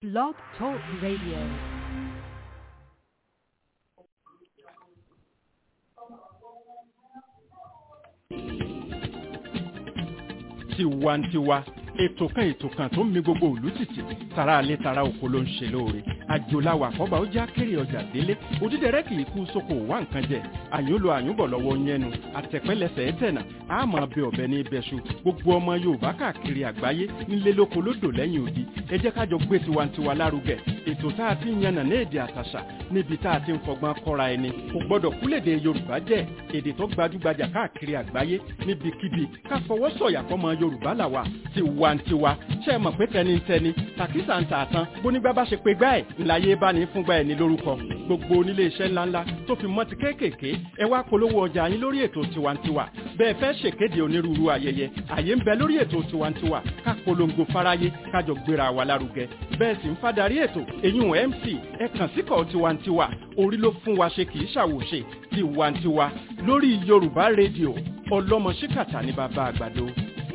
Blog Talk Radio. tiwantiwa ètò kan ètò kan tó ń mi gbogbo òlú tìtì tara alẹ́ tara oko ló ń ṣe lóore àjòláwà àkọ́bà ó já kéré ọjà délé òdídẹrẹ́ kì í kú sóko wá nǹkan jẹ àyúnlò àyúnbọ̀ lọ́wọ́ yẹnu àtẹ̀pẹ́lẹsẹ̀ ẹ̀tẹ̀nà àmọ́ ọbẹ̀ ọbẹ̀ ní ibẹ̀ṣu gbogbo ọmọ yorùbá káàkiri àgbáyé nílé lóko lódò lẹ́yìn odi ẹ jẹ́ kájọ gbé tiwantiwa lárugẹ ètò tá a ti ń yànnà ní èdè àtàṣà níbi tá a ti ń fọgbọ́n kọ́ra ẹni kò gbọ́dọ̀ kúlèdè yorùbá jẹ́ èdè tó gbajúgbajà káàkiri àgbáyé níbikíbi ká fọwọ́ sọ̀yà fọmọ yorùbá làwà tiwantiwa ṣe é mọ̀ pé tẹnitẹni tàkísà ń tà tán bónígbà bá ṣe pé gbá ẹ̀ ńláyé bá ní fúngbà ẹ̀ ní lórúkọ gbogbo onílé iṣẹ́ ńláńlá tó fi mọ́ ti kéékèèké ẹ wá polówó ọjà yín lórí ètò tiwantiwa bẹ́ẹ̀ fẹ́ ṣèkéde onírúurú ayẹyẹ àyè ń bẹ lórí ètò tiwantiwa ká polongo fáráyé kájọ gbéra wa lárugẹ bẹ́ẹ̀ sì ń fadarí ètò èyún mc ẹ kàn síkọ̀ tiwantiwa orí ló fún wa ṣe kì í ṣàwòṣe tiwantiwa lórí yorùbá rédíò ọlọ́mọ ṣíkàtà ní bàbá àgbàdo.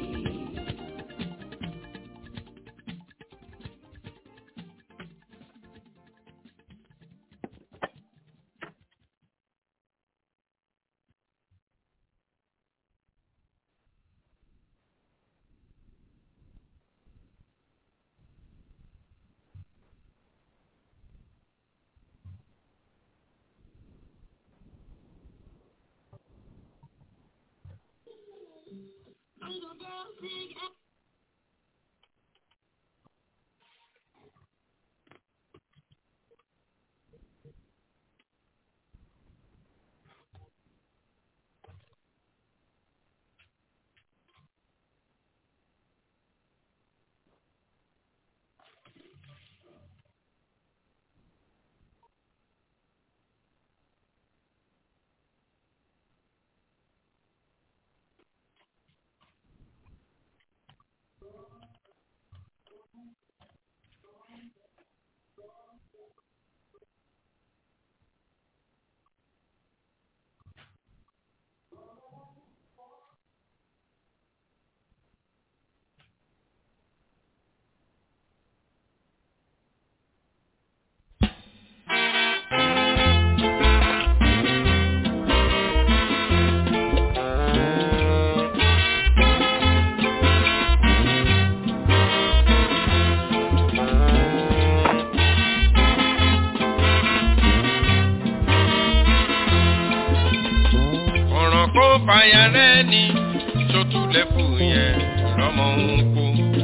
ọ̀ràn kó fàyà rẹ̀ ní sotúlẹ̀kù yẹn lọ́mọ ń kó.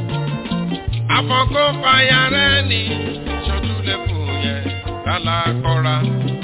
àfọ̀kọ́ fàyà rẹ̀ ní sotúlẹ̀kù yẹn lálákọ́ra.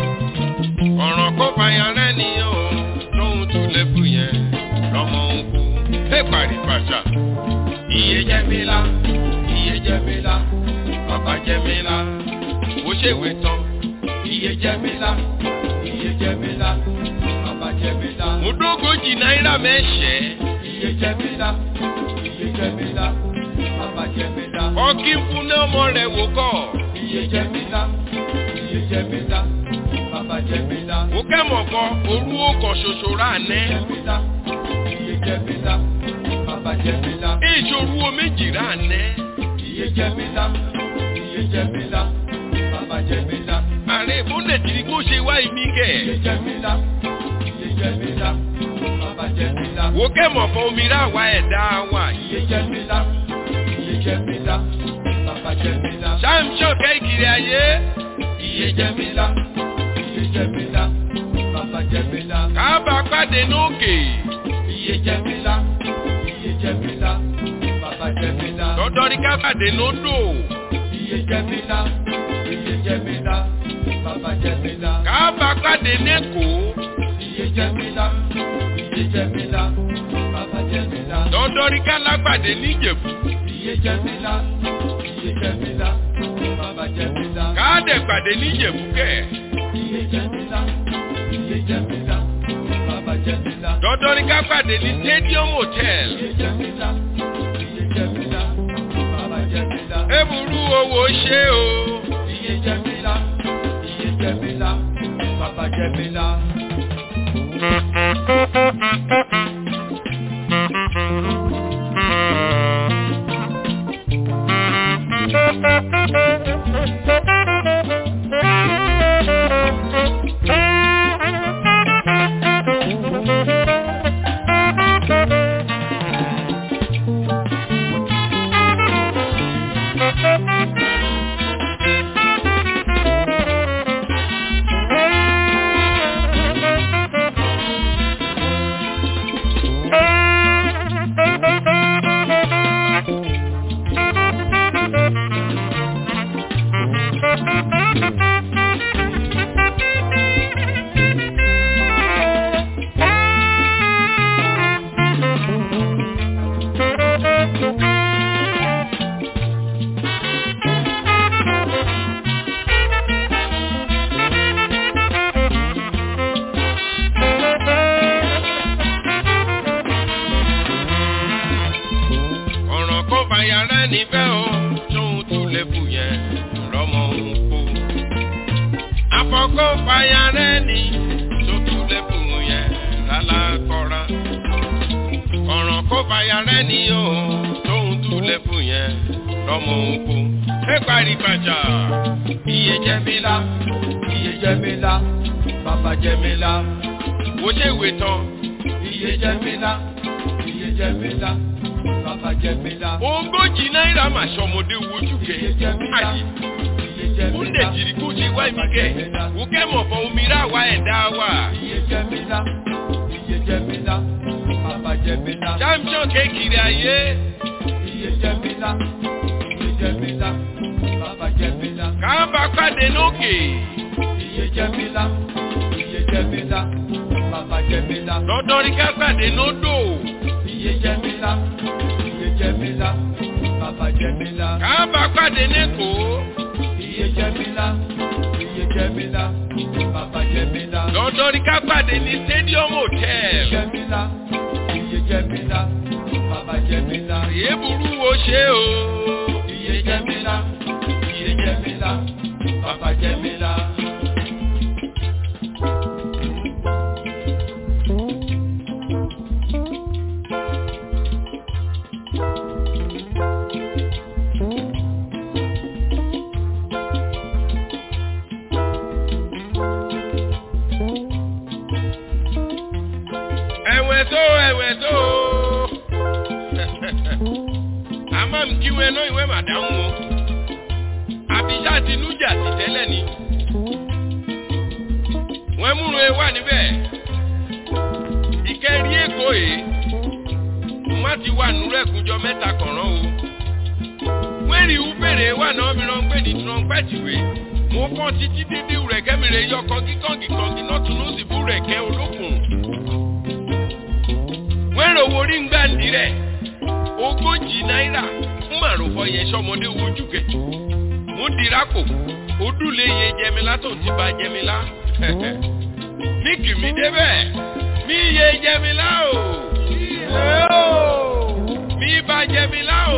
ọ̀ràn kó fàyà rẹ̀ ní o lóhun túlẹ̀kù yẹn lọ́mọ ń kó. ẹ parí pàṣà. iye jẹ́ mi la iye jẹ́ mi la bàbá jẹ́ mi la ó ṣèwé tán. iye jẹ́ mi la iye jẹ́ mi la bàbá jẹ́ mi la. mo dógójì náírà mẹ́sẹ̀. iye jẹ́ mi la iye jẹ́ mi la bàbá jẹ́ mi la. ọkì fún náà ọmọ rẹ̀ wò kọ́. iye jẹ́ mi la iye jẹ́ mi la bàbá jẹ́ mi la. ó kẹ́mọ̀ kan orú ọkàn ṣoṣo rà nẹ́. iye jẹ́ mi la iye jẹ́ mi la bàbá jẹ́ mi la. èso orú méjì rà nẹ́. iye jẹ́ mi la iye jẹ́ mi la bàbá jẹ́ mi la. ààrẹ ìbúlẹ̀ tí kò ṣe wá ìmí kẹ̀. iye jẹ́ mi la iye jẹ́ mi la bàbá jẹ́ mi la. wo kẹ́mọ̀ kan omi rà wá ẹ̀dá wa. iye jẹ́ mi la iye jẹ́ mi la bàbá jẹ́ mi la. samson kẹ́kiri ayé. iye jẹ́ mi la iye jẹ́ mi la bàbá jẹ́ mi la. kábà pàdé nókè. iye jẹ́ mi la iye jẹ́ mi la bàbá jẹ́ mi la. dọ́dọ́rí ká pàdé nódò. iye jẹ́ mi la iye jẹ́ mi la bàbá jẹ́ mi la. kábà pàdé nẹ́kọ̀ọ́ iye jẹ́ mi la iye jẹ́ mi la bàbá jẹ́ mi la. dọ́dọ́rí ká lágbàdé níjẹ̀bú. iye jẹ́ mi la iye jẹ́ mi la bàbá jẹ́ mi la. káàdẹ̀ gbàdé níjẹ̀bú kẹ̀. iye jẹ́ mi la iye jẹ́ mi la bàbá jẹ́ mi la. dọ́dọ́rí ká gbàdé ní stadium hotel. iye jẹ́ mi la iye jẹ́ mi la bàbá jẹ́ mi la. èbúrú owó ṣe o. iye jẹ́ mi la iye jẹ́ mi la bàbá jẹ́ mi la. Thank you. ọ̀ràn kó fàyà rẹ̀ níbẹ̀ o tóun tún lè fù yẹn rọmọ òun kú. àfọ̀kọ́ fàyà rẹ̀ ní tó tún lè fù yẹn lálá kọ́ra. ọ̀ràn kó fàyà rẹ̀ ní o tóun tún lè fù yẹn rọmọ òun kú. ẹ parí gbàjà iye jẹ́ mi lá iye jẹ́ mi lá bàbá jẹ́ mi lá wo ṣe ìwé tán. iye jẹ́ mi lá iye jẹ́ mi lá bàbá jẹ́ mi lá ogójì náírà mà ṣọmọdé wojú kẹ iye jẹ́ mi lá ayé iye jẹ́ mi kúndé lá jìrì kó ṣe wá ibi kẹ wò kẹ́ mọ̀ fọ omi rà wá ẹ̀dá wà. iye jẹ́ mi lá iye jẹ́ mi lá bàbá jẹ́ mi lá champion kékeré ayé iye jẹ́ mi lá iye jẹ́ mi lá bàbá jẹ́ mi lá káàbà pàdé lókè iye jẹ́ mi lá iye jẹ́ mi lá bàbá jẹ́ mi lá lọ́dọ̀ rí ká pàdé lódò iye jẹ́ mi lá iye jẹ́ mi lá bàbá jẹ́ mi lá káàbà pàdé lẹ́kọ̀ọ́ iye jẹ́ mi lá iye jẹ́ mi lá bàbá jẹ́ mi lá lọ́dọ̀ rí ká pàdé ní stadium hotel jẹ́ mi lá iye jẹ́ mi lá bàbá jẹ́ mi lá èé burú wo ṣe o iye jẹ́ mi lá iye jẹ́ mi lá bàbá jẹ́ mi lá. ẹ̀wẹ̀ tó ẹ̀wẹ̀ tó àmọ́ mi kí wọn náà ìwé màdáhùn o àbíṣà ti nújà sí tẹ́lẹ̀ ni wọ́n múru e wà níbẹ̀ ìkẹrí èkó yìí má ti wà nùrọ̀ ẹ̀kúnjọ mẹ́ta kọ̀ọ̀rán o wọ́n rí ubèrè wà náà mìíràn pé ní trọ́ńpẹ́tìwé mo fọ́n títí dídí rẹ̀ kẹ́mìrè yọ kọ́ngí kọ́ngí kọ́ngí náà tún lóṣì bú rẹ̀ kẹ́ olókùn wọ́n rò wo rí ngbà ní rẹ̀ ogójì náírà fún màrúfọ yẹn sọmọdé wojú kẹ mo dira kò ó dùlé yẹn jẹmílá tó ti ba jẹmílá ní kìmí débẹ̀ mí yẹ jẹmílá o mí ba jẹmílá o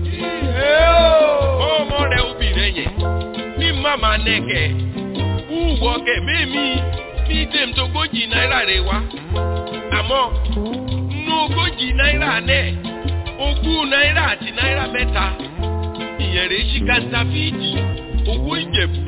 ọmọ rẹ obìnrin yẹn ní màmá nẹkẹ wúwọ kẹ mímí ní tèm tó gójì náírà rẹ wá àmọ́ nínú ogójì náírà náà ogún náírà àti náírà mẹ́ta ìyẹn rèé sí kàńtàfíìtì owó ìjẹ̀bù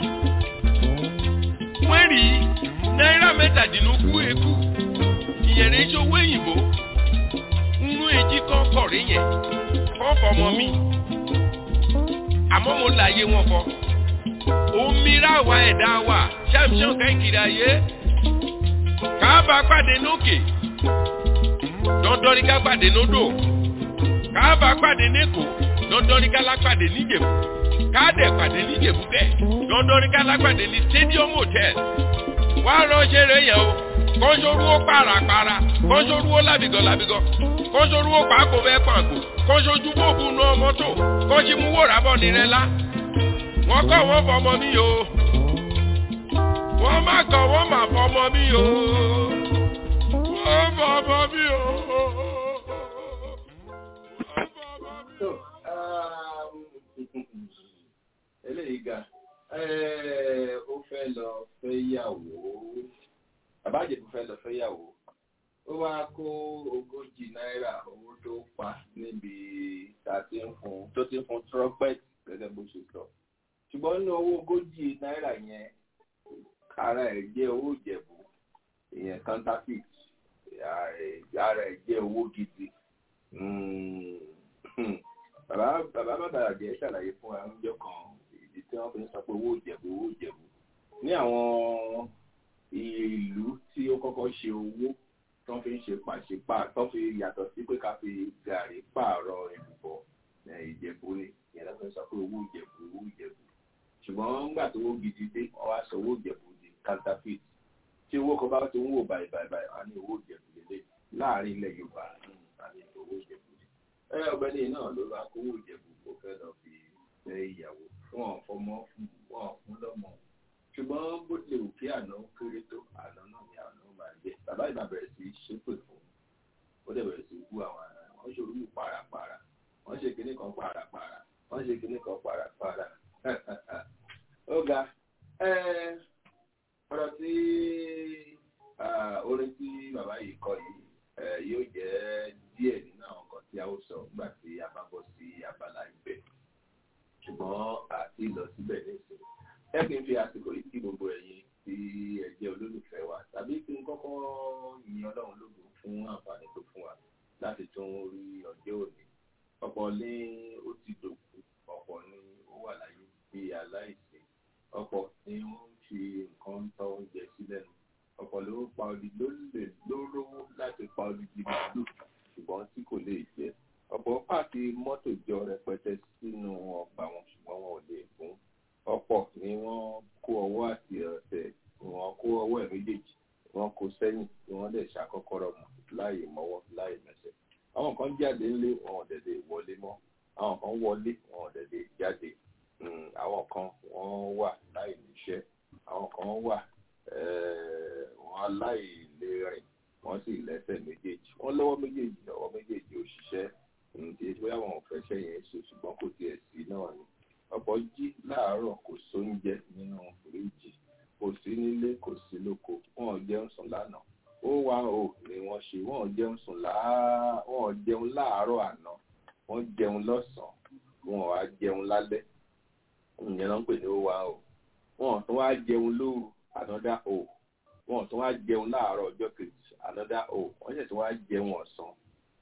wọ́n rí náírà mẹ́tàdínlógún ekú ìyẹn rèé sí owó òyìnbó nínú èjì kan kọ̀rí yẹn kọ́ fọmọ mi àmọ́ mo láyé wọn fọ omi ráwa ẹ̀dá wa ṣàmṣàn kẹ́kìrì ayé káàbà pàdé lókè dọ́ndọ́rí ká pàdé lódò káàbà pàdé nẹ́kọ̀ọ́ dọ́ndọ́rí ká lápàdé níjẹ̀bú káàdẹ̀ pàdé níjẹ̀bú kẹ̀ dọ́ndọ́rí ká lápàdé ní stadium hotel wá ránṣẹ́ rẹ̀ yẹn o kọ́ńsórúwó pàràpàrà kọ́ńsórúwó làbìgọ́ làbìgọ́ kọ́ńsórúwó pàákó bẹ́ẹ̀ pàǹkó kọ́ńsójú bóòbù nù ọmọtò kọ́ńsímúwò rábọ̀ nírẹ́ lá wọ́n kọ́ wọ́n fọmọ mi o wọ́n má kọ́ wọ́n má fọmọ mi o wọ́n fọmọ mi o. So, um, eléyìí ga ó fẹ́ lọ fẹ́ yàwó àbájẹ́bù fẹ́ lọ fẹ́ yàwó ó wá kó ogójì náírà owó tó pa níbi tá a ti ń fún tó ti ń fún trumpet gẹ́gẹ́ bó ṣe sọ ṣùgbọ́n nínú owó ogójì náírà yẹn ara ẹ̀ jẹ́ owó ìjẹ̀bú ìyẹn counterfeit ara ẹ̀ jẹ́ owó gidi bàbá bàbá bàbá jẹ́ ṣàlàyé fún wa oúnjẹ kan ìdí tí wọ́n fi ń sọ pé owó ìjẹ̀bú owó ìjẹ̀bú ní àwọn ìlú tí ó kọ́kọ́ ṣe owó tó fi ń ṣe pàṣípà tó fi yàtọ̀ sí pé ká fi gàrí pààrọ̀ ìbùbọ̀ ìjẹ̀bú ni ìyẹn ló fi ń sọ pé owó ìjẹ̀bú owó ìjẹ̀bú ṣùgbọ́n nígbà tó owó gidi dé wọ́n wá sọ owó ìjẹ̀bú di counterfeit tí owó kan bá ti ń wò báyìí báyìí báyìí wọ́n á ní owó ìjẹ̀bú lélẹ̀ láàrin ilẹ̀ Yorùbá àní owó ìjẹ̀bú ni ẹ ọ̀gbẹ́ni náà ló bá kówó ìjẹ̀bú kó fẹ́ lọ fi fẹ́ ìyàwó fún ọ̀fọ́mọ́ fún wọn fún lọ́mọ ṣùgbọ́n bó tilẹ̀ wù kí àná kéré tó àná náà ni àná máa jẹ bàbá ìbá bẹ̀rẹ̀ sí í ṣépè fún ó dẹ̀ bẹ̀rẹ̀ sí í bú àwọn ará wọn ṣe orúkú parapara wọ́n ṣe kinní kan parapara wọ́n ṣe kinní kan parapara ó ga ọ̀rọ̀ tí orin tí bàbá yìí kọ yìí yóò jẹ́ díẹ̀ nínú àwọn nǹkan tí a ó sọ nígbà tí a bá bọ́ sí abala ibẹ̀ ṣùgbọ́n àti lọ síbẹ̀ nísìnyí ẹ kì í fi àsìkò yìí kí gbogbo ẹ̀yin tí ẹ jẹ́ olólùfẹ́ wa tàbí kí n kọ́kọ́ yin ọlọ́run lógo fún àǹfààní tó fún wa láti tún rí ọjọ́ òní ọ̀pọ̀ ní ó ti dòkú ọ̀pọ̀ ní ó wà láyé bí aláìsí ọ̀pọ̀ ní wọ́n ń fi nǹkan tọ́ oúnjẹ sílẹ̀ nù ọ̀pọ̀ ló pa odi ló lè lóró láti pa odidi màálù ṣùgbọ́n tí kò lè jẹ ọ̀pọ̀ pààkì mọ́tò jọ rẹpẹtẹ sínú ọgbà wọn ṣùgbọ́n wọn ò lè fún ọ̀pọ̀ ni wọ́n kó ọwọ́ àti ọ̀tẹ̀ wọ́n kó ọwọ́ ẹ̀ méjèèjì wọ́n kó sẹ́yìn tí wọ́n lè ṣàkọ́kọ́rọ́ mọ̀ láì mọ́wọ́ láì mẹsẹ̀ àwọn kan jáde ńlé wọn ò dẹ̀dẹ̀ wọlé mọ́ àwọn kan wọlé wọn ò dẹ̀dẹ̀ jáde àwọn kan wọ́n wà láì níṣẹ́ àwọn kan wà wọ́n aláìlérìn wọ́n sì lẹ́sẹ̀ méjèèjì wọ́n lọ́wọ́ méjèèjì lọ́wọ́ méjèèjì òṣìṣẹ́ kì í bóyá wọn ò fẹ́ ṣẹ́ yẹn ṣe ṣùgbọ́n kò tiẹ̀ sí náà ni ọ̀pọ̀ jí láàárọ̀ kò sóúnjẹ nínú fìríìjì kò sí nílé kò sí lóko wọn ò jẹun sùn lánàá ó wá o ni wọ́n ṣe wọn ò jẹun sùn láà wọn ò jẹun láàárọ̀ àná wọ́n jẹun lọ́sàn-án wọn ò wá jẹun lálẹ́ ìyẹn ló ń pè ní ó wá o wọn ò tún wá jẹun lóru ànádá o wọn ò tún wá jẹun láàárọ̀ ọjọ́ kejì ànádá o wọ́n ṣẹ̀ tún wá jẹun ọ̀sán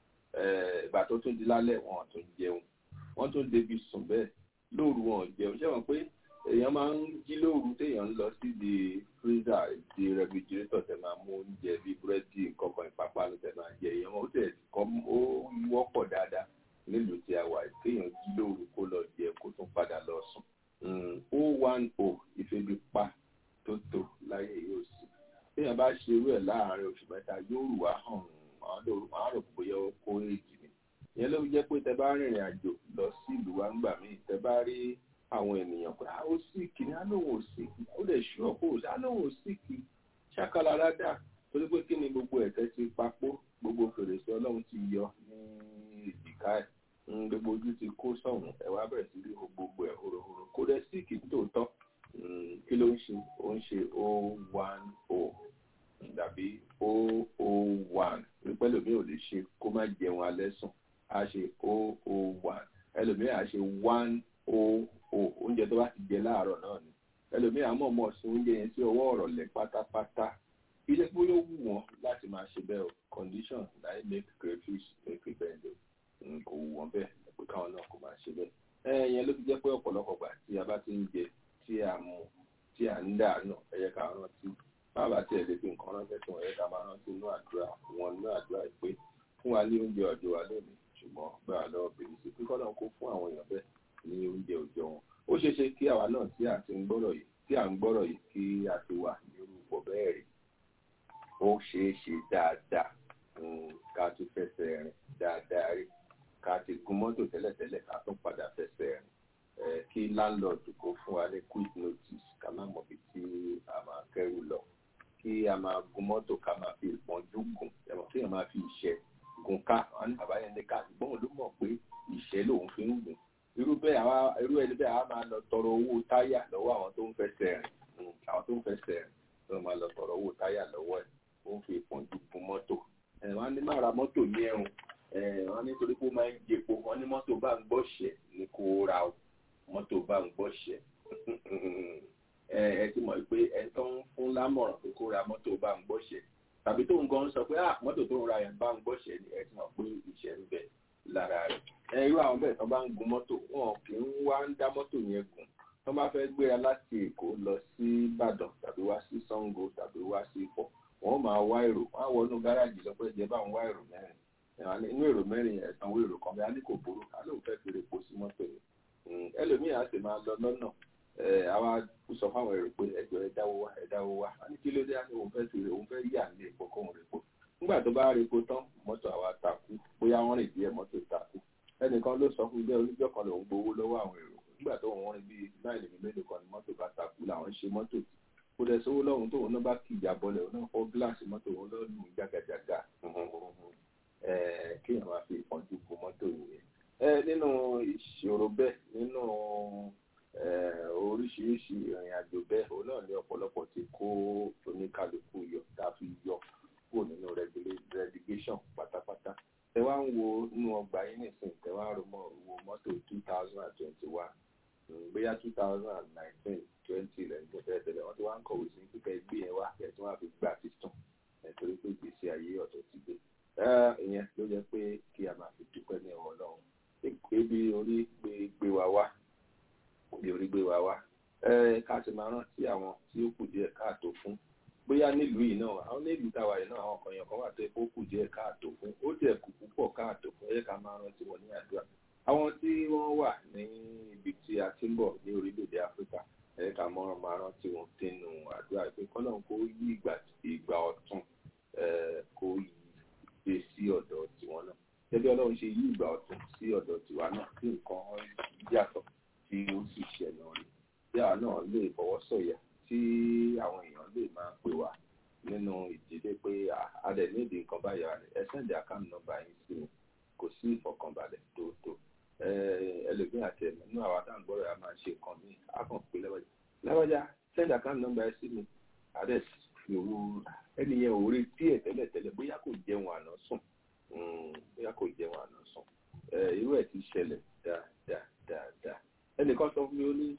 ìgbà tó tún di lálẹ́ wọn ò tún jẹun wọ́n tún débi sùn bẹ́ẹ̀ lóru wọn ò jẹun ṣé wọn pé èèyàn máa ń jí lóru téèyàn ń lọ sí di freezer di refrigerator tẹ máa mú oúnjẹ bíi búrẹ́dì nǹkan ìpápánu tẹ máa jẹ èèyàn ó tẹ̀ kọ́ ó wọ́pọ̀ dáadáa nílùú tí a wà téèyàn jí lóru kó lọ jẹ kó tún padà lọ sùn o one o ìfebi pa tó tó láyé yóò sí téèyàn bá ṣe irú ẹ̀ láàárín oṣù mẹ́ta yóò rù wá hàn àwọn àrò bóyá ó kó èjì ni ìyẹn ló jẹ́ pé tẹ bá rìnrìn àjò lọ sí ìlú wa ńgbà míì tẹ bá rí àwọn ènìyàn pé ó sì kì ní alóhùn ò sì kì ó lè ṣú ọ̀pọ̀ òsì alóhùn ò sì kì ṣàkàlà rádà torí pé kí ni gbogbo ẹ̀tẹ́ ti papò gbogbo fèrèsé ọlọ́run ti yọ ní ìdìká ẹ̀ gbogbo ojú ti kó sọ̀hún ẹ̀ wá bẹ̀rẹ̀ sí rí gbogbo ẹ̀ horohoro kó dẹ̀ sí kì tòótọ́ kí ló ń ṣe ó ń ṣe o one o dàbí o o one pípẹ́ lómi ò lè ṣe kó má jẹun alẹ́ sùn a ṣe o o one ẹlòmíì a ṣe one o o oúnjẹ tó bá ti jẹ láàárọ̀ náà ni ẹlòmíì àmọ́ ọmọ ọ̀sùn oúnjẹ yẹn sí ọwọ́ ọ̀rọ̀ lẹ̀ pátápátá ilé pé ó wù wọ́n láti máa ṣe bẹ́ẹ̀ o condition láì make crayfish make it bend o kò wù wọ́n bẹ́ẹ̀ pé káwọn náà kò máa ṣe bẹ́ẹ̀ ẹ yẹn ló fi jẹ́ pé ọ̀pọ̀lọpọ̀ gbà tí a bá ti ń jẹ tí a mu tí a ń dànù ẹ yẹ ká rántí bàbá tí ẹ lè fi nǹkan ránṣẹ́ tí wọ́n yẹ ká máa rántí inú àdúrà wọn inú àdúrà pé fún wa ní oúnjẹ ọ̀dọ̀ wa lónìí ṣùgbọ́n gbà lọ́wọ́ bèrè sí pé kọ́nà kó fún àwọn èèyàn bẹ́ẹ̀ ní oúnjẹ òjò wọn ó ṣeé ṣe kí àwa náà tí a ti ń gbọ́rọ̀ yìí tí à ń gbọ́rọ̀ yìí kí a ti wà ní orúkọ bẹ́ẹ̀ rí ó ṣeé ṣe dáadáa ká tún fẹsẹ̀ rìn dáadáa rí ká ti gun mọ́tò tẹ́lẹ̀tẹ́lẹ̀ ká tún padà fẹsẹ̀ rìn kí láńlọ́ọ̀dù kó fún wa ní quick notice ká má mọ̀ bí tí a máa kẹ́rù lọ kí a máa gun mọ́tò ká máa fi ìpọ́njú gùn ẹ̀mọ́ kí èèyàn máa fi ìṣẹ́ gun ká wọn ní bàbá yẹn ní ká ṣùgbọ́n ló mọ̀ pé ìṣẹ́ lòun fi ń gùn irú bẹ́ẹ̀ àwa irú ẹni bẹ́ẹ̀ àwa máa lọ tọrọ owó táyà lọ́wọ́ àwọn tó ń fẹsẹ̀ rìn àwọn tó ń fẹsẹ̀ rìn ló máa lọ tọrọ owó táyà lọ́wọ́ ẹ̀ ó ń fi ìpọ́njú gun mọ́tò ẹ̀ wọ́n á ní má ra mọ́tò ní ẹ̀rùn ẹ̀ wọ́n ní torí pé ó máa ń jẹpo wọ́n ní mọ́tò bá ń gbọ́ṣẹ̀ ní kó ra o mọ́tò bá ń gbọ́ṣẹ̀ ẹ ẹ ti mọ̀ pé ẹ tó ń fún lámọ̀ràn pé kó ra mọ́tò bá ń gbọ́ṣẹ̀ tàbí tó ń gan sọ pé ah mọ́tò tó ń ra yẹn bá ń gbọ́ṣẹ̀ ni ẹ ti mọ̀ pé ìṣẹ́ ń bẹ lára rẹ̀ ẹ irú àwọn bẹ́ẹ̀ tó bá ń gun mọ́tò wọn kì í wá ń dá mọ́tò yẹn gùn tó bá fẹ́ gbéra láti èkó lọ sí ìbàdàn tàbí wá sí sango tàbí wá sí ifọ̀ wọ́n máa wá èrò wọ́n á wọnú gáràjì lọ pé jẹ́ bá ń wá èrò mẹ́rin Ẹ̀wọ̀n ní- inú èrò mẹ́rin yẹn ẹ̀sán owó èrò kan bí a ní kò burú a lóun fẹ́ fi epo sí mọ́tò yẹn Mm, ẹlòmíì á sì máa lọ lọ́nà ẹ̀ àwa sọ fáwọn èrò pé ẹjọ́ ẹ dáwó wá ẹ dáwó wá a ní kí ló dé á ní òun fẹ́ fi òun fẹ́ yà ní epo kóun rè po nígbà tó bá rí epo tán mọ́tò àwa takú bóyá wọ́n rìn díẹ̀ mọ́tò takú ẹnìkan ló sọ fún ilé oníjọ́ kan lòun gbowó lọ́wọ́ àwọn èrò nígbà tó wọ́n rìn bíi náírà ìlú mélòó kan ní mọ́tò bá takú làwọn ṣe mọ́tò tì kó dẹ̀ sówó lọ́hùn tóun náà bá kì í jábọ́lẹ̀ òun náà fọ́ gíláàsì mọ́tò òun lọ́ lù ú jágajàga kéèyàn máa fi ìpọ́njú bo mọ́tò yìí ẹ nínú ìṣòro bẹ́ẹ̀ nínú eh, oríṣiríṣi ìrìn àjò bẹ́ẹ̀ òun náà ní ọ̀pọ̀lọpọ̀ ti kó oníkálukú yọ tá a fi yọ kúrò nínú regula- relegation pátápátá tẹ wá ń wo inú ọgbà yín nìsín tẹ wá ń ro mọ wo mọ́tò two thousand and twenty one bóyá two thousand and nineteen twenty lẹ́yìn tó fẹ́ tẹ̀lé wọ́n ti wá ń kọ̀wé sí kíkẹ́ gbé yẹn wá kẹ́ tí wọ́n á fi gbà títàn nítorí pé gbèsè ayé ọ̀tọ̀ ti gbé Eh, ìyẹn ló jẹ́ pé kí a máa fi dúpẹ́ ní ọwọ́ Ọlọ́run ebi orí gbé gbé wa wá bí orí gbé wa wá ẹ ká sì máa rántí àwọn tí ó kù díẹ̀ káàtó fún bóyá nílùú yìí náà àwọn nílùú táwa yìí náà àwọn kan yẹn kan wà tó yẹ kó kù díẹ̀ káàtó fún ó dẹ̀ kù púpọ̀ káàtó fún ẹ yẹ ká máa rántí wọn ní àdúrà àwọn tí wọ́n wà ní ibi tí a ti ń bọ̀ ní orílẹ̀-èdè Áfíríkà ẹ yẹ ká máa máa rántí wọn nínú àdúrà pé kọ́lọ́n kó yí ìgbà ìgbà ọ̀tun eh, kó yí dé sí ọ̀dọ̀ tiwọn náà gẹ́gẹ́ Ọlọ́run ṣe yí ìgbà ọ̀tun sí ọ̀dọ̀ tiwa náà tí nǹkan yàtọ̀ tí ó sì ṣẹlẹ̀ rí tí àwa náà lè fọwọ́ sọ̀yà tí àwọn èèyàn lè máa pè wá nínú ìdílé pé "Ah, a dẹ̀ ní ìdí nǹkan báyìí wà ní ẹ sẹ́ndì àkáǹtì nọ́mbà yín sí mi kò sí ìfọkànbalẹ̀ tó tó ẹlòmíì àti ẹ̀mí nínú àwa tá à ń gbọ́dọ̀ yà máa ṣe nǹkan míì á kàn pé lẹ́wọ̀dì láwọ́jà sẹ́ndì àkáǹtì nọ́mbà yín sí mi adé fi owó ẹni yẹn ò rí díẹ̀ tẹ́lẹ̀tẹ́lẹ̀ bóyá kò jẹun àná sùn Mm, bóyá kò jẹun àná sùn Eh, irú ẹ̀ ti ṣẹlẹ̀ dáadáa dáadáa ẹnìkan sọ fún mi ó ní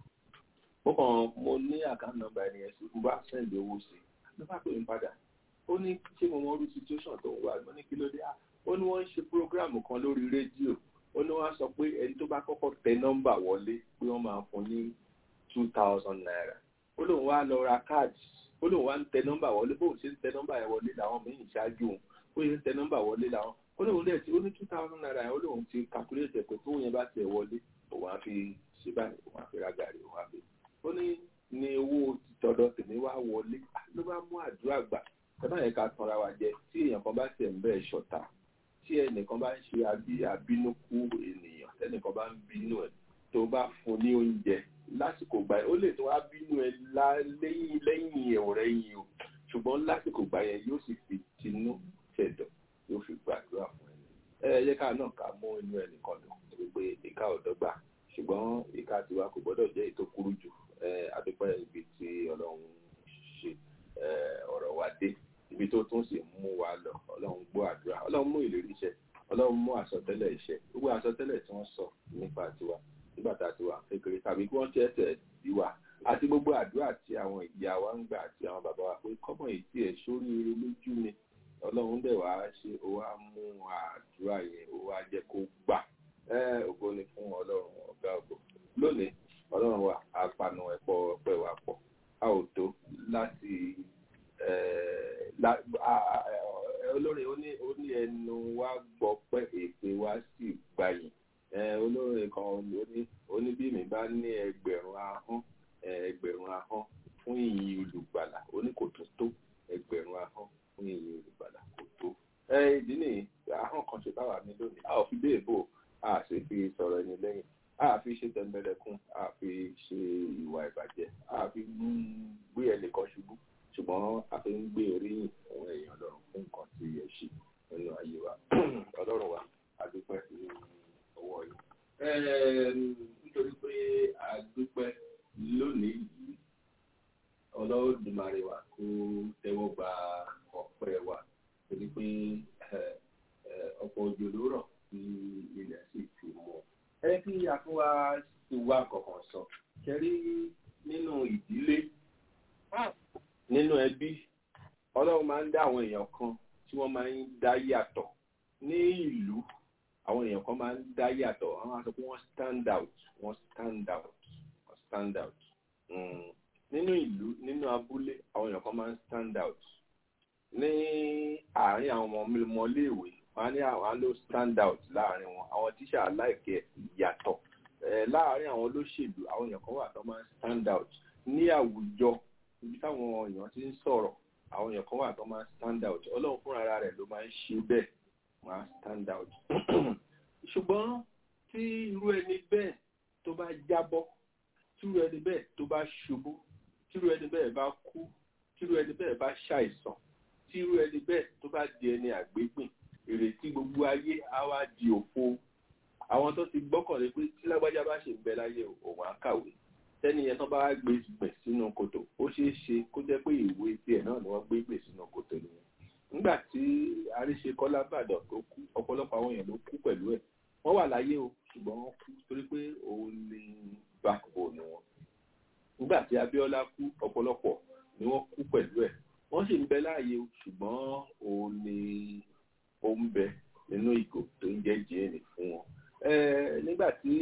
mo kàn mo ní àkáǹtì nọ́mbà ẹni yẹn sí mo bá sẹ́ndì owó sí i ló bá pè mí padà ó ní ṣé mo mọ orí situation tó ń wà mo ní kí ló dé à ó ní wọ́n ń ṣe program kan lórí rédíò ó ní wọ́n á sọ pé ẹni tó bá kọ́kọ́ tẹ nọ́mbà wọlé pé wọ́n máa fún ní two thousand naira ó lóun wá lọ ra káàdì ó lóun wá ń tẹ nọ́mbà wọlé bóun ṣe ń tẹ nọ́mbà yẹn wọlé làwọn míì ṣáájú òun bó ṣe ń tẹ nọ́mbà wọlé làwọn ó lóun dẹ̀ tí ó ní two thousand naira yẹn ó lóun ti calculate ẹ̀ pé tóun yẹn bá tẹ̀ wọlé òun á fi ṣe báyìí òun á fi ra gàrí òun á fi ó ní ní owó tọ̀dọ̀ tèmi wá wọlé ló bá mú àdúrà gbà tẹ́lá yẹn ká tanra wa jẹ tí èèyàn kan bá tẹ̀ ń bẹ́ẹ̀ ṣọ̀tá tí ẹnìkan bá ń ṣe àbí àbínúkú ènìyàn tẹ́nìkan bá ń bínú ẹ̀ tó bá fún ní oúnjẹ lásìkò gbà yẹn ó lè tó wá bínú ẹ lá- lẹ́yìn lẹ́yìn ọ̀rẹ́ yìí o ṣùgbọ́n lásìkò gbà yẹn yóò sì fi tinú tẹ̀dọ̀ yóò fi gbàdúrà fún ẹ ẹ yẹ ká náà ká mú inú ẹnìkan lò torí pé ìka ọ̀dọ́gba ṣùgbọ́n ìka tiwa kò gbọ́dọ̀ jẹ́ ètò kúrú jù ẹ adúpẹ́ ibi tí ọlọ́run ṣe ẹ, ọ̀rọ̀ wa dé ibi tó tún sì mú wa lọ ọlọ́run gbọ́ àdúrà ọlọ́run mú ìlérí iṣẹ́ ọlọ́run mú àsọtẹ́lẹ̀ iṣẹ́ gbogbo àsọtẹ́lẹ̀ tí wọ́n sọ nípa tiwa nígbà tá a ti wà kékeré tàbí kí wọ́n tẹ́tẹ̀ bí wa àti gbogbo àdúrà tí àwọn ìyá wa ń gbà àti àwọn bàbá wa pé kọ́mọ̀ yìí tí ẹ̀ sóríire lójú ni ọlọ́run dẹ̀ wá ṣe ó wá mú àdúrà yẹn ó wá jẹ́ kó gbà ẹ́ ògo ni fún ọlọ́run ọ̀gá ògo lónìí ọlọ́run wa apanu ẹ̀pọ̀ ọpẹ́ wa pọ̀ a ò tó láti eh, la- a- a- a- olórin ó ní ó ní ẹnu wa gbọ́ pé èpè wa sì gbayìn Eh, olórin kan ó ní ó ní bí mi bá ní ẹgbẹ̀rún ahọ́n eh, ẹgbẹ̀rún ahọ́n fún ìyìn olùgbàlà ó ní kò tó tó ẹgbẹ̀rún ahọ́n fún ìyìn olùgbàlà kò tó. ẹ ìdí nìyí ahọ́n kan ṣe báwa ní lónìí a ò fi dé èbò a sì fi sọ̀rọ̀ ẹni lẹ́yìn a fi ṣe tẹ̀m̀bẹ̀lẹ̀kún a fi ṣe ìwà ìbàjẹ́ a fi ń gbé ẹnìkan ṣubú ṣùgbọ́n a fi ń gbé oríyìn fún èèyàn lọ́rùn fún nǹkan tí ẹ ṣe nínú ayé wa ọlọ́run wa a dúpẹ́ ní ọwọ́ yìí. Ẹm, nítorí pé a dúpẹ́ lónìí yìí ọlọ́dúnmarè wa kó tẹ́wọ́ gba ọpẹ́ wa torí pé ẹ, ẹ, ọ̀pọ̀ òjò ló rọ̀ tí ilẹ̀ sì ti mọ́ ẹ kí a tún wá ti wá kọ̀ọ̀kan sọ kẹrí nínú ìdílé nínú ẹbí ọlọ́run máa ń dá àwọn èèyàn kan tí wọ́n máa ń dá yàtọ̀ ní ìlú àwọn èèyàn kan máa ń dá yàtọ̀ àwọn á sọ pé wọ́n stand out wọ́n stand out wọ́n stand out Mm. nínú ìlú nínú abúlé àwọn èèyàn kan máa ń stand out ní àárín àwọn ọmọ ọmọléèwé wọn á ní àwọn á ló stand out láàárín wọn àwọn tíṣà aláìkẹ́ ìyàtọ̀ Eh, láàárín àwọn olóṣèlú àwọn èèyàn kan wà tó máa ń stand out ní àwùjọ ibi táwọn èèyàn ti ń sọ̀rọ̀ àwọn èèyàn kan wà tó máa ń stand out ọlọ́run fúnra ara rẹ̀ ló máa ń ṣe bẹ́ẹ̀ máa ń stand out ṣùgbọ́n tí irú ẹni bẹ́ẹ̀ tó bá jábọ́ tí irú ẹni bẹ́ẹ̀ tó bá ṣubú tí irú ẹni bẹ́ẹ̀ bá kú tí irú ẹni bẹ́ẹ̀ bá ṣàìsàn tí irú ẹni bẹ́ẹ̀ tó bá di ẹni àgbégbìn ìrètí gbogbo ayé á wá di òfo àwọn tó ti gbọ́kànlé pé tí lágbájá bá ṣe ń bẹ láyé òun á kàwé tẹ́ni yẹn tó bá gbé gbè sínú kòtò ó ṣeé ṣe kó jẹ́ pé ìwé tiẹ̀ náà ni wọ́n gbé gbè sínú kòtò nìyẹn nígbà tí àríṣe kọ́lá bàdàn tó kú ọ̀pọ̀lọpọ̀ àwọn èèyàn ló kú pẹ̀lú ẹ̀ wọ́n wà láyé o ṣùgbọ́n wọ́n kú torí pé òun ni backbone wọn nígbà tí Abíọ́lá kú ọ̀pọ̀lọpọ̀ ni wọ́n kú pẹ̀lú ẹ̀ wọ́n sì ń bẹ láàyè o ṣùgbọ́n òun ni ó ń bẹ nínú ìgò tó ń jẹ́ jíìnì fún wọn nígbà tí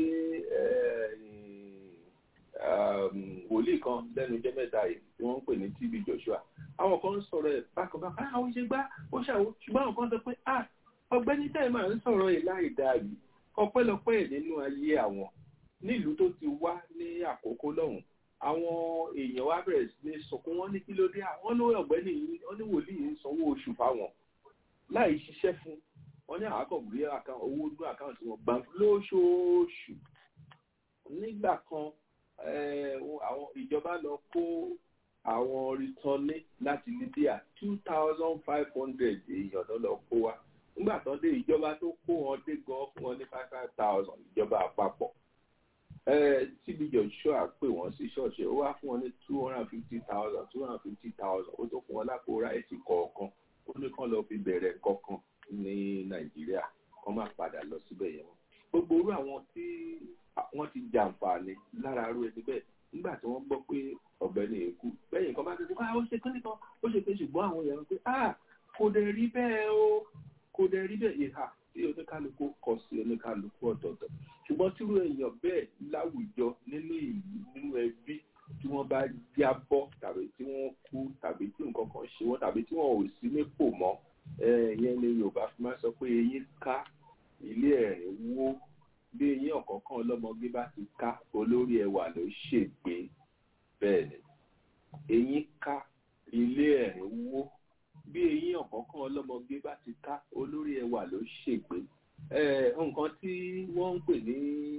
wòlíì kan lẹ́nu jẹ́ mẹ́ta yìí tí wọ́n ń pè ní TB Joshua àwọn kan ń sọ̀rọ̀ ẹ̀ bákanbákan àwọn ṣe gbá ó ṣàwó ṣùgbọ́n àwọn kan sọ pé ah ọ̀gbẹ́ni tẹ́ máa ń sọ̀rọ̀ ẹ̀ láì dáa yìí ọpẹ́lọpẹ́ ẹ̀ nínú ayé àwọn nílùú tó ti wá ní àkókò lọ́hùn àwọn èèyàn wá bẹ̀rẹ̀ sí ní sọkún wọn ní kí ló dé àwọn ló ọ̀gbẹ́ni yìí wọ́n ní wòlíì ń sanwó oṣù fáwọn láì ṣiṣẹ́ fún wọ́n ní àwọn akọ̀gbé owó inú àkáǹtì wọn gbà lóṣooṣù nígbà kan àwọn ìjọba lọ kó àwọn rìtọ́lé láti Libya two thousand five hundred èèyàn ló lọ kó wa nígbà tó dé ìjọba tó kó wọn dé gan fún wọn ní five five thousand ìjọba àpapọ̀ TB Joshua pè wọ́n sí ṣọ́ọ̀ṣì ó wá fún wọn ní two hundred and fifty thousand two hundred and fifty thousand ó tó fún wọn lápò ráìsì kọ̀ọ̀kan ó ní kán lọ fi bẹ̀rẹ̀ kọ̀ọ̀kan ní Nàìjíríà kán má padà lọ síbẹ̀ yẹn wọn gbogbo orú àwọn tí wọ́n ti jàǹfààní lára arú ẹni bẹ́ẹ̀ nígbà tí wọ́n gbọ́ pé ọ̀gbẹ́ni èkú bẹ́yìn kan bá ti sọ pé ó ṣe kán nìkan ó ṣe pé ṣùgbọ́n àwọn èèyàn pé ah kò dẹ̀ rí bẹ́ẹ̀ o kò dẹ̀ rí bẹ́ẹ̀ ìhà tí oníkálukú kọ sí oníkálukú ọ̀tọ̀ọ̀tọ̀ ṣùgbọ́n tírú èèyàn bẹ́ẹ̀ láwùjọ nínú ìlú nínú ẹbí tí wọ́n bá jábọ́ tàbí tí wọ́n kú tàbí tí nǹkan kan ṣe wọ́n tàbí tí wọ́n ò sí nípò mọ́ ìyẹn ni Yorùbá fi máa sọ pé eyín ká ilé ẹ̀rín wó bí eyín ọ̀kọ̀ọ̀kan ọlọ́mọge bá ti ká olórí ẹwà ló ṣègbè bẹ́ẹ̀ ni eyín ká ilé ẹ̀rín wó bí eyín ọ̀kọ̀ọ̀kan ọlọ́mọge bá ti ká olórí ẹwà ló ṣègbè nǹkan tí wọ́n ń pè ní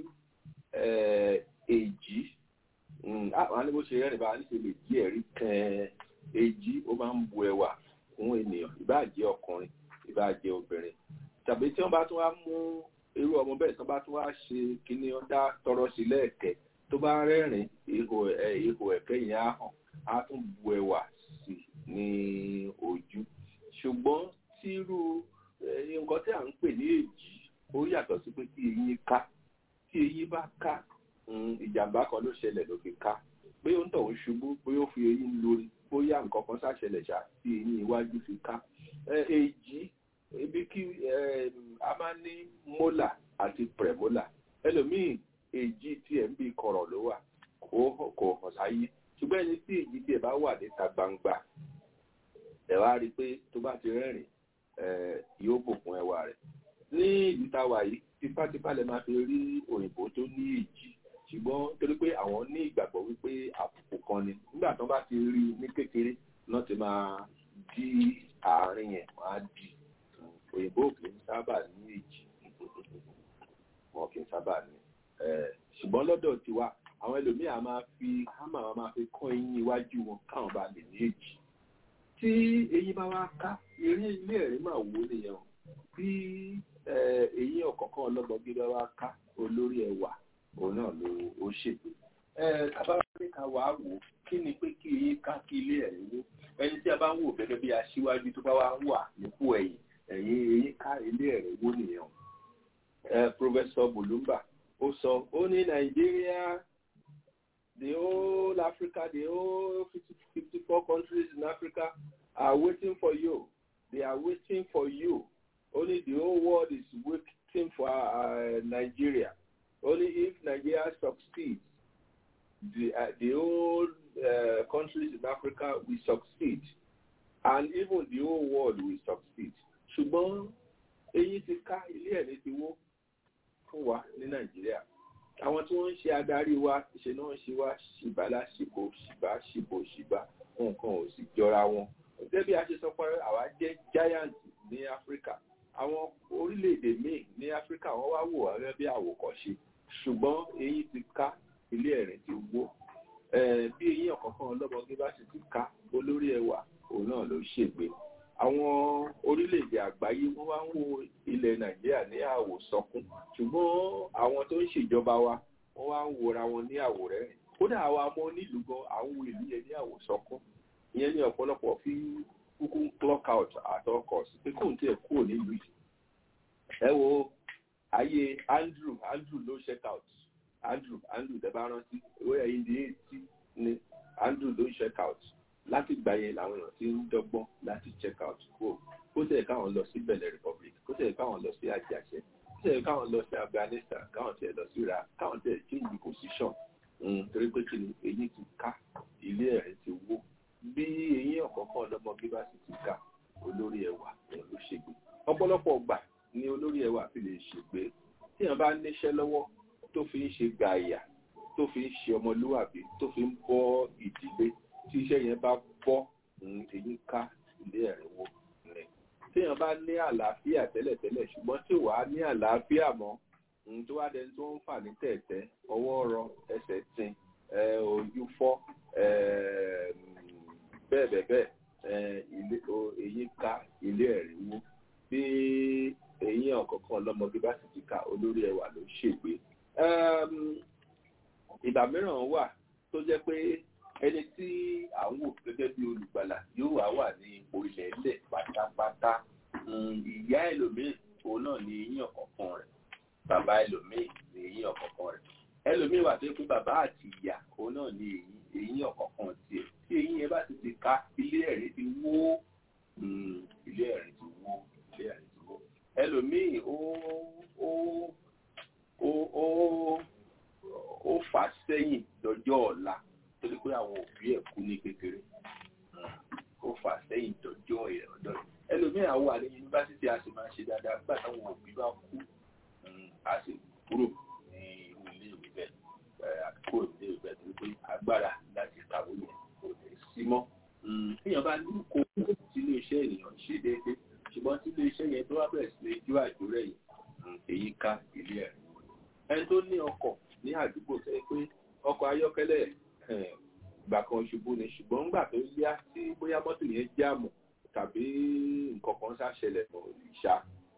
èjì àwọn aníbó ṣe rẹ́rìn bá ní ṣe lè jí ẹ̀rí kan èjì ó máa ń bu ẹwà fún ènìyàn ìbáà jẹ́ ọkùnrin ìbáà jẹ́ obìnrin tàbí tí wọ́n bá tún wá mú irú ọmọ bẹ́ẹ̀ tó bá tún wá ṣe kíní ọ̀dá tọrọ sí lẹ́ẹ̀kẹ́ tó bá rẹ́rìn ihò ihò ẹ̀kẹ́ yẹn á hàn á tún bu ẹwà sí ní ojú ṣùgbọ́n tírú nǹkan tí à ń pè ní èjì ó yàtọ̀ sí pé kí eyín ká tí eyín bá ká ìjàmbá kan ló ṣẹlẹ̀ ló fi ká pé ó ń tọ̀ ń ṣubú pé ó fi eyín lórí bóyá nǹkan kan ṣàṣẹlẹ̀ ṣá tí eyín iwájú fi ká èjì ibi kí a máa ní mola àti premola ẹlòmíì èjì tí ẹ̀ ń bí kọ̀rọ̀ ló wà kò hàn sáyé ṣùgbọ́n ẹni tí èjì tí ẹ̀ bá wà níta gbangba ẹ̀ wá rí i pé tó bá ti rẹ́rìn yóò bùkún ẹwà rẹ̀ ní ìlú táwa yìí tipátipá lè máa fi rí òyìnbó tó ní èjì ṣùgbọ́n torí pé àwọn ní ìgbàgbọ́ wípé àbùkù kan ni nígbà tó bá ti rí ní kékeré náà ti máa di àárín yẹn máa di òyìnbó kì í sábà ní èjì wọn kì í sábà ní ṣùgbọ́n lọ́dọ̀ tiwa àwọn ẹlòmíà máa fi hámà wọn máa fi kọ́ eyín iwájú wọn káwọn bá lè ní èjì tí eyín bá wá ká eré ilé ẹ̀rí máa wò nìyẹn o bí eyín ọ̀kọ̀ọ̀kan ọlọ́gbọ̀n bá wá ká olórí ẹwà òun náà ló ó ṣègbè tábàbá ní ká wàá wò kí ni pé kí eyín ká kí ilé ẹ̀rí wó ẹni tí a bá ń wò gẹ́gẹ́ bí aṣíwájú tó bá wá wà nípò ẹ̀yìn ẹ̀yìn eyín ká ilé ẹ̀rí wó nìyẹn Professor Bulumba ó sọ ó ní Nàìjíríà the whole Africa the whole fifty four countries in Africa are waiting for you they are waiting for you only the whole world is wait, thing for uh, Nigeria. Only if Nigeria succeeds, the, uh, the whole uh, countries in Africa will succeed. And even the whole world will succeed. Ṣùgbọ́n eyín ti ká ilé ẹ̀rí ti wó fún wa ní Nàìjíríà. Àwọn tí wọ́n ń ṣe adarí wa ṣe náà ṣe wá ṣìbálà ṣìbò ṣìbá ṣìbò ṣìbá nǹkan ò sì jọra wọn. Gẹ́gẹ́ bí a ṣe sọ pé àwa jẹ́ giant ní Áfíríkà. Àwọn orílẹ̀-èdè míì ní Áfíríkà wọ́n wá wò wá gẹ́gẹ́ bí àwòkọ́ṣe. Ṣùgbọ́n eyín ti ká ilé ẹ̀rín ti wó. Bí eyín ọ̀kọ̀ọ̀kan ọlọ́mọge bá sì ti ká olórí ẹwà òun náà ló ṣègbè. Àwọn orílẹ̀-èdè àgbáyé wọ́n wá ń wo ilẹ̀ Nàìjíríà ní àwòsọkún. Ṣùgbọ́n àwọn tó ń ṣèjọba wa wọ́n wá ń wòra wọn ní àwòrẹ́rìn. Kódà àwa ọmọ onílùú gan àwọn ìlú yẹn ní àwòsọkún. Ìyẹn ní ọ̀pọ̀lọpọ̀ fi kúkú clock out àtọkọ̀ sí pé kóun tiẹ̀ kúrò nílùú yìí. Ẹ wo ayé Andrew Andrew ló check out Andrew Andrew tẹ́bá rántí owó ẹ̀yìn di eighty ni Andrew ló check out láti gbà yẹn làwọn èèyàn ti ń dọ́gbọ́n láti check out kúrò kó tẹ̀ káwọn lọ sí Benin Republic kó tẹ̀ káwọn lọ sí Àjàṣẹ́ kó tẹ̀ káwọn lọ sí Afghanistan káwọn tẹ̀ lọ sí Iraq káwọn tẹ̀ change position torí pé kí ni eyín ti ká ilé ẹ̀rín ti wó bí eyín ọ̀kọ̀ọ̀kan ọlọ́mọge bá sì ti ká olórí ẹwà òun ló ṣègbè ọ̀pọ̀lọpọ̀ ọgbà ni olórí ẹwà fi lè ṣègbè tí èèyàn bá níṣẹ́ lọ́wọ́ tó fi ń ṣe gàyà tó fi ń ṣe ọmọlúwàbí tó fi ń bọ́ ìdílé tí iṣẹ́ yẹn bá bọ́ èyí ká ilé ẹ̀rínwó rẹ̀. téèyàn bá ní àlàáfíà tẹ́lẹ̀tẹ́lẹ̀ ṣùgbọ́n tí wàá ní àlàáfíà mọ́ tó wá dẹni tó ń fà ní tẹ̀tẹ́ ọwọ́ rọ ẹsẹ̀ tin ojú fọ́ bẹ́ẹ̀ bẹ́ẹ̀ bẹ́ẹ̀ èyí ká ilé ẹ̀rínwó bí eyín ọ̀kọ̀ọ̀kan ọlọ́mọdé bá sì ti ka olórí ẹwà ló ṣègbè. ìgbà mìíràn wà tó jẹ́ pé ẹni tí à ń wò gẹ́gẹ́ bí olùgbàlà yóò wá wà ní ipò ilẹ̀ ilẹ̀ pátápátá ìyá ẹlòmíì òun náà ní eyín ọ̀kọ̀ọ̀kan rẹ̀ bàbá ẹlòmíì ní eyín ọ̀kọ̀ọ̀kan rẹ̀ ẹlòmíì wà tó yẹ pé bàbá àti ìyá òun náà ní eyín ọ̀kọ̀ọ̀kan tiẹ̀ tí eyín yẹn bá ti ti ká ilé ẹ̀rí ti wó ilé ẹ̀rí ti wó ilé ẹ̀rí ti wó ẹlòmíì ó ó ó ó ó fà sẹ́yìn lọ́jọ́ ọ̀la torí pé àwọn òbí ẹ̀ kú ní kékeré ó fà sẹ́yìn dọ́jọ́ ọ̀dọ́ ẹlòmíì àwọn wà ní yunifásitì a sì máa ṣe dáadáa nígbà táwọn òbí bá kú a sì kúrò ní irú ilé ìwé bẹ́ẹ̀ àkókò ilé ìwé bẹ́ẹ̀ torí pé agbára láti kàwé yẹn kò ní sí mọ́. èèyàn bá ní kó tí ilé iṣẹ́ ènìyàn ṣe déédéé ṣùgbọ́n tí ilé iṣẹ́ yẹn tó wá bẹ̀rẹ̀ sí lè jó àjò rẹ̀ yìí èyí ká ilé ẹ̀ ẹni tó ní ọkọ̀ ní àdúgbò sẹ́yìn pé ọkọ̀ ayọ́kẹ́lẹ́ ìgbà kan ṣubú ni ṣùgbọ́n ńgbà tó yá tí bóyá mọ́tò yẹn jáàmù tàbí nǹkan kan ṣàṣẹlẹ̀ mọ́ ìṣá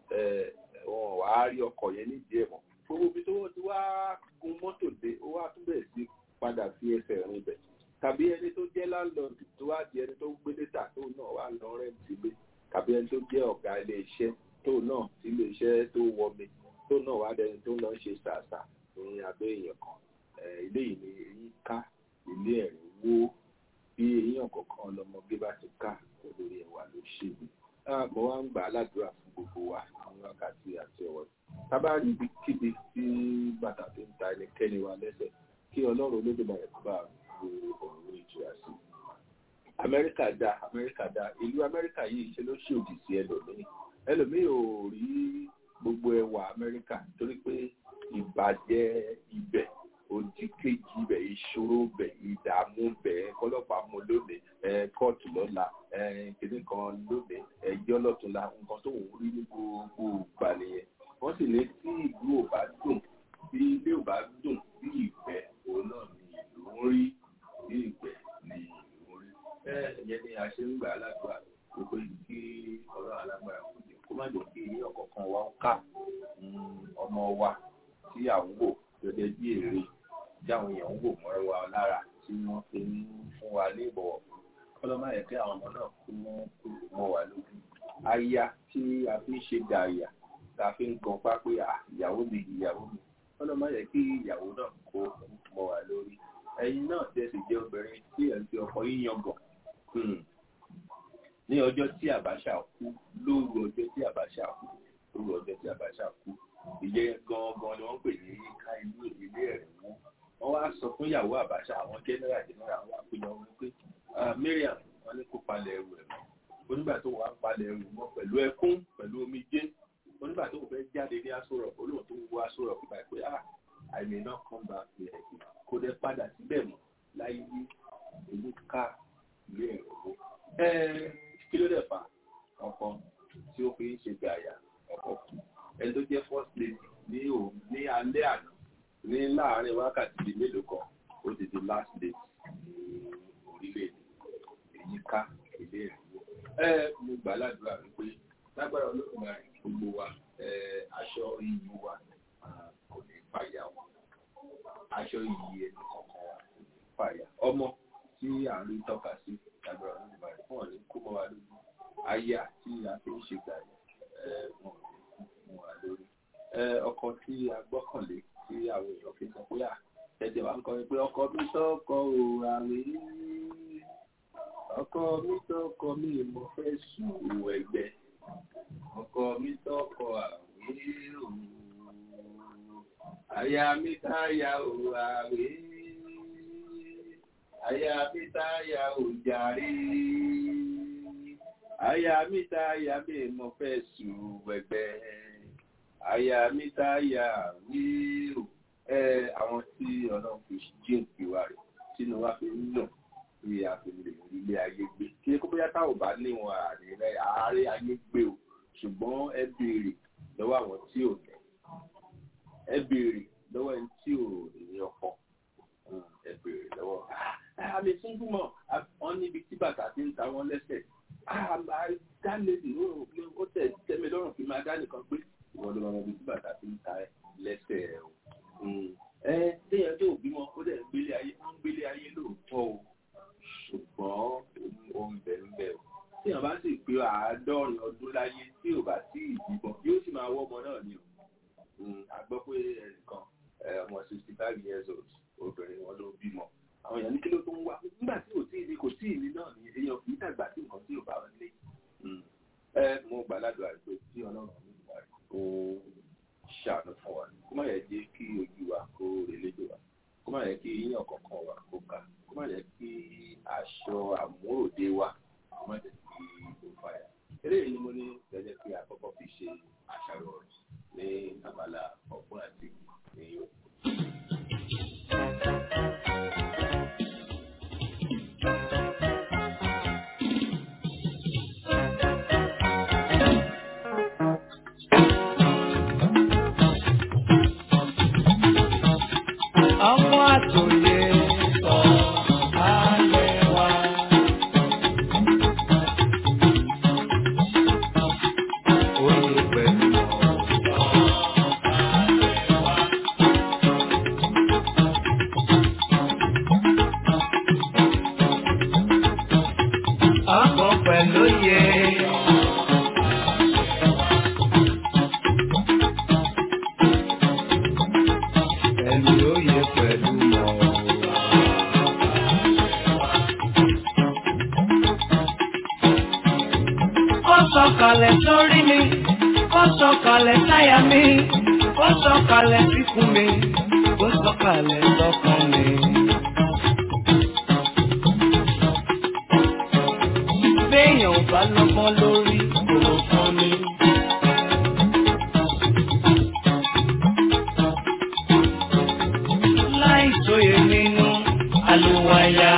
wọn wà á rí ọkọ̀ yẹn nídìí ẹ̀ mọ́ gbogbo ibi tó ti wá gun mọ́tò dé ó wá tún bẹ̀rẹ̀ sí padà sí ẹsẹ̀ rìn bẹ̀ tàbí ẹni tó jẹ́ láńlọ́ọ̀dù tó wá di ẹni tó gbé dẹ́tà tó náà wà lọ rẹ́ǹtì gbé tàbí ẹni tó jẹ́ ọ̀gá ilé iṣẹ́ tó náà tí ilé iṣẹ́ tó wọmi tó náà wá dẹni tó lọ ṣe ṣàṣà ní abẹ́ èèyàn kan ilé yìí ni èyí ká ilé ẹ̀rín wó bí eyín ọ̀kọ̀ọ̀kan lọmọge bá ti ká olórí ẹ̀wà ló ṣe mí. mo wá ń gbà á ládùúrà fún gbogbo wa ní wákàtí àti ọ̀wọ́ tábà rí ibikíbi tí bàtà fi ń ta ẹnikẹ́ni wa lẹ́sẹ̀ kí ọlọ́run olódùmarè kó bá gbogbo ọ̀rọ̀ ìtura sí i. amẹ́ríkà dá amẹ́ríkà dá ìlú amẹ́ríkà yìí ṣe ló ṣòdì sí ẹlòmíì ẹlòmíì ò rí gbogbo ẹwà amẹ́ríkà torí pé ìbàjẹ́ ibẹ̀ odi kejì bẹ ìṣòro bẹ ìdààmú bẹ kọlọpàá mú lónìí kóòtù lọ́la kìnní kan lónìí ẹjọ́ lọ́túnla nǹkan tó ń rí ní gbogbo ìgbà nìyẹn wọ́n sì ní tí ìlú ò bá dùn bí ilé ò bá dùn bí ìgbẹ́ òun náà ni ìlú ń rí bí ìgbẹ́ ni ìlú ń rí ìyẹn ni a ṣe ń gbà aládùúgbà gbogbo kí ọ̀rọ̀ alágbára kò jẹ́ kó má jẹ́ kí ọ̀kọ̀ọ̀kan wa ń ká ọmọ wa tí à ń wò gẹ́gẹ́ bí èrè tí àwọn èèyàn ń wò mọ́ra wa lára tí wọ́n fi ń fún wa ní ìbọ̀wọ̀ kọ́lọ́mà yẹ kí àwọn ọmọ náà kú mọ́ wa lójú. aya tí a fi ń ṣe gàyà tá a fi ń gan pápé ìyàwó mi ìyàwó mi kọ́lọ́mà yẹ kí ìyàwó náà kó mọ́ wa lórí. ẹ̀yin náà tẹ́ sì jẹ́ obìnrin tí ẹ̀ ń fi ọkọ yín yangàn. ní ọjọ́ tí Abacha kú lóru ọjọ́ tí Abacha kú lóru ọjọ́ tí Abacha kú ìyẹn gangan ni wọ́n pè ní ká ilé ilé ẹ̀rẹ̀ wọn wọ́n wá sọ fún ìyàwó àbáṣà àwọn general general wọn àpéjọ wọn pé Mariam wọn ní kó palẹ̀ ẹrù ẹ̀ mọ́ onígbà tó wà ń palẹ̀ ẹrù mọ́ pẹ̀lú ẹkún pẹ̀lú omijé onígbà tó fẹ́ jáde ní aṣọ rọ̀ olóhùn tó ń wọ aṣọ rọ̀ pípa pé ah I may not come back here kó dẹ́ padà síbẹ̀ mọ́ láyé ní èyí ká ilé ẹ̀rọ owó. kí ló dẹ̀ fà ọkọ tí ó fi ń ṣe gàyà ọkọ ẹni tó jẹ́ first lady ní òun ní alẹ́ àná ní láàárín wákàtí bíi mélòó kan ó ti di last day ní orílẹ̀-èdè èyí ká ilé ẹ̀rọ owó. ẹ mo gbà ládùúrà wípé lágbára olóògbé gbogbo wa aṣọ iyì wa kò ní fàyà wọn aṣọ iyì ẹni kọ̀ọ̀kan wa kò ní fàyà ọmọ tí à ń rí tọ́ka sí lágbára olóògbé fún ọ̀nì kó mọ́ wa lójú aya tí a fi ń ṣe gbà yẹn wọn ò ní kú mọ́ wa lórí ọkọ tí a gbọ́kànlé tí àwọn èèyàn fi sọ pé à tẹ̀tẹ̀ wa ń kọrin pé ọkọ mi tọkọ ò àwé ọkọ mi tọkọ mi mo fẹ́ sùn ẹgbẹ́ ọkọ mi tọkọ àwé òun aya mi táyà ò àwé aya mi táyà ò jàre aya mi táyà mi mo fẹ́ sùn ẹgbẹ́ aya mi táyà àwé òun ẹ àwọn tí ọlọ́run fi jíǹkì wa rẹ̀ sínú wa fi ń nà bí a fi lè rí ilé ayé gbé kí kó bóyá táwọn bá níwọn àárẹ àárẹ ayé gbé o ṣùgbọ́n ẹ béèrè lọ́wọ́ àwọn tí ò ní ẹ béèrè lọ́wọ́ ẹni tí ò ní ọkọ ẹ béèrè lọ́wọ́ àmì súnjúmọ̀ wọ́n níbi tí bàtà ti ń ta wọ́n lẹ́sẹ̀ dálé ó tẹ̀ tẹ́mi lọ́rùn kí n máa dá nìkan pé ìwọ ló máa mọ ibi tí bàtà ti ń ta lẹ́sẹ̀ ẹ̀ o ẹ téèyàn tó bímọ ó dẹ̀ ń gbélé ayé ó ń gbélé ayé lóòótọ́ o ṣùgbọ́n ó ń bẹ̀ ń bẹ̀ o téèyàn bá sì pé àádọ́rin ọdún láyé tí ò bá sí ìbímọ yóò sì máa wọ́ ọmọ náà ni o a gbọ́ pé ẹnìkan ọmọ sixty five years old obìnrin wọn ló bímọ àwọn èèyàn ní kí ló tó ń wá nígbà tí kò tí ì ní kò tí ì ní náà ni èèyàn kì í dàgbà sí nǹkan tí ò bá wọn lé ẹ mo gbàládùn àìpé tí ọlọ́run mi wà kó ṣàánú fún wa kó má yẹ jẹ́ kí ojú wa kó relédè wa kó má yẹ kí yíyan kankan wa kó ká kó má yẹ kí aṣọ àmúròde wa kó má yẹ kí ó fàyà. eléyìí ni mo ní gẹ́gẹ́ kí àkọ́kọ́ fi ṣe àṣàrò ọ̀rọ̀ ní abala ọ̀gbọ́n àti ní yòókù. ọmọ àtòyè sọ ayé wa. Oyè pẹ̀lú ọ̀sán ayé wa. Ọkọ̀ pẹ̀lú yẹ. Ẹni oyè pẹ̀lú mọ̀. Ó sọ̀kalẹ̀ sórí mi, ó sọ̀kalẹ̀ sáyà mi, ó sọ̀kalẹ̀ síkùn mi, ó sọ̀kalẹ̀ sọ́kàn mi. Béèyàn ò bá lọ́gbọ́n lórí kò fún mi. Láì sóye nínú àlùwàyà.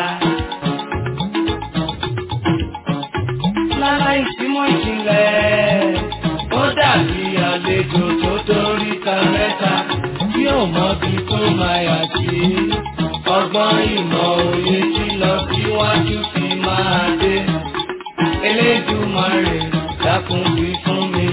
Láláì símọ́ ìjìnlẹ̀, ó dàbí àlejò tó dórí ta mẹ́ta tí ò mọ bí tó máa yà sí. Ọgbọ́n ìmọ̀ òye tí lọ síwájú fi máa dé. Elédùmarè dákun wí fún mi.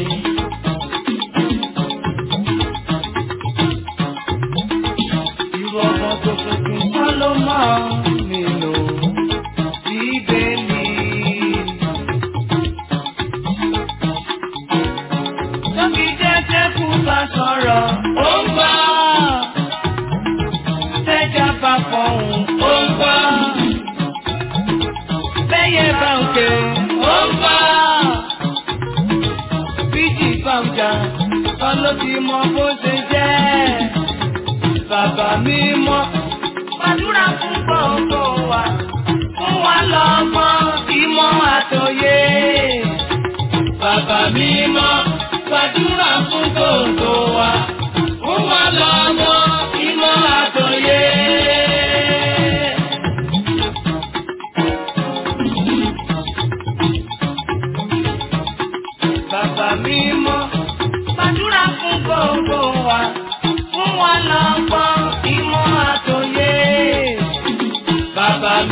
Irú ọmọ tó tuntun kọ́ ló máa nínú bíbélì. Tóbi jẹ́jẹ́ kú bá sọ̀rọ̀, ó ń gbọ́. Tẹ́jà bá fọ̀hún, ó ń gbọ́.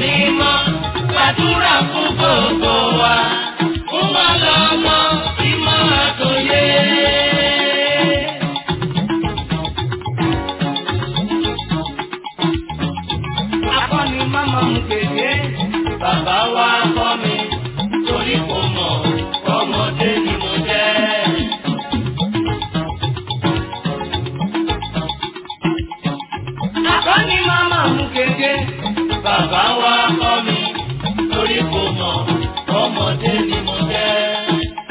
mímọ́ gbàdúrà fún gbogbo wa fún wa lọ́mọ ìmọ̀ àtòyé. akọni mama mu kéde bàbá wa kọ́ mi torí kò mọ̀ ọmọdé ni mo jẹ́. akọni mama mu kéde bàbá wa kọ́ mi torí kò mọ̀ ọmọdé ni mo jẹ́.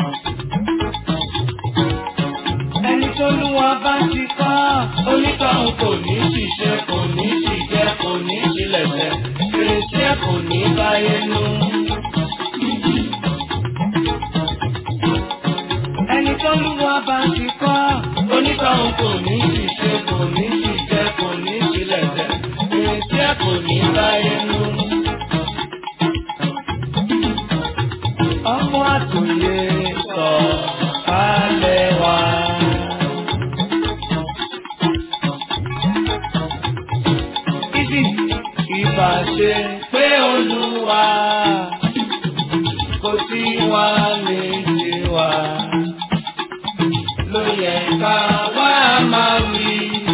ẹni tó lù wá bá ti kọ́ onítọ̀hún kò ní ṣiṣẹ́ kò ní ṣìjẹ́ kò ní ṣílẹ̀ṣẹ̀ fèrèsé kò ní báyé nú. ẹni tó lù wá bá ti kọ́ onítọ̀hún kò ní ṣiṣẹ́ kò ní ṣìjẹ́ kò ní ṣílẹ̀ṣẹ̀ fèrèsé kò ní báyé nú. ọmọ àtòyè sọ kálẹ̀ wá. Ibi ìbàṣe pé olúwa kò sí wa lè ṣe wa. Ló yẹ ká wá máa wí.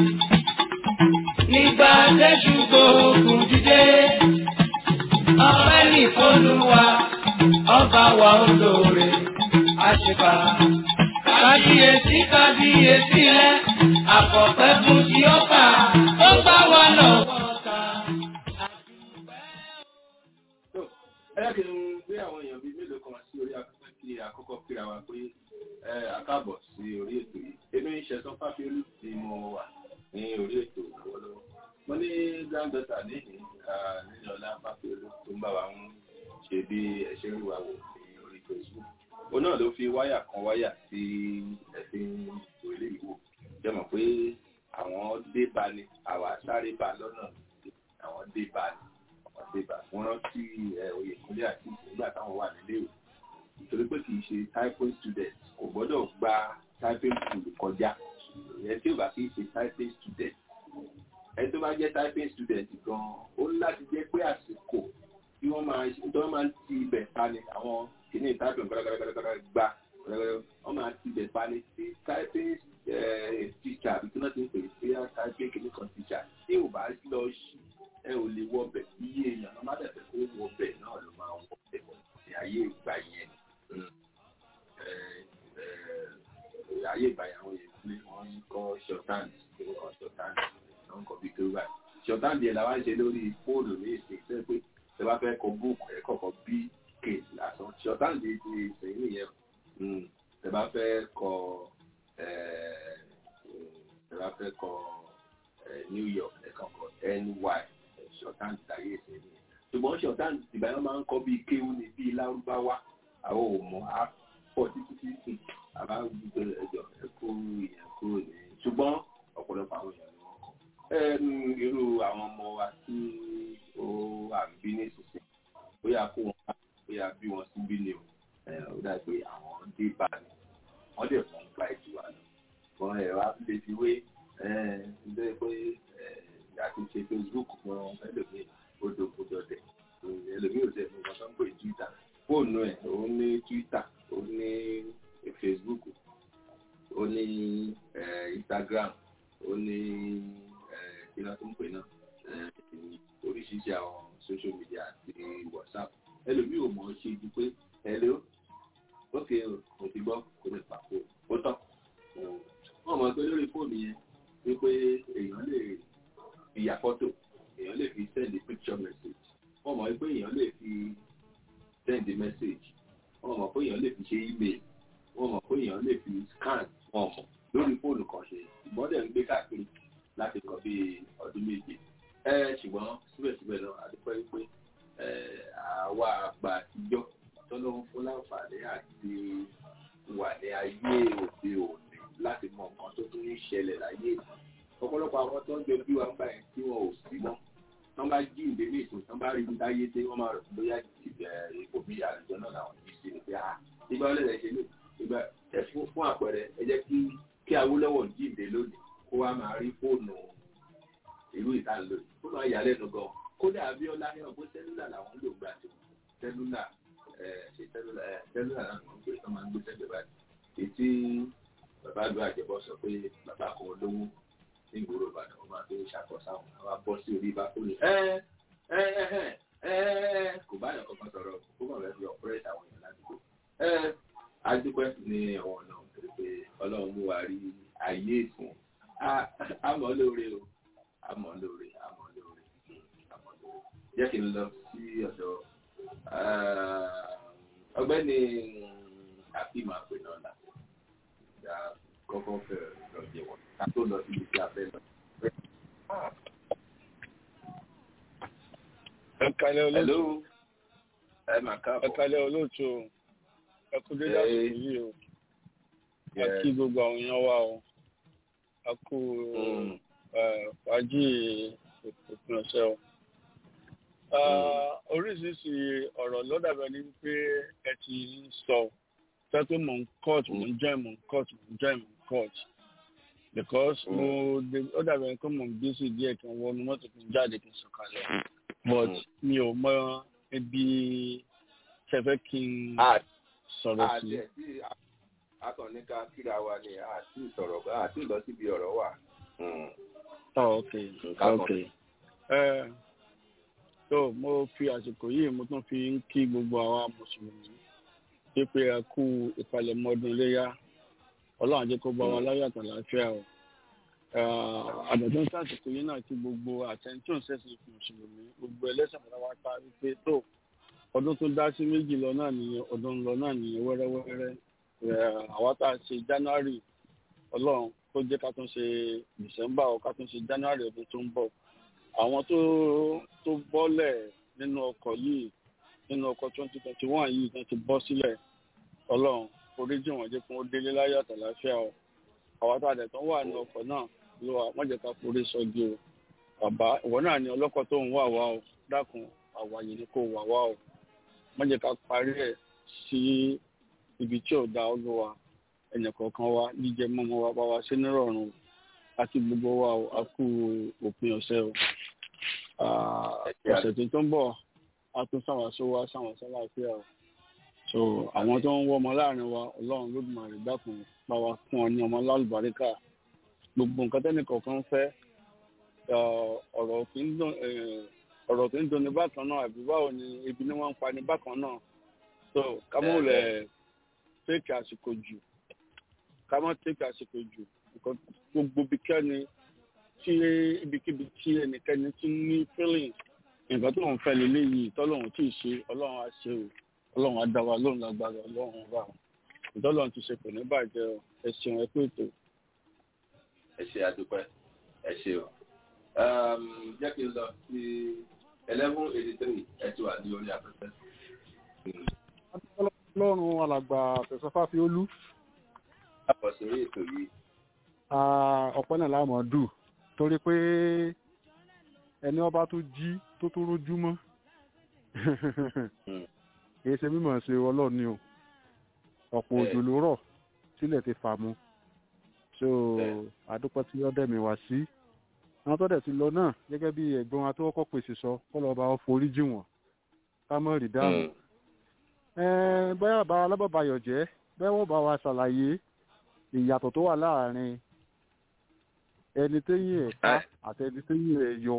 Nígbà tẹ́jú gbóògùn dídé, ọpẹ́ nìkọlùwà, ọba wa olóore, àṣepà. Kábíyèsí kábíyèsí rẹ̀, àkọ́pẹ́ fún ti ọba, ó gbá wa lọ́wọ́ ta. So, ẹ jẹ́ kí n gbé àwọn èèyàn bíi mélòó kan sí orí afẹ́fẹ́ kí àkọ́kọ́ kíra wa pé ẹ àkáàbọ̀ sí orí ètò yìí. Èmi ń ṣẹ̀sán Fáfiolú ni mo wà ní orí ètò lọ́wọ́lọ́wọ́. Mo ní granddaughter níhìn nínú ọlá Fáfiolú tó ń bá wa ń ṣe bí ẹ̀ṣẹ̀ rí wa wò ní orí Facebook. Òun náà ló fi wáyà kan wáyà sí ẹ̀sìn ìwé ìwò. Jẹ́ mọ̀ pé àwọn dé bá ní àwa sáré bá lọ́nà àwọn dé bá ní àdébà wọn rántí oyèkúnlé àti nígbà táwọn wà nílé ìwé nítorí pé kì í ṣe typing student kò gbọ́dọ̀ gba typing school kọjá ìyẹn tí ò bá kì í ṣe typing student ẹni tó bá jẹ́ typing student gan-an ó ní láti jẹ́ pé àsìkò tí wọ́n máa tí wọ́n máa ti ibẹ̀ pani àwọn kìíní typing gbàgbàgbàgbàgbà gbà wọ́n máa ti ibẹ̀ pani tí typing teacher àbí tí wọ́n ti ń pè é typing kìíní kan teacher tí ò bá lọ sí ẹ ò lè wọ bẹ̀ iye èèyàn ló má dẹ̀fẹ̀ kó wọ bẹ̀ náà ló máa wọ bẹ̀ ní ayé ìgbà yẹn ayé ìgbà yẹn àwọn yẹn pé wọ́n ń kọ́ shorthand wọ́n kọ́ shorthand wọ́n kọ́ bí tó báyìí shorthand yẹn làwọn ṣe lórí fóònù ní ìsìn pé pé ẹ bá fẹ́ kọ búùkù ẹ kọ̀kọ́ bí k lásán shorthand yìí ti ìsìn nìyẹn ẹ bá fẹ́ kọ ẹ bá fẹ́ kọ New York ẹ kọ̀kọ́ ny shorthand láyé ìsìn ni ṣùgbọ́n shorthand ìbáyọ̀ máa ń kọ́ bíi kéwú ni bíi lárúbáwá àwọn ò mọ̀ á pọ̀ títí títí àbá gbogbo ẹjọ́ ẹ̀kọ́ ìyẹn kúrò ní ṣùgbọ́n ọ̀pọ̀lọpọ̀ àwọn èèyàn ni wọ́n kọ́. irú àwọn ọmọ wa tí ó wà ń bí nísinsìnyí bóyá kó wọn bá bóyá bí wọn sí bí ni o ó dà pé àwọn dé bá ní wọ́n dẹ̀ fún gba ìjù wa lọ. wọn ẹ̀rọ lè fi wé ẹ̀ pé àti ṣe facebook fún ẹlòmíì odòkodò dẹ ẹlòmíì ò tẹ̀ fún wọn tó ń pè twitter fóònù ẹ̀ ó ní twitter ó ní facebook ó ní instagram ó ní kí ló tó ń pè náà oríṣiríṣi àwọn social media àti whatsapp ẹlòmíì ò mọ̀ ọ́ ṣe ju pé hello ókè mo ti gbọ́ kó lè pàkó ó tọ̀ wọ́n mọ̀ pé lórí fóònù yẹn wípé èèyàn lè fi ya fọ́tò èèyàn lè fi send a picture message wọ́n mọ̀ pé èèyàn lè fi send a message wọ́n mọ̀ pé èèyàn lè fi ṣe email wọ́n mọ̀ pé èèyàn lè fi scan wọ́n mọ̀ lórí fóònù kan ṣe ìmọ̀dẹ̀ ń gbé káàkiri láti kọ́ bí ọdún méje ẹ ṣùgbọ́n síbẹ̀síbẹ̀ náà àdúpẹ́ pé àwa àgbà àtijọ́ tọ́lọ́ ń fún láǹfààní àti wà ní ayé òde òní láti mọ nǹkan tó tún ń ṣẹlẹ̀ láyé ọ̀pọ̀lọpọ̀ àwọn tó ń jọ bí wọn gbà yẹn tí wọn ò sí mọ́ wọ́n bá jí ìdè ní ìsìn wọ́n bá rí ibi táyé dé wọ́n máa rò bóyá ipò bí àlùjọ náà làwọn yìí sí ni pé ah ìgbà wọlé rẹ̀ ṣe lè ìgbà ẹ fún fún àpẹẹrẹ ẹ jẹ́ kí kí Awólọ́wọ̀ jí ìdè lónìí kó wá máa rí fóònù ìlú ìtàlóyè ó máa yà lẹ́nu gan kódà abiola ní ọgbọ́n sẹ́lúlà làwọn lò gbà tó sẹ́lúlà ṣe sẹ́lúlà sẹ́lúlà náà wọ́n gbé tó máa ń gbé sẹ́gbẹ̀ẹ́ báyìí ètí bàbá àdúrà àjẹbọ sọ pé bàbá kan lówó ní ìgboro ìbàdàn wọn máa fi ṣàkóso àwọn àwọn abọ́ sí orí bá kó lè ẹ ẹ ẹ ẹ kò bá yàn kankan sọ̀rọ̀ kó mọ̀ fẹ́ fi ọ̀pẹ́rẹ́tì àwọn èèyàn ládùúgbò ẹ adúpẹ́ ní ọ̀wọ́n náà torí pé ọlọ́run mú wa rí ayé ìsìn àmọ́ lóore o àmọ́ lóore àmọ́ lóore àmọ́ lóore jẹ́ kí n lọ sí ọ̀dọ̀ ọgbẹ́ni àfihàn àpè náà là ìgbà kọ́kọ́ fẹ́ lọ jẹ wọn ká tó lọ sí ibi tí a fẹ́ lọ. ẹ kalẹ olóòtú Hello ẹ máa ẹ káàbọ̀. kalẹ olóòtú o ẹ kú dédé Hey. àsìkò yìí o a Yes. kí gbogbo àwọn èèyàn wa o a kú Mm. ẹ, fàájì òpin ọ̀sẹ̀ o. Ah, oríṣiríṣi ọ̀rọ̀ ló dàbẹ̀ ní pé ẹ ti sọ sọ pé mò ń court mò ń join mò ń court mò ń join mò ń court because Mm. mo de- ó dàbẹ̀ ní pé mò ń busy díẹ̀ kí n wọnú mọ́tò kí n jáde kí n sọ̀kalẹ̀ but Mm. mi ò mọ ibi ṣẹfẹ́ kí n Ah, sọ̀rọ̀ sí. àti ẹ̀ tí akọni ká kíra wa ni àti ìsọ̀rọ̀ àti ìlọ síbi ọ̀rọ̀ wà. Mm. Oh, ok Nǹkan ok ẹ tó mo fi àsìkò yìí mo tún fi ń kí gbogbo àwa mùsùlùmí pípé ẹ kú ìpalẹ̀mọ́ ọdún iléyà ọlọ́run jẹ́ kó bá wa láyọ̀ àtàlàáfíà o àdàtún sàsìkò yìí náà kí gbogbo àtẹ̀ntún ṣẹ̀ṣẹ̀ mùsùlùmí gbogbo ẹlẹ́sìn pátápátá wípé tó ọdún tó dá sí méjì lọ náà nìyẹn ọdún ń lọ náà nìyẹn wẹ́rẹ́wẹ́rẹ́ ẹ, àwa tá a ṣe january ọlọ́run tó jẹ́ ká tún ṣe december ọ ká tún ṣe january ọdún tó ń bọ̀ àwọn tó tó bọ́lẹ̀ nínú ọkọ̀ yìí nínú ọkọ̀ twenty twenty one yìí tó ti bọ́ sílẹ̀ ọlọ́run oríjì wọn jẹ́ kí wọ́n délé láyọ̀ àtàláfíà o àwọn tá a dẹ̀ tán wà ní ọkọ̀ náà ló wà wọ́n jẹ́ ká forí sọ́gi o bàbá ìwọ náà ni ọlọ́kọ̀ tó ń wà wá o dákun àwàyè ni kò wà wá o wọ́n jẹ́ ká parí ẹ̀ sí ibi tí ò da olúwa ẹnìkọ̀ọ̀kan wa jíjẹ mọ́mọ́ wa bá wa sí nírọ̀rùn àti gbogbo wa o a kú òpin ọ̀sẹ̀ o Ah, ọ̀sẹ̀ tó tó ń bọ̀ a tún sáwọn sówó sáwọn sálàáfíà o so àwọn tó ń wọ́ ọmọ láàrin wa ọlọ́run lódùmarè dákun bá wa fún ọ ní ọmọ lálùbáríkà gbogbo nǹkan tẹ́nìkọ̀ọ̀kan fẹ́ ah, ọ̀rọ̀ kì í dùn eh, ọ̀rọ̀ kì í dùn ní bákan náà àbí báwo ni ebi ni wọ́n ń pa ní bákan náà so kámọ́lẹ̀ tẹ́kì àsìkò jù ká má tẹ́kì àsìkò jù nǹkan gbogbo bíkẹ́ni tí ibikíbi tí ẹnikẹ́ni ti ní feeling nǹkan tó ń fẹ́ lélẹ́yìí tọ́lọ́run tí ì ṣe ọlọ́run á ṣe o ọlọ́run á dá wa lóhùn lágbára ọlọ́run bá wọn ìtọ́lọ́run ti ṣe kò ní bàjẹ́ o ẹ ṣeun ẹ pé ètò. ẹ ṣe àdúpẹ́ ẹ ṣe o. Um, jẹ́ kí n lọ sí eleven eighty three ẹ ti wà ní orí afẹ́fẹ́. ọlọ́run alàgbà tẹ̀sánfà fi ó lú àpọ̀ sórí ètò yìí. ọ̀pẹ́ náà láàmú dù torí pé ẹni ọba tó jí tó tó rójú mọ́ kì í ṣe mímọ̀ ṣe ọlọ́run ni o ọ̀pọ̀ òjò ló rọ̀ sílẹ̀ ti fà mu so Bẹ́ẹ̀. àdúpẹ́ tí ó dẹ̀mí wá sí àwọn tó dẹ̀ ti lọ náà gẹ́gẹ́ bí ẹ̀gbọ́n wa tó kọ́kọ́ pèsè sọ kọ́ lọ́ọ́ bá wọn forí jì wọ́n ká mọ̀ rí dáhùn Mm. Ẹ́n, bóyá bá alábàbàyọ̀ jẹ́ bẹ́ẹ̀ wọ́n bá wa ṣàlàyé ìyàtọ̀ tó wà láàrin ẹni téyìn ẹ̀ ká Ẹ́. àti ẹni téyìn ẹ̀ yọ.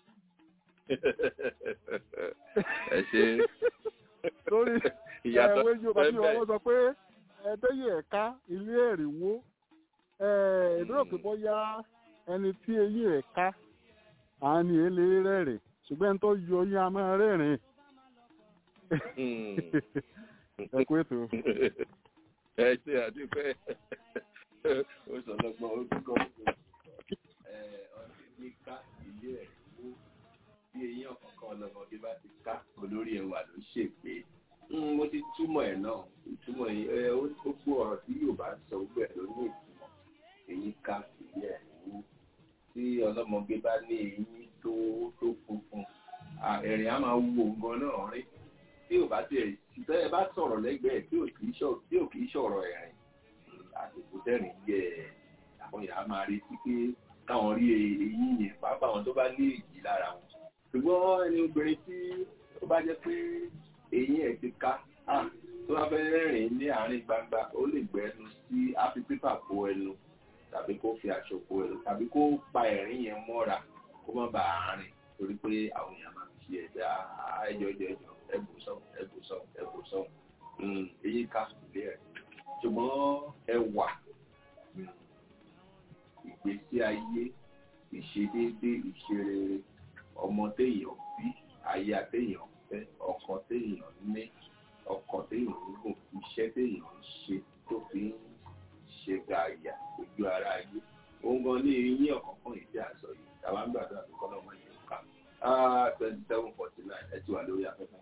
ẹ ṣe lórí ìyàtọ̀ ẹ̀wé yorùbá tí bẹ́ẹ̀ wọ́n sọ pé ẹ téyìn ẹ̀ ká ilé ẹ̀rìnwó ìdúró pé bóyá ẹni tí eyín ẹ̀ ká àwọn ni èlé rẹ́rìn ṣùgbọ́n ẹni tó yọ yín a máa rẹ́rìn Mm. ẹ kú ètò. ẹ ṣe àdúpẹ́ ó sọ lọ́gbọ́n ó ti kọ́ ẹ ọdún ní ká ilé ẹ̀ wó bí eyín ọ̀kọ̀ọ̀kan ọlọ́mọdé bá ti ká olórí ẹwà ló ṣègbè mo ti túmọ̀ ẹ̀ náà ìtumọ̀ ẹ̀ ó ó gbọ́ ọ̀rọ̀ tí Yorùbá sọ gbogbo ẹ̀ ló ní ìtumọ̀ eyín ká ilé ẹ̀ wó tí ọlọ́mọge bá ní eyín tó tó funfun à, ẹ̀rìn á máa wú òǹgan náà rí tí ò bá tiẹ̀ tẹ́ ẹ bá sọ̀rọ̀ lẹ́gbẹ̀ẹ́ tí ò kì í sọ̀rọ̀ tí ò kì í sọ̀rọ̀ ẹ̀rìn àsìkò tẹ́rìn yẹ àwọn yàrá máa retí pé káwọn rí eyín yẹn pàápàá àwọn tó bá ní èjì lára wọn ṣùgbọ́n ẹni obìnrin tí ó bá jẹ́ pé eyín ẹ̀ ti ká ah, tó bá fẹ́ rìn ní àárín gbangba ó lè gbẹ́nu sí áfi pépà bo ẹnu tàbí kó fi aṣọ bo ẹnu tàbí kó pa ẹ̀rín yẹn mọ́ra kó má bàa rìn torí pé àwọn èèyàn máa fi ṣe ẹ̀dá ẹjọ́ ẹjọ́ ẹjọ́ ẹ̀bù sọ̀hún ẹ̀bù sọ̀hún ẹ̀bù sọ̀hún eyín ká ilé ẹ̀ ṣùgbọ́n ẹwà mm, ìgbésí ayé ìṣedéédé ìṣerere ọmọ téèyàn bí aya téèyàn fẹ́ ọkọ téèyàn ní ọkọ téèyàn ń gùn iṣẹ́ téèyàn ń ṣe tó fi ń ṣe gààyà ojú ara ayé òun gan ní eyín ọ̀kọ̀ọ̀kan yìí tí a sọ yìí tàwa ń gbàdúrà pé kọ́nà ọmọ yìí ká twenty seven forty nine ẹ ti wà lórí afẹ́fẹ́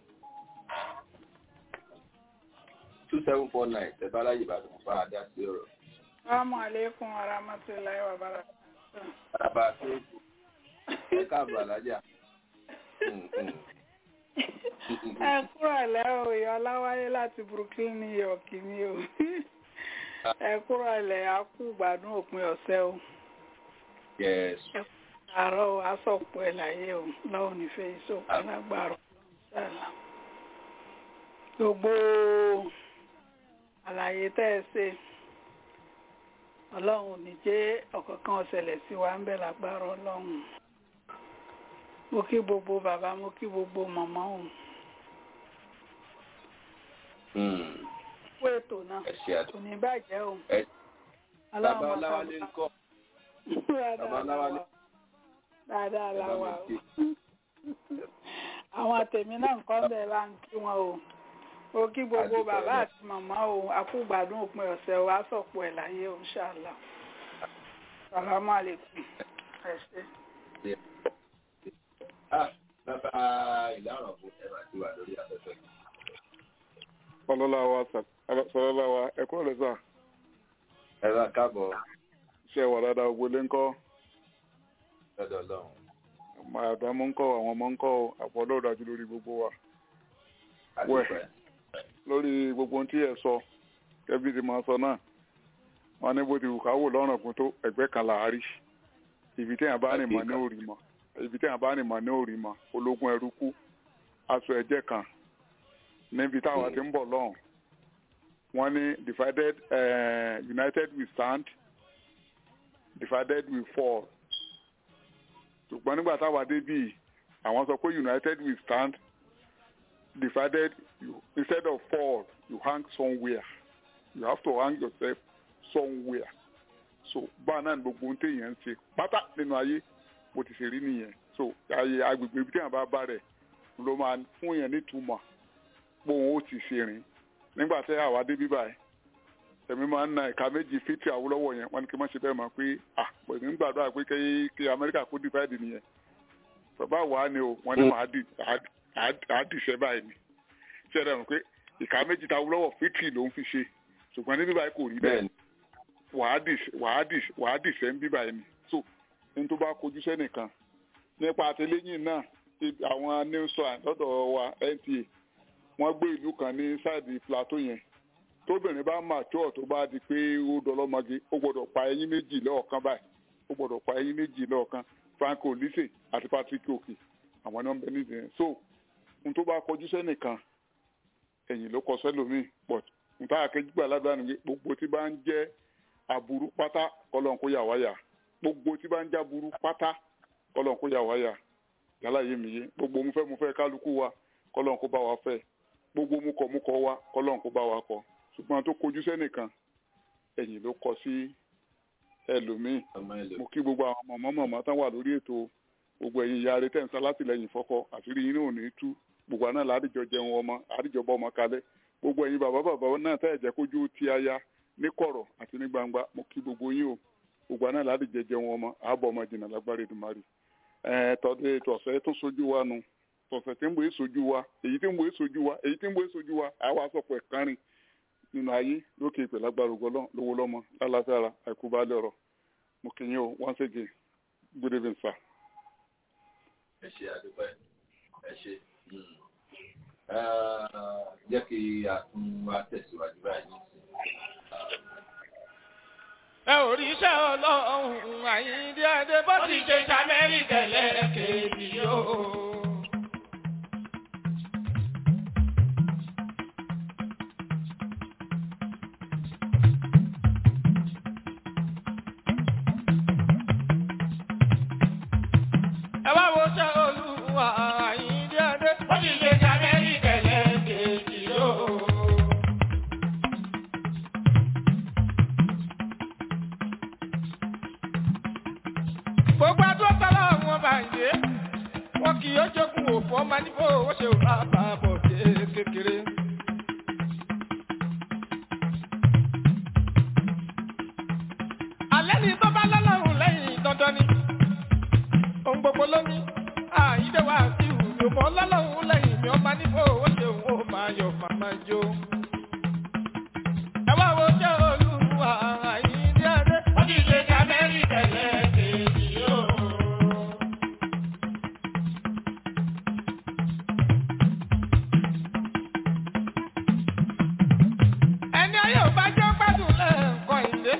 two seven four nine tẹ bá láyè bá tó bá a dá sí ọ̀rọ̀. Assalamu alaikum wa rahmatullahi wa barakatuh. bàbá tó kù ẹ káàbọ̀ alájà. Mm, mm. Ẹ kúrò lẹ́ o, ìyá Ọláwálé láti Brooklyn, New York ni o. Ẹ kúrò lẹ́ a kú gbádùn òpin ọ̀sẹ̀ o. yes Àárọ̀ o, aṣọ̀pọ̀ ẹ̀ láyé o, lọ́wọ́ nífẹ̀ẹ́ ìṣòkò lágbàrọ̀. Ṣàlà. Gbogbo àlàyé tẹ́ ẹ ṣe, Ọlọ́run ò ní jẹ́ ọ̀kọ̀ọ̀kan ọ̀sẹ̀lẹ̀ sí wa ń bẹ̀ lágbára Ọlọ́run mo kí gbogbo bàbá mo kí gbogbo màmá òun Mm, fún ètò náà ẹ ṣe àdó. kò ní bàjẹ́ o Ẹ- Ọlọ́run bàbá máa ọláwálé ń kọ́ Dáadáa bàbá Ọláwálé. dáadáa ẹ bá láwa mi o kí. àwọn àtẹ̀mí náà nǹkan bẹ̀ bá ń kí wọn o mo kí gbogbo Àdúpẹ́ bàbá náà. àti màmá o àkúgbàdún òpin ọ̀sẹ̀ o àsọ̀pọ̀ ẹ̀ láyé o ṣáàlà sàlámù àlékún ẹ ṣé. Ah, bàbá ìlànà fún ẹ máa ti wà lórí afẹ́fẹ́. ọlọ́láwa sọlọ́láwa ẹ̀kọ́ rẹ̀ sà ẹ bá káàbọ̀ ṣe wà dáadáa ògbólé ńkọ́ lọ́dọ̀ ọlọ́run. màdàmú ńkọ́ àwọn ọmọ ńkọ́ àpọ̀ ọlọ́ọ̀dájú lórí gbogbo wa àdúpẹ́. lórí gbogbo ohun tí ẹ sọ kẹbí ti máa sọ náà wọn ní bó ti wù káwò lọ́rùn kún tó ẹgbẹ́ kan làárí ibi téèyàn bá rìn mọ́ ní òrì mọ́ ibi téèyàn bá rìn mọ́ ní òrì mọ́ ológun ẹrú kú aṣọ ẹ̀jẹ̀ kan níbi táwa ti ń bọ̀ lọ́hùn wọ́n ní divided uh, united we stand divided we fall ṣùgbọ́n nígbà táwa dé bíi àwọn sọ pé united we stand divided you instead of fall you hang somewhere you have to hang yourself somewhere so báà náà ni gbogbo ohun téèyàn ń ṣe pátá nínú ayé bó ti ṣe rí nìyẹn so ayé agbègbè ibi téèyàn bá bá rẹ̀ ló máa fún yẹn nítumọ̀ pé òun ó ti ṣe rìn nígbà tí àwa dé bíbá ẹ̀ èmi máa ń na ìka méjì fítì àwòlọ́wọ́ yẹn wọ́n ní kí n má ṣe bẹ́ẹ̀ mọ̀ pé à pẹ̀lú ń gbàdúrà pé kí kí amẹ́ríkà kó divide nìyẹn bàbá wa ni o wọ́n ní màá dì á dìṣẹ́ báyìí ni ṣé ẹ dẹ̀rùn pé ìka méjì ta àwòlọ́wọ́ fítì ló ń fi ṣe ṣùgbọ́n ní bíbá yìí kò rí bẹ́ẹ̀ bẹ́ẹ̀ni wàá dìṣẹ́ ń bíbá yìí ni so ní tó bá kojú sẹ́nìkan nípa àtìlẹ́yìn náà ibi- àwọn news line lọ́dọ̀ wa NTA wọ́n gbé ìlú kan ní sáìdì plateau yẹn tóbìnrin bá mature tó bá di pé ó dọlọ́mọge ó gbọ́dọ̀ pa ẹyin méjì lọ́ọ̀kan báyìí ó gbọ́dọ̀ pa ẹyin méjì lọ́ọ̀kan Franco Olise àti Patrick Oki àwọn náà ń bẹ nídìí yẹn so n tó bá kọjú sẹ́nìkan ẹ̀yìn ló kọ sẹ́lòmíì but n táyà kejì gbà ládàá nìyẹn gbogbo tí bá ń jẹ́ aburú pátá kọ́lọ́n kó yà wáyà gbogbo tí bá ń jẹ́ aburú pátá kọ́lọ́n kó yà wáyà yálà yé mi yé gbogbo mu fẹ́ mu fẹ́ kálukú wa kọ́lọ́n kó bá wa fẹ́ gbogbo mu kọ̀ mu kọ̀ wa kọ́lọ́n kó bá wa kọ̀ ṣùgbọ́n tó kojú sẹ́nìkan ẹ̀yìn ló kọ sí ẹlòmíì ọmọ ẹlò mo kí gbogbo àwọn mọ̀mọ́ mọ̀mọ́ tán wà lórí ètò gbogbo ẹ̀yin ìyá rẹ tẹ̀sán látìlẹ́yìn fọ́kọ àṣírí yín náà ò ní tú gbogbo àná làádìjọ jẹun ọmọ àdìjọ bọ́ ọmọ kalẹ̀ gbogbo ẹ̀yin bàbá bàbá náà tẹ̀ jẹ́ kójú ti aya ní kọ̀rọ̀ àti ní gbangba mo kí gbogbo yín o gbogbo àná làádìjọ jẹun ọmọ àbọ̀ ọmọ jìnnà lágbára Èdùmàrè ẹ̀ tọ́dún ètò ọ̀sẹ̀ tó sojú wa nu tọ̀sẹ̀ tí ń bọ̀ èsojú wa èyí tí ń bọ̀ èsojú wa èyí tí ń bọ̀ èsojú wa àwa sọ̀pọ̀ ẹ̀kánrin nínú ayé lókè ìpè lágbára ògbọ́lọ́ lówó lọ́mọ lálàáfíà àìkú bá lọ́rọ̀ mo kì í yín o once again good evening sir. ẹ ṣe àdúpẹ́ ẹ ṣe. Mm. Ah, jẹ́ kí a tún wá tẹ̀síwájú báyìí. ẹ ò rí iṣẹ́ ọlọ́run àyíndé adé bó ti ṣe ṣàmẹ́ríkà lẹ́ẹ̀kejì yóò. bàbá bọ̀ dé kékeré. alẹ́ ni tó bá lọ́lọ́run lẹ́yìn dandan ni ohun gbogbo ló ní àyídé wa sí ìwúlò mọ́ lọ́lọ́run lẹ́yìn mi ọba nífò ó ṣe òun ó máa yọ màmá jó. ẹ wá wo jẹ́ olúwa àyíndé adé. Wọ́n ti ṣe ká mẹ́rin tẹ̀lé kejì yóò. ẹni ayé ò bá jẹ́ gbádùn lẹ́ẹ̀kọ́ ìdè.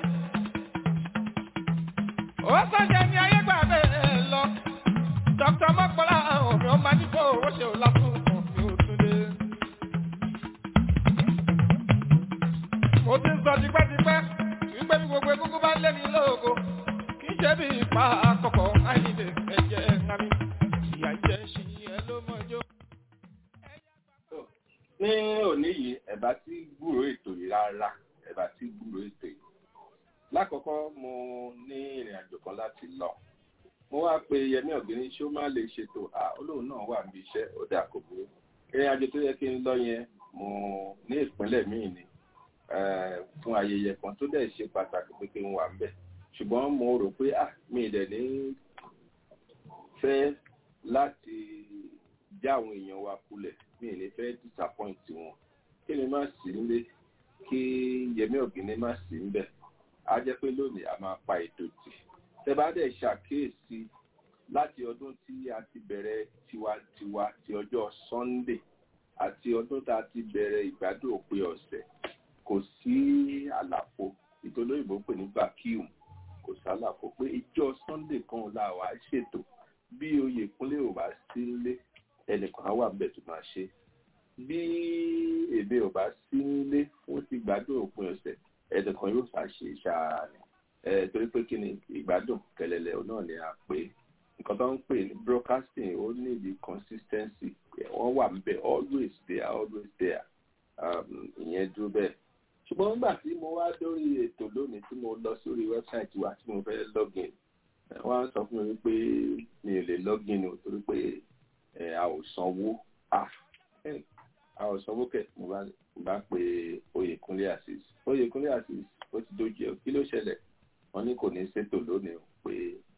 ó sọ̀jẹ̀ ní ayé gbà bẹ́ẹ̀ lọ. dókítà mọ́kànlá òmí ọmọ nípò owó ṣe ò lásùn òmí ò tún dé. mo ti ń sọ tipẹ́tipẹ́ wípé bí gbogbo egungun bá lé ní lóògo kì í ṣe bí ipa àkọ́kọ́ àìníde ẹ̀jẹ̀ ńlámi. ìyá jẹ́ ṣì ẹ ló mọ̀jọ́. ní òní yìí ẹ̀bá tí gbúrò ètò yìí rárá ẹ̀bá tí gbúrò ètò yìí lákọ̀ọ́kọ́ mo ní ìrìn àjò kan láti lọ mo wá pe yẹmí ọ̀gbìn ṣé ó má lè ṣètò à olóhùn náà wà níbi iṣẹ́ ó dà kò burú ìrìn àjò tó yẹ kí n lọ yẹn mo ní ìpínlẹ̀ míì ni eh, fún ayẹyẹ kan tó dẹ̀ ṣe pàtàkì pé kí n wà ńbẹ̀ ṣùgbọ́n mo rò pé à mi ì dẹ̀ ní fẹ́ láti já àwọn èèyàn wa kulẹ̀ mi ì ní fẹ́ disappoint wọn kí ni má sí nílé kí yẹmí ọ̀gbìn má sí níbẹ̀ á jẹ́ pé lónìí a máa pa ètò tì tẹ́ bá dẹ̀ ṣàkíyèsí láti ọdún tí a ti bẹ̀rẹ̀ tiwantiwa ti ọjọ́ Sunday àti ọdún tá a ti bẹ̀rẹ̀ ìgbádùn òpin ọ̀sẹ̀ kò sí àlàfo ìtòlóyìnbó pè ní vacuum kò sí àlàfo pé ìjọ Sunday kan la wà á ṣètò bí Oyèkúnlé ò bá sí nílé ẹnìkan á wà bẹ̀ tó máa ṣe bí èmi ò bá sí nílé fún ti gbádùn òpin ọ̀sẹ̀ ẹnìkan yóò fà ṣe ṣáà ni ẹ torí pé kí ni ìgbádùn kẹlẹlẹ náà ni a pè nǹkan tó ń pè ní broadcasting ó ní the consistency wọ́n wà níbẹ̀ always there always there um, ìyẹn dúró bẹ́ẹ̀ ṣùgbọ́n nígbà tí mo wá lórí ètò lónìí tí mo lọ sórí wẹ́bsáìtì wa tí mo fẹ́ login wọ́n á sọ fún mi pé mi ò lè login o torí pé ẹ, a ò sanwó ah ẹ, a ò sanwó kẹ̀ mo bá mo bá pe Oyèkúnlé Azeez Oyèkúnlé Azeez ó ti dojú ẹ kí ló ṣẹlẹ̀ wọ́n ní kò ní ṣètò lónìí o pé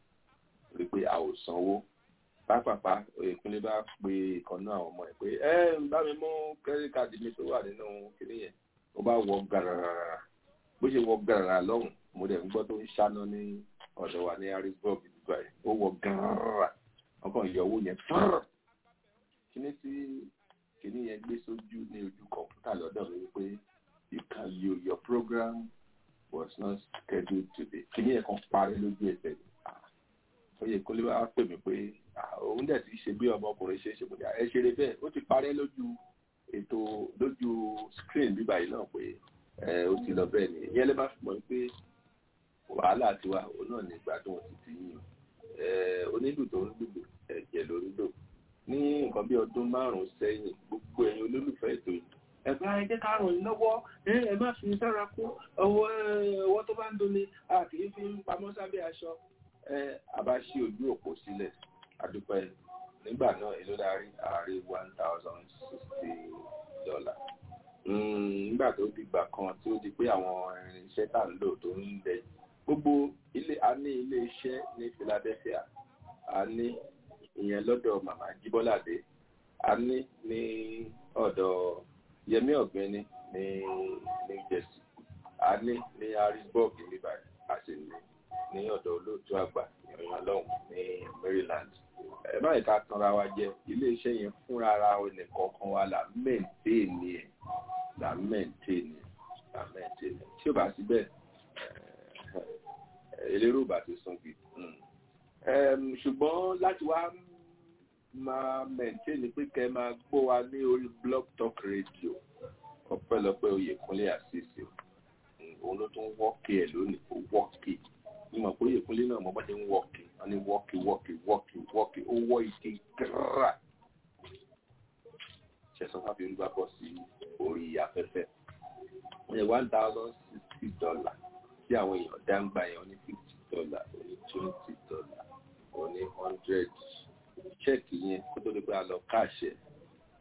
rí pé a ò sanwó pápápá Oyèkúnlé bá pe ìkànnú àwọn ọmọ ẹ̀ pé ẹ ń bá mi mú kẹ́rì káàdì mi tó wà nínú kinní yẹn ó bá wọ gàràrà bó ṣe wọ gàràrà lọ́hùn mo dẹ̀ ń gbọ́ tó ń ṣáná ní ọ̀dọ̀ wa ní harrisburg nígbà yẹn ó wọ gàràrà wọ́n kàn yọ owó yẹn fúrr kíní tí kíní yẹn gbé sójú ní ojú kọ̀ǹpútà lọ́dọ̀ mi wípé you can you your program was not scheduled today kíní yẹn kan parí lójú ẹsẹ̀ ni Oyèkúnlé wá pè mí pé ah, òun dẹ̀ ti ṣe bí ọmọkùnrin ṣe ṣe mo dà ẹ ṣeré bẹ́ẹ̀ ó ti parẹ́ lójú ètò lójú screen bíbá yìí náà pé ẹ ó ti lọ bẹ́ẹ̀ ni ìyẹn lè má fi mọ̀ pé wàhálà tiwa òun náà ní ìgbádùn ti ti yín ẹ onílù tó ń lùlù ẹ̀jẹ̀ ló ń lò ní nǹkan bí ọdún márùn-ún sẹ́yìn gbogbo ẹ̀yin olólùfẹ́ ètò yìí ẹ̀bá ẹ jẹ́ ká ràn yín lọ́wọ́ ẹ má fi sára kú ọwọ́ ọwọ́ tó bá ń dunni a kì í fi ń pamọ́ sábẹ́ aṣọ ẹ a bá ṣí ojú òpó sílẹ̀ àdúpẹ́ nígbà náà èló darí ààrẹ one thousand sixty dollar nígbà tó dìgbà kan tí ó di pé àwọn irinṣẹ́ tá à ń lò tó ń lẹ̀ gbogbo ilé a ní ilé iṣẹ́ ní Philadelphia a ní ìyẹn lọ́dọ̀ màmá Jíbọ́ládé a ní ní ọ̀dọ̀ Yẹmí Ọ̀gbẹ́ni ní New Jersey a ní ní Harrisburg níbà a sì ní ní ọ̀dọ̀ olóòtú àgbà ìrìnà lọ́hùn ní Maryland ẹ báyìí ká tanra wa jẹ ilé iṣẹ́ yẹn fúnra ara ẹnìkọ̀ọ̀kan wa là mẹ́ǹtẹ́ẹ̀nì ẹ̀ là mẹ́ǹtẹ́ẹ̀nì là mẹ́ǹtẹ́ẹ̀nì tí ò bá sí bẹ́ẹ̀ elérò bá ti sún bí ṣùgbọ́n láti wá máa mẹ́ǹtẹ́ẹ̀nì pé kẹ́ máa gbọ́ wa ní orí blog talk radio ọpẹ́lọpẹ́ Oyèkúnlé Azeez òun ló tún wọ́ọ̀kì ẹ̀ lónìí kó wọ́ọ̀kì ní mọ̀ pé Oyèkúnlé náà mọ̀ bá ṣe ń wọ́ọ̀kì wọ́n ní wọ́ọ̀kì wọ́ọ̀kì wọ́ọ̀kì wọ́ọ̀kì ó wọ́ ike gírà ṣẹ̀sán fàbí olúwa bọ́ sí orí afẹ́fẹ́ wọ́n yẹ one thousand sixty dollar tí àwọn èèyàn dáńgbà yẹn ní fifty dollar ní twenty dollar ní hundred ṣẹ́ẹ̀kì yẹn kó tó di pé a lọ káàṣẹ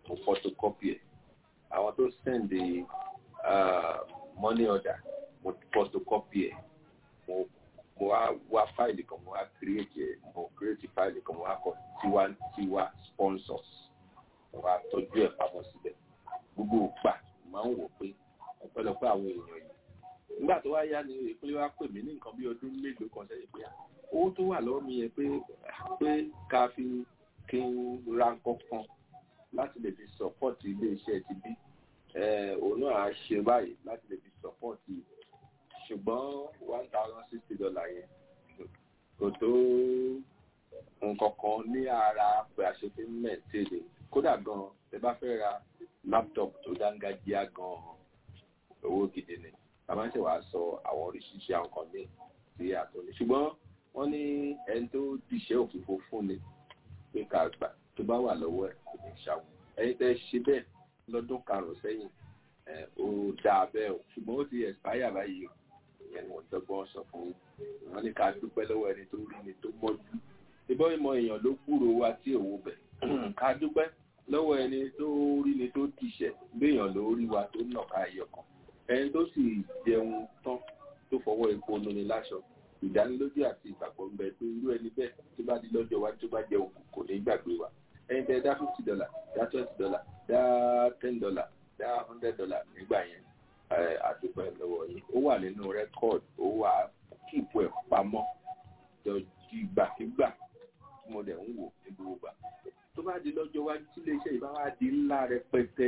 mo photocopy ẹ̀ àwọn tó send the uh, money order mo photocopy ẹ̀ mo mo wá wá fáìlì kan mo wá create ẹ̀ mo create fáìlì kan mo wá kọ tiwantiwa sponsors mo wá tọ́jú ẹ̀ pamọ́ síbẹ̀ gbogbo ògbà máa ń wò pé ọ̀pọ̀lọpọ̀ àwọn èèyàn yìí nígbà tó wá yá ni ìpínlẹ̀ wa pè mí ní nǹkan bí ọdún mélòó kan sẹ́yìn pé owó tó wà lọ́wọ́ mi yẹn pé pé ká fi kí n ra nǹkan kan láti lè fi sọ́pọ́ọ̀tì iléeṣẹ́ ti bí òun náà á ṣe báyìí láti lè fi sọ́pọ́ọ̀tì ṣùgbọ́n one thousand sixty dollar yẹn kò tó nǹkan kan ní ara pé a ṣe fi ń mẹ̀tẹ́lẹ̀ kódà gan-an ẹ bá fẹ́ ra laptop tó dángájíá gan-an owó gidi ni bàbá ń ṣe wàá sọ àwọn oríṣiríṣi àwọn kan ní tí a tó ní ṣùgbọ́n wọ́n ní ẹni tó dìṣẹ́ òfìfo fún ni pé ká gbà tó bá wà lọ́wọ́ ẹ̀ kò ní ṣàwọn ẹ̀yin tẹ́ ṣe bẹ́ẹ̀ lọ́dún karùn-ún sẹ́yìn ó dáa bẹ́ẹ̀ o ṣùgbọ́n ó ti expire báyìí o ìyẹn ni wọ́n dọ́gbọ́n sọ fún wọn ní ká dúpẹ́ lọ́wọ́ ẹni tó rí ni tó mọ́jú ìbọn ìmọ̀ èèyàn ló gbúrò wa tí òwò bẹ̀ ká dúpẹ́ lọ́wọ́ ẹni tó rí ni tó dìṣẹ́ béèyàn ló rí wa tó nàka ẹyọ kan ẹni tó sì jẹun tán tó fọwọ́ epo lóni láṣọ ìdánilójú àti ìgbàgbọ́ ń bẹ pé irú ẹni bẹ́ẹ̀ tó bá di lọ́jọ́ wájú tó bá jẹun kò ní gbàgbé wa ẹni tẹ́ dá fifty dollar dá twenty dollar dá ten dollar dá hundred dollar nígbà yẹn àdúpẹ́ lọ́wọ́ yìí ó wà nínú rẹ́kọ̀d ó wà kíìpù ẹ̀ pamọ́ jọjú ìgbàkigbà tí mo dẹ̀ ń wò ní gbogbo gbà tó bá di lọ́jọ́ wájú tí iléeṣẹ́ yìí bá wá di ńlá rẹpẹtẹ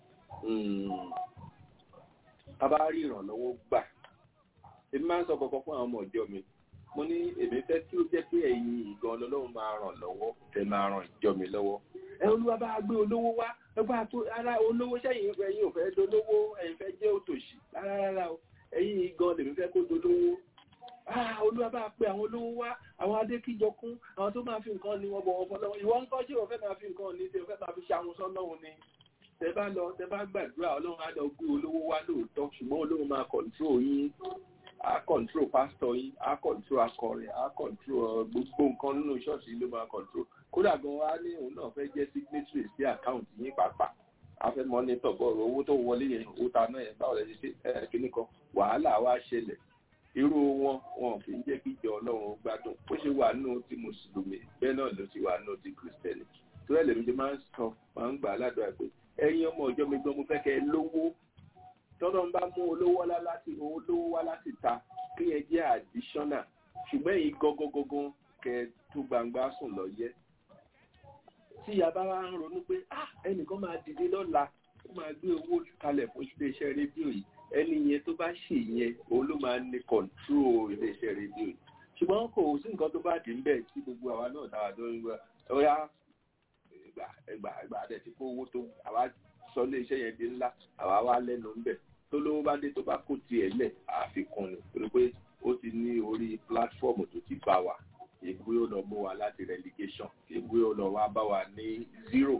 a bá rí ìrànlọ́wọ́ gbà èmi máa ń sọ kọ̀ọ̀kan fún àwọn ọmọ ìjọ mi mo ní èmi fẹ́ kí ó jẹ́ pé ẹ̀yin ìgan ọlọ́run máa ràn lọ́wọ́ tẹ máa ràn ìjọ mi lọ́wọ́ ẹ olúwa bá gbé olówó wá ẹgbẹ́ àtó ara olówó sẹ́yìn ẹ̀yin ò fẹ́ dolówó ẹ̀yin fẹ́ jẹ́ òtòṣì rárá rárá o ẹ̀yin ìgan lèmi fẹ́ kó dolówó olúwa bá pe àwọn olówó wá àwọn adékíjọ kún àwọn tó máa fi nǹkan ní wọn bọ̀ wọn fọlọ́wọ́ ìwọ ń kọ́ ṣé o fẹ́ máa fi nǹkan ní ṣe o fẹ́ máa fi ṣàwọn sọ́lọ́run ni tẹ bá lọ tẹ bá gbàdúrà ọlọ́run á lọ gbé olówó wá lóòótọ́ ṣùgbọ́n olówó máa kọ̀ǹtró yín á kọ̀ǹtró pásítọ̀ yín á kọ̀ǹtró akọrin á kọ̀ǹtró gbogbo nǹkan nínú ṣọ́ọ̀ṣì ló máa kọ̀ǹtró kódà gan wa ní òun náà fẹ́ jẹ́ signatory sí àkáǹtì yín pàápàá a fẹ́ mọ́nítọ̀ bọ́ọ̀rọ̀ owó tó wọlé yẹn owó ta náà yẹn báwo lẹ ṣe ṣe kíní kan wàhálà wá ṣẹlẹ̀ irú wọn wọn kì í jẹ́ kí ìjọ ọlọ́run gbádùn ó ṣe wà nínú ti mùsùlùmí bẹ́ẹ̀ náà ló ti wà nínú ti kìrìsìtẹ́nì tó ẹ̀ lèmi ṣe máa ń sọ máa ń gbà á ládùúgbà pé ẹ̀yin ọmọ ìjọ mi gan mo fẹ́ kẹ́ ẹ lówó tọ́lọ́ ń bá mú olówó wá láti olówó wá láti ta kí ẹ jẹ́ additional ṣùgbọ́n èyí gangan kẹ́ ẹ tú gbangba sùn lọ yẹ. tí ìyá bá wá ń ronú pé ah ẹnìkan máa dìde lọ́la ó máa gbé owó kalẹ̀ fún iléeṣẹ́ rédíò yìí ẹni yẹn tó bá ṣe yẹn òun ló máa ní control iléeṣẹ́ rédíò yìí ṣùgbọ́n kò sí nǹkan tó bá dì ń bẹ̀ tí gbogbo àwa náà dáwà tó ń gbà ó yá ẹgbà ẹgbà ẹgbà àdẹ tí kó owó tó àwa sọ ilé iṣẹ́ yẹn di ńlá àwa wá lẹ́nu ńbẹ̀ tó lówó bá dé tó bá kó tiẹ̀ lẹ̀ àfikún ni torí pé ó ti ní orí pílátífọ́ọ̀mù tó ti bá wa ìgbé ó lọ mú wa láti relegation ìgbé ó lọ wá bá wa ní zero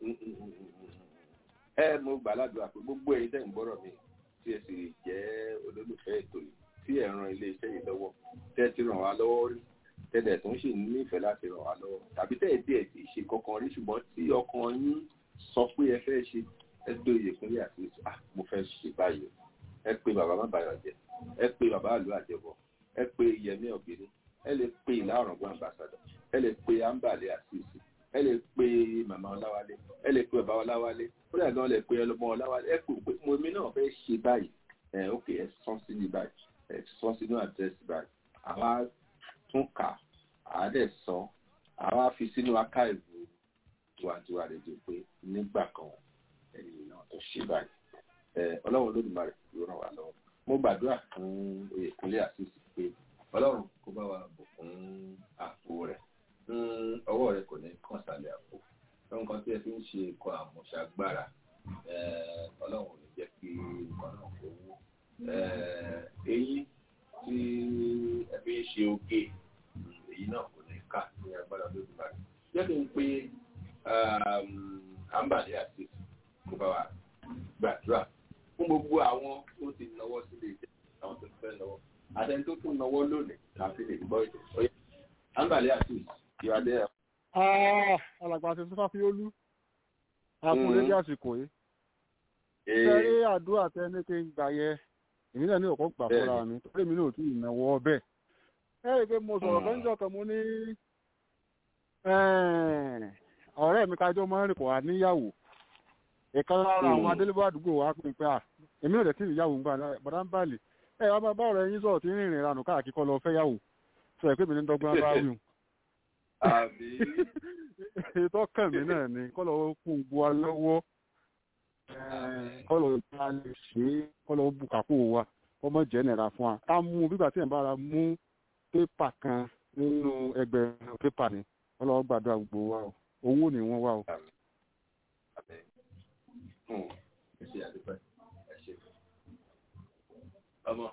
ẹ mo gbà ládùúgbà pé gbogbo ẹ̀yin tẹ́ ń gbọ́rọ̀ mi tí ẹ sì jẹ́ olólùfẹ́ ètò yìí tí ẹ ran ilé iṣẹ́ yìí lọ́wọ́ tẹ́ ti ràn wá lọ́wọ́ rí tẹ́lẹ̀ tó ń ṣe nífẹ̀ẹ́ láti ràn wá lọ́wọ́ tàbí tẹ́lẹ̀ díẹ̀ tí ì ṣe kankan rí ṣùgbọ́n tí ọkàn yín sọ pé ẹ fẹ́ ṣe ẹ gbé oyè ìpínlẹ̀ àti ah mo fẹ́ ṣe báyìí ẹ pé bàbá má bàyọ̀ jẹ ẹ pé bàbá àlú àjẹbọ ẹ pé yẹmí ọ̀gbìnrin ẹ lè pe ìlà ọ̀rọ̀gbọ́n àmbàsàdọ̀ ẹ lè pe àǹbàlẹ̀ àṣìṣe ẹ lè pe màmá ọláwálé ẹ lè pe bàbá ọláwálé ó dà gan lè pe ọlọmọ ọláwálé ẹ pè mo mi náà fẹ́ ṣe báyìí ẹ ok ẹ sọ sínú báyìí ẹ sọ sínú àdírẹ́sì báyìí àwa tún kà àádẹ́ sọ àwa fi sínú akáìbù tiwantiwa rẹ̀ jẹ́ pé nígbà kan ẹ̀yìn náà tó ṣe báyìí ẹ ọlọ́run olódùmarè ló ràn wá lọ́wọ́ mo gbàdúrà fún oyèkúnlé àṣìṣe pé ọlọ́run kó bá wa bùkún àpò rẹ̀ ọwọ́ rẹ̀ kò ní kàn sálẹ̀ àpò nǹkan tí ẹ fi ń ṣe ikọ̀ àmúṣagbára ọlọ́run ò ní jẹ́ kí nǹkan náà kó wó eyín tí ẹ fi ń ṣe oge èyí náà kò ní ká ní agbára olódùmarè jẹ́ kí n pe àǹbàdé àti kó bá wa gbàdúrà fún gbogbo àwọn tó ti náwó sílé ìjẹ àwọn tó fẹ́ náwó àtẹni tó tún náwó lónìí láti lè gbọ́ ètò ọyẹ àǹbàdé àti ìwádìí ẹ̀. alàgbà àti sọfà fi olú akúnlé dé àsìkò yìí sẹ́rí àdúrà tẹ́ni kí n gbà yẹ èmi náà ní ọ̀kọ́ gbà fúnra mi torí mi náà ò tí ì náwó ọbẹ̀ ẹ rí i pé mo sọ̀rọ̀ lọ́jọ́ kan mo ní ọ̀rẹ́ mi kájọ́ máa ń rìn pọ̀ wá níyàwó ìkan lára àwọn adélébọ̀ àdúgbò wa pín pé à èmi náà dẹ̀ tí ìyàwó ń gbà bàdá ń bàlè ẹ wá máa bá ọ̀rẹ́ yín sọ̀rọ̀ tí ń rìnrìn ìranù káàkiri kọ́ lọ fẹ́ yàwó sọ ẹ̀ pé mi ní dọ́gbọ́n bá wí ètò ọkàn mi náà ni kọ́ lọ́wọ́ kún gbọ́ wa lọ́wọ́ kọ́ lọ́wọ́ bá lè ṣe é kọ́ lọ́wọ́ bùkàkó wa kọ́ mọ́ jẹ́ nìra fún wa ká mú bígbà tí ẹ̀ bá ra mú pépà kan nínú ẹgbẹ̀rún pépà ni kọ́ lọ́wọ́ gbàdúrà gbogbo wa o owó ni wọ́n wá o. ọmọ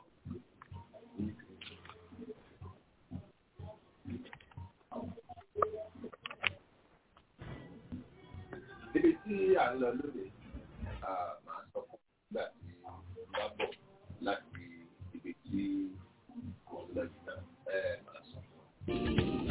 níbi tí à ń lọ lónìí máa sọ fún nígbà tí bá bọ̀ láti ibi tí kò ń lọ jìnnà máa sọ fún.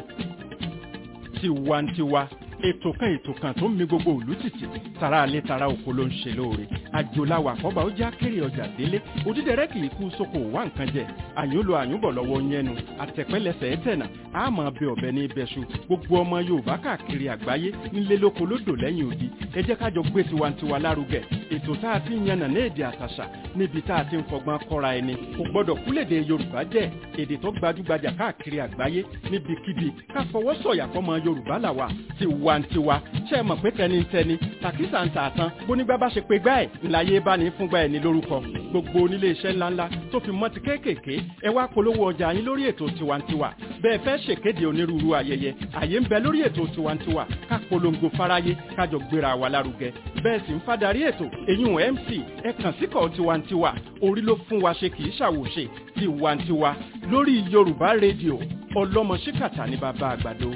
tiwantiwa ètò kan ètò kan tó ń mi gbogbo òlú tìtì tara alẹ́ tara oko ló ń ṣe lóore àjòláwà kọ́ba ó já kéré ọjà délé òdídẹrẹ́ kì í kú sóko wá nǹkan jẹ àyúnlò àyúnbọ̀ lọ́wọ́ yẹnu àtẹ̀pẹ́lẹsẹ̀ ẹ̀tẹ̀nà àmọ́ bẹ ọ̀bẹ ní ibẹ̀ṣu gbogbo ọmọ yorùbá káàkiri àgbáyé nílé lóko lódò lẹ́yìn odi ẹ jẹ́ kájọ gbé tiwantiwa lárugẹ ètò tá a ti ń yànnà ní èdè àtàṣà níbi tá a ti ń fọgbọ́n kọ́ra ẹni kò gbọ́dọ̀ kúlèdè yorùbá jẹ́ èdè tó gbajúgbajà káàkiri àgbáyé níbikíbi ká fọwọ́ sọ̀yà fọmọ yorùbá làwà tiwantiwa ṣe é mọ̀ pé tẹnitẹni tàkísà ń tà tán bónígbà bá ṣe pé gbá ẹ̀ ńláyé bá ní fúngbà ẹ̀ ní lórúkọ gbogbo onílé iṣẹ́ ńláńlá tó fi mọ́ ti kéékèèké ẹ wá polówó ọjà yín lórí ètò tiwantiwa bẹ́ẹ̀ fẹ́ ṣèkéde onírúurú ayẹyẹ àyè ń bẹ lórí ètò tiwantiwa ká polongo fáráyé kájọ gbéra wa lárugẹ bẹ́ẹ̀ sì ń fadarí ètò èyún mc ẹ kàn síkọ̀ tiwantiwa orí ló fún wa ṣe kì í ṣàwòṣe tiwantiwa lórí yorùbá rédíò ọlọ́mọ ṣíkàtà ní bàbá àgbàdo.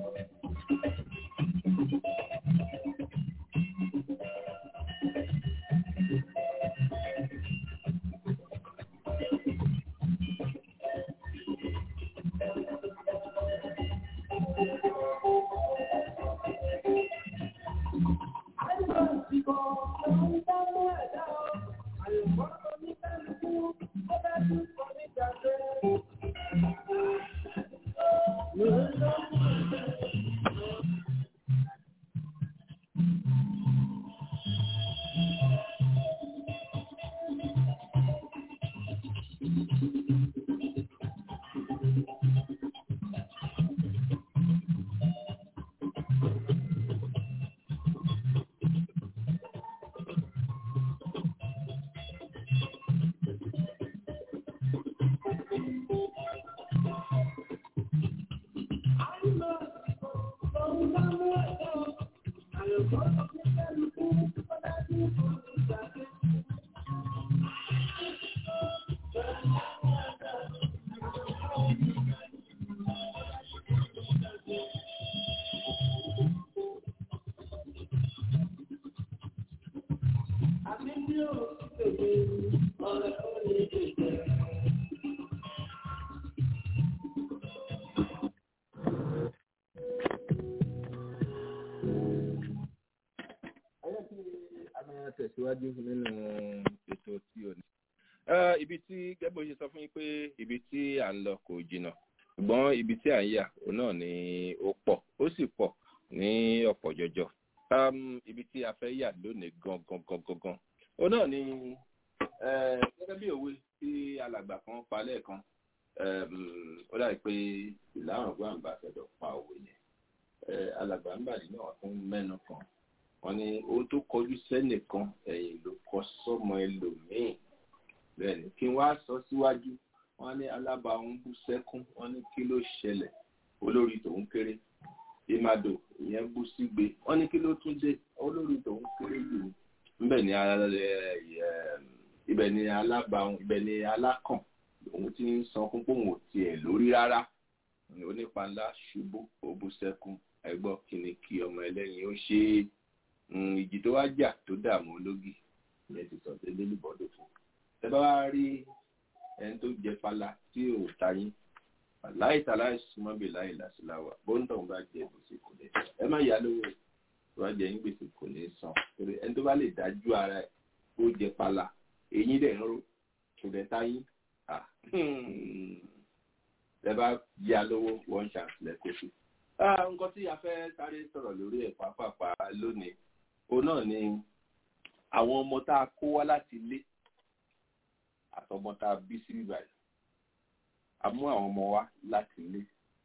tẹ̀síwájú nínú ètò tí o ní. ibi tí gẹ́gbó ṣe sọ fún yín pé ibi tí à ń lọ kò jìnnà ṣùgbọ́n ibi tí à ń yà òun náà ni ó pọ̀ ó sì pọ̀ ní ọ̀pọ̀ jọjọ. ibi tí a fẹ́ yà lónìí gangan gangan gan òun náà ni gẹ́gẹ́ bí òwe tí alàgbà kan pa lẹ́ẹ̀kan ó dàbí pé ìlànà gbàǹbà fẹ́dọ̀ pa òwe yẹn alàgbà ń bàdí náà tún mẹ́nu kan wọ́n ní ohun tó kọjú sẹ́nìkan ẹ̀yìn ló kọ sọ́mọ ẹlòmíín bẹ́ẹ̀ ni kí n wá sọ síwájú wọ́n ní alábàáhùn bú sẹ́kún wọ́n ní kí ló ṣẹlẹ̀ olórí tòun kéré ìmàdò ìyẹn bú sígbe wọ́n ní kí ló tún dé olórí tòun kéré jù ní ibẹ̀ ni ibẹ̀ ni alábàáhùn ibẹ̀ ni alákàn òun ti ń san fún pòun ò tiẹ̀ lórí rárá onípa ńlá ṣubú ó bú sẹ́kún ẹgbọ́ kí ni kí ọmọ ẹlẹ́yin ó ṣe é ìjì tó wá jà tó dààmú ológi ìyẹn ti sọ pé lélí bọ́dọ̀ fún ẹ bá wá rí ẹni tó jẹ pala tí ò ta yín láì ta láì súnmọ́ bí láì làṣìláwà bóńtọ̀ ń bá jẹ gbèsè kò lè san ẹ má yá lówó tó bá jẹ yín gbèsè kò lè san torí ẹni tó bá lè dájú ara ẹ ó jẹ pala eyín dẹ̀ ń ró kò lè ta yín ẹ bá yá lówó one chance lẹ́kọ̀ọ́ sí. nǹkan tí a fẹ́ sáré sọ̀rọ̀ lórí ẹ̀ pàápàá lónìí òun náà ni àwọn ọmọ tá a kó wá láti ilé àtọmọ tá a bí sí ìbàdàn a mú àwọn ọmọ wá láti ilé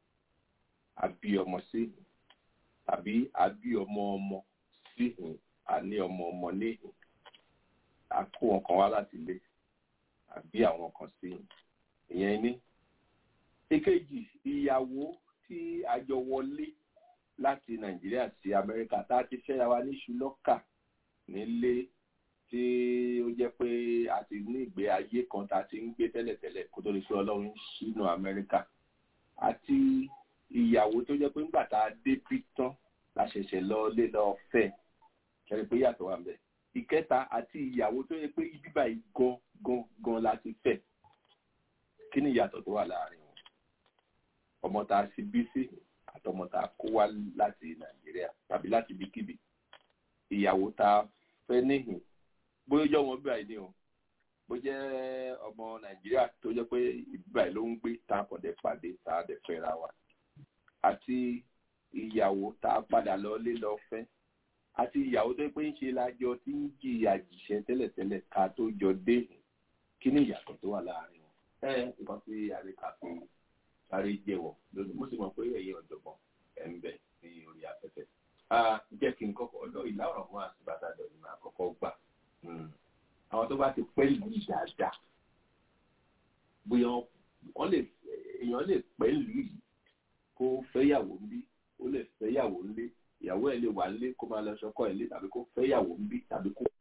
a bí ọmọ sí tàbí a bí ọmọ ọmọ sí ìhìn a ní ọmọ ọmọ ní ìhìn a kó wọn kan wá láti ilé a bí àwọn kan sí ìhìn ìyẹn ní. èkejì ìyàwó tí a jọ wọlé láti nàìjíríà sí amẹ́ríkà tá a ti fẹ́ra wa ní ṣùlọ́kà nílé tí ó jẹ́ pé a ti ní ìgbé ayé kan tá a ti ń gbé tẹ́lẹ̀tẹ́lẹ̀ kó tó lè fi ọlọ́run sínú amẹ́ríkà àti ìyàwó tó jẹ́ pé ńgbà tá a dé britain la ṣẹ̀ṣẹ̀ lọ lé lọ fẹ́ kẹrin pé yàtọ̀ wà mẹ́ ìkẹta àti ìyàwó tó yẹ pé ibi báyìí gan gan gan la ti fẹ́ kí ni ìyàtọ̀ tó wà láàrin wọn ọmọ tá a sì bí sí àtọmọ tá a kó wá láti nàìjíríà tàbí láti ibikíbi ìyàwó tá a fẹ́ níhìn bóyá ọjọ́ wọn bíbáyìí ni o bó jẹ́ ọmọ nàìjíríà tó jẹ́ pé ìbíbáyìí ló ń gbé tá a kàn dé pàdé tá a dẹ̀ fẹ́ra wa àti ìyàwó tá a padà lọ lé lọ fẹ́ àti ìyàwó tó pé ń ṣe lájọ tí ń jìyà jìṣẹ́ tẹ́lẹ̀tẹ́lẹ̀ ká tó jọ dé kí ni ìyàtọ̀ tó wà láàrin wọn. ẹ nǹkan tí àríkà fi sáré jẹ́wọ́ lónìí mo sì mọ̀ pé ẹ̀yin ọ̀jọ̀gbọ́n ẹ̀ ń bẹ ní orí afẹ́fẹ́. jẹ́ kí n kọ́kọ́ ọ̀dọ́ ìlà ọ̀rọ̀ fún àtìbátàdọ̀ ni màá kọ́kọ́ gbà. àwọn tó bá ti pẹ́ ìlú dáadáa bóyá wọ́n lè èèyàn lè pẹ́ ìlú yìí kó fẹ́yàwó ń bí ó lè fẹ́yàwó ń lé ìyàwó ẹ̀ lè wà ń lé kó máa lọ sọ́kọ́ ẹ̀ lé tàbí kó fẹ́yàwó ń bí tàbí kó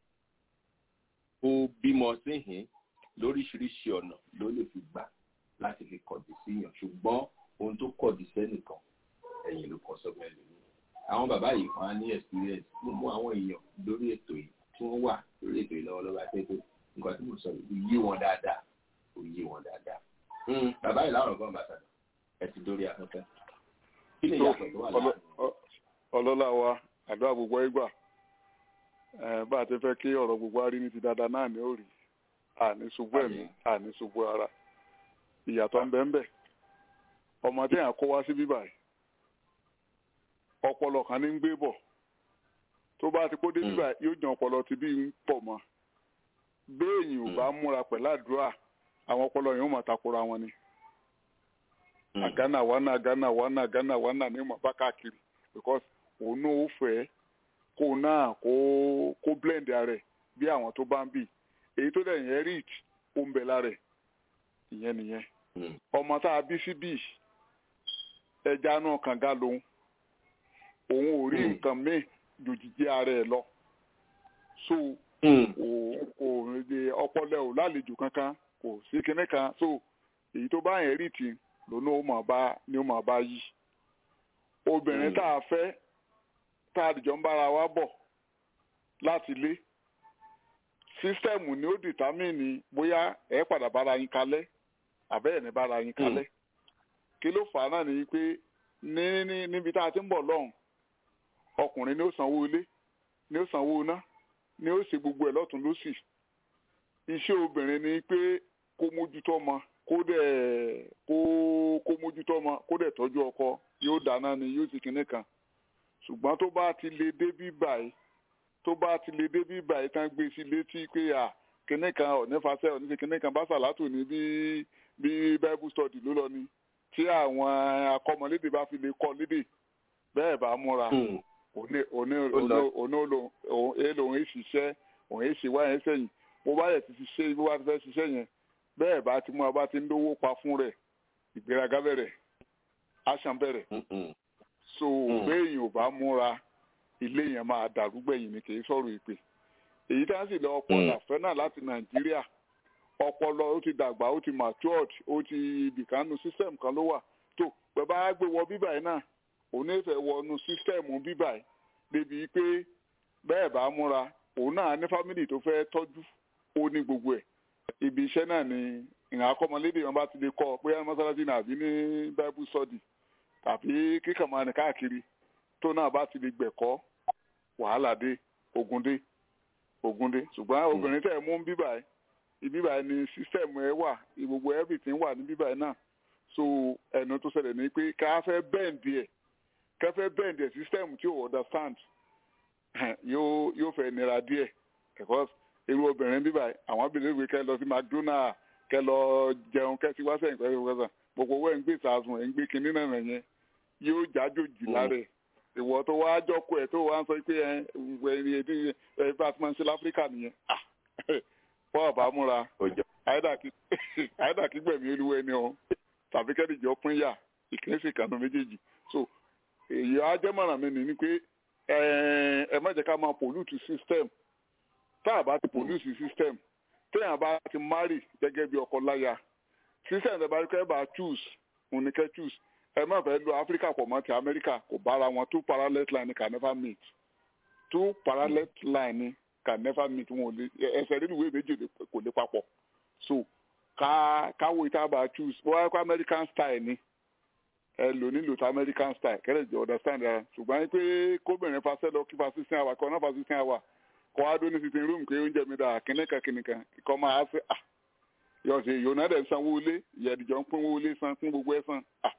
kó bímọ síhìn lóríṣiríṣi ọ̀nà ló lè fi gbà láti fi kọ̀dí sí yàn ṣùgbọ́n ohun tó kọ̀dí sẹ́nìkan ẹ̀yìn ló kọ́ sọ́gbọ́n ẹlòmíì àwọn bàbá yìí kan á ní experience mo mú àwọn èèyàn lórí ètò yìí tí wọ́n wà lórí ètò yìí lọ́wọ́lọ́wọ́ àti pé nǹkan tí mo sọ yìí yé wọn dáadáa kò yé wọn dáadáa bàbá yìí láwọn ọgbọ́n bàtà ẹ ti dórí afẹ́fẹ́ kí ni ìyàtọ̀ tó wà láàrin ọlọ́lá wa àdúrà gbogbo ìgbà bá a ti fẹ́ kí ọ̀rọ̀ gbogbo arí ní ti dáadáa náà ní òrì àní ṣubú ẹ̀mí àní ṣubú ara ìyàtọ̀ ń bẹ ń bẹ ọmọ tí yàn kó wá sí bíbà yìí ọpọlọ kan ní ń gbé bọ̀ tó bá ti kó dé bíbà yóò jàn ọpọlọ ti bí ń pọ̀ mọ́ béèyàn ò bá múra pẹ̀lú àdúrà àwọn ọpọlọ yẹn ó máa takora wọn ni àgánà wánà àgánà wánà àgánà wánà ní ìmọ̀ bá káàkiri because òun náà ó fẹ́ kó náà kó kó blend ara ẹ̀ bí àwọn tó bá ń bì èyí tó dẹ̀ yẹn rich ó ń bẹ lára ẹ̀ ìyẹn nìyẹn ọmọ tá a bí sí bì ẹja náà kànga lòun òun ò rí nǹkan míì jòjìjì ara ẹ̀ lọ so òun kò ọpọlọ ò lálejò kankan kò sí kinní kan so èyí tó bá yẹn rich lónà ó máa bá ni ó máa bá yí obìnrin tá a fẹ́ tá a dìjọ ń bára wa bọ̀ láti lé sísítẹ́ẹ̀mù ni ó dìtámìnì bóyá ẹ padà bára yín kalẹ̀ àbẹ́ ẹ̀ ní bára yín kalẹ̀ kí ló fà á náà ni pé ní ní níbi tá a ti ń bọ̀ lọ́hùn ọkùnrin ni ó sanwó ilé ni ó sanwó iná ni ó ṣe gbogbo ẹ̀ lọ́tún lọ́sì iṣẹ́ obìnrin ni pé kó mójútó ọmọ kó dẹ̀ kó kó mójútó ọmọ kó dẹ̀ tọ́jú ọkọ yóò dáná ni yóò sì kinní kan ṣùgbọ́n tó bá ti lè dé bí báyìí tó bá ti lè dé bí báyìí tán gbé sí létí pé à kinní kan ọ̀nífàṣẹ́ ọ̀níṣe kinní kan bá ṣàlátò ní bí bí bible study ló lọ ni tí àwọn akọ́mọlédè bá fi lè kọ́ lédè bẹ́ẹ̀ bá múra òní òní òní òun èlò òun èṣìṣẹ́ òun èṣì wáyé sẹ́yìn bó bá yẹ ti ṣiṣẹ́ bó bá ti fẹ́ ṣiṣẹ́ yẹn bẹ́ẹ̀ bá ti múra bá ti ń lówó pa fún rẹ̀ ìgbéraga bẹ̀rẹ̀ àṣà bẹ̀rẹ̀ so béèyàn ò bá múra ilé yẹn máa dàrú gbẹ̀yìn ni kì í sọ̀rọ̀ ìpè èyí tá à ń sì lọ ọpọlọ àfẹ́ náà láti nàìjíríà ọpọlọ ó ti dàgbà ó ti matured ó ti ibìkanu system kan ló wà tó pẹ̀ bá gbé wọ bíbà yìí náà òun ní fẹ́ wọnú system bíbà yìí débi pé bẹ́ẹ̀ bá múra òun náà ní family tó fẹ́ tọ́jú ó ní gbogbo ẹ̀ ibi iṣẹ́ náà ni ìhàn akọ́mọlédè wọn bá ti lè kọ́ pé mọ́sálásí náà àbí ní bible study tàbí kíkàn máa ní káàkiri tó náà bá ti lè gbẹ̀kọ́ wàhálà dé ogun dé ogun dé ṣùgbọ́n obìnrin tẹ̀ mú bíbà ẹ̀ ibíbà ẹ̀ ni system ẹ̀ wà gbogbo everything wà ní bíbà ẹ̀ náà so ẹnu tó ṣẹlẹ̀ ní pé ká fẹ́ bẹ́ǹdì ẹ̀ ká fẹ́ bẹ́ǹdì ẹ̀ system tí ò understand yóò yóò fẹ́ nira díẹ̀ because irú obìnrin bíbà àwọn abìnrin ìwé kẹ́ lọ sí mcdonald kẹ́ lọ jẹun kẹ́ sí wáṣẹ̀ ìpẹ́ ìpẹ́ gbogbo owó ẹ̀ ń gbé ìsàsùn ẹ̀ ń gbé kinní náà yẹn yóò jájòjì lára ẹ̀ ìwọ tó wá jọkọ ẹ̀ tó wá ń sọ pé ẹ ẹ ẹ ẹ bá a ti máa ń ṣe láfíríkà nìyẹn fọ́ ọ̀bá múra àyídà kí gbẹ̀mí olúwa ẹni o tàbí kẹ́dìjọ́ pín yà ìkínísì kanu méjèèjì so èyí ajẹ́mọ̀ràn mi ni pé ẹ má jẹ́ ká máa pollute system tá a bá ti pollute system téèyàn bá ti marry gẹ́gẹ́ bí ọkọ láya system tẹ́ bá rí kẹ́ bá choose òun ni kẹ́ choose ẹ má fẹ́ lo Africa pọ̀ mọ́ ti America kò bára wọn two parallel line can never meet two parallel line can never meet wọn ò lè ẹsẹ̀ nínú ìwé méjì kò lè papọ̀ so ká káwọ ìta bá choose bó wáyé kó American style ni ẹ lò nílò tó American style kẹ́lẹ́ jẹ́ understand ara ṣùgbọ́n pé kóbìnrin fasẹ́ lọ kí fa sixteen hour kọ́ náà fa sixteen hour kọ́ wá dó ní sitting room pé oúnjẹ mi dà kìnìkan kìnìkan kọ́ máa ṣe à yọ̀ọ̀sẹ̀ yòóná dẹ̀ sanwó ilé ìyẹ̀dìjọ́ ń pín owó ilé san pín gbogbo ẹ̀ san à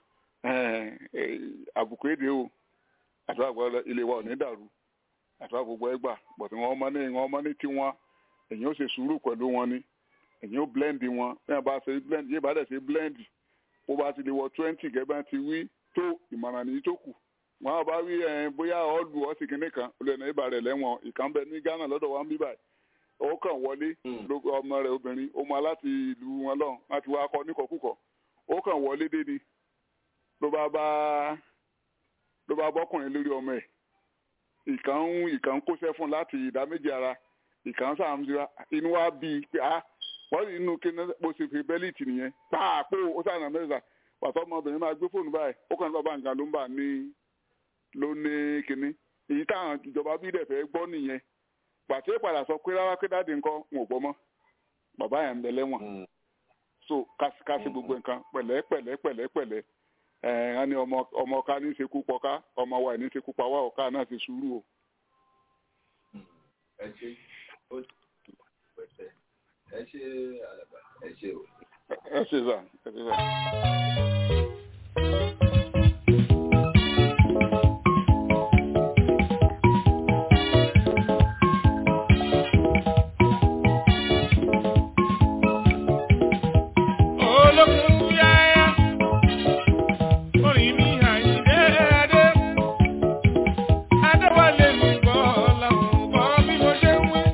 àbùkù èdè o àtúwà gbọ́dọ̀ ilé wa ò ní dàrú àtúwà gbogbo ẹ gbà bọ̀tí wọn ọmọ ní wọn ọmọ ní tiwọn èyí ó ṣe sùúrù pẹ̀lú wọn ni èyí ó blend wọn bí wọn bá ṣe blend yé bá dẹ̀ ṣe blend bó bá ti lè wọ twenty gẹ́gẹ́ ti wí tó ìmọ̀ràn nìyí tó kù wọn bá wí bóyá ọ̀lù ọ̀sìn kìnìún kan olùyẹ̀nà ibà rẹ̀ lẹ́wọ̀n ìkàn bẹ ní Ghana lọ́dọ̀ wa ń bí báyìí ó kàn wọlé ọmọ rẹ̀ obìnrin ó mọ láti ìlú wọn lọ́hùn láti wá kọ́ níkọ̀kúkọ̀ ó kàn wọlé dé ni ló bá bá ló bá bọ́kùnrin lórí ọmọ ẹ̀ ìkàn ń ìkàn ń kóṣẹ́ fún láti ìdá méjì ara ìkàn sàmúsíra inú wa bí i pé ah wọ́n rí inú kí bó ṣe fi bẹ́líìtì nìyẹn pàápò ó sànà mẹ́ta pàtó ọmọbìnrin máa gbé fóònù báyìí ó kàn ní bàbá nǹkan ló ń bà ní ló ní kinní èyí táwọn ìjọba bí dẹ̀ fẹ́ gbọ́ nìyẹn pàtó ìpadà sọ pé rárá pé dáàdi nǹkan wọn ò gbọ́ mọ́ bàbá yẹn ń bẹ lẹ́wọ̀n so kásìkásì gbogbo nǹkan pẹ̀lẹ́ pẹ̀lẹ́ pẹ̀lẹ́ pẹ̀lẹ́ ẹ̀ ẹ́ ní ọmọ ọmọ ọ̀ka ní í ṣekú pọ̀ká ọmọ wa ní í ṣekú pa wá ọ̀ka náà ti sùúrù o. ẹ ṣe ó pẹ̀sẹ̀ ẹ ṣe àlàbà ẹ ṣe o. ẹ ṣe sà ẹ ṣe sà. olókùn yáyá orin mi àyíndé adé adéwálé mi gbọ́ làwọn bọ́ bí mo ṣe ń wí.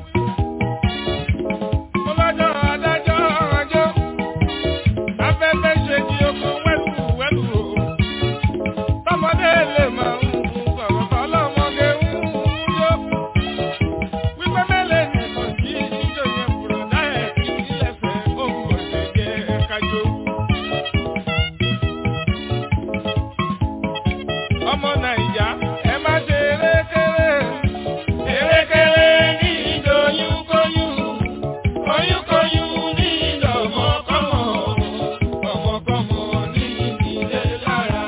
mo lọ́jọ́ adájọ́ ọjọ́ afẹ́fẹ́ ṣe kí oko wẹ́lú wẹ́lú o. tọmọdé lè máa ń sọ̀rọ̀ tọ́lọ́mọdé ń yó. wípé mẹ́lẹ̀ nìkan kí jíjọ yẹn bùrọ̀dá ẹ̀ kí ilẹ̀ fẹ́ ohun ọ̀sẹ̀ jẹ́ kájọ. ọmọ nàìjà ẹ má ṣe erékeré erékeré ní ìdòyúnkóyún oyúnkóyún ní ìdọ̀mọ́kọ́mọ́ ọmọkọ́mọ́ ní ìdílé lára.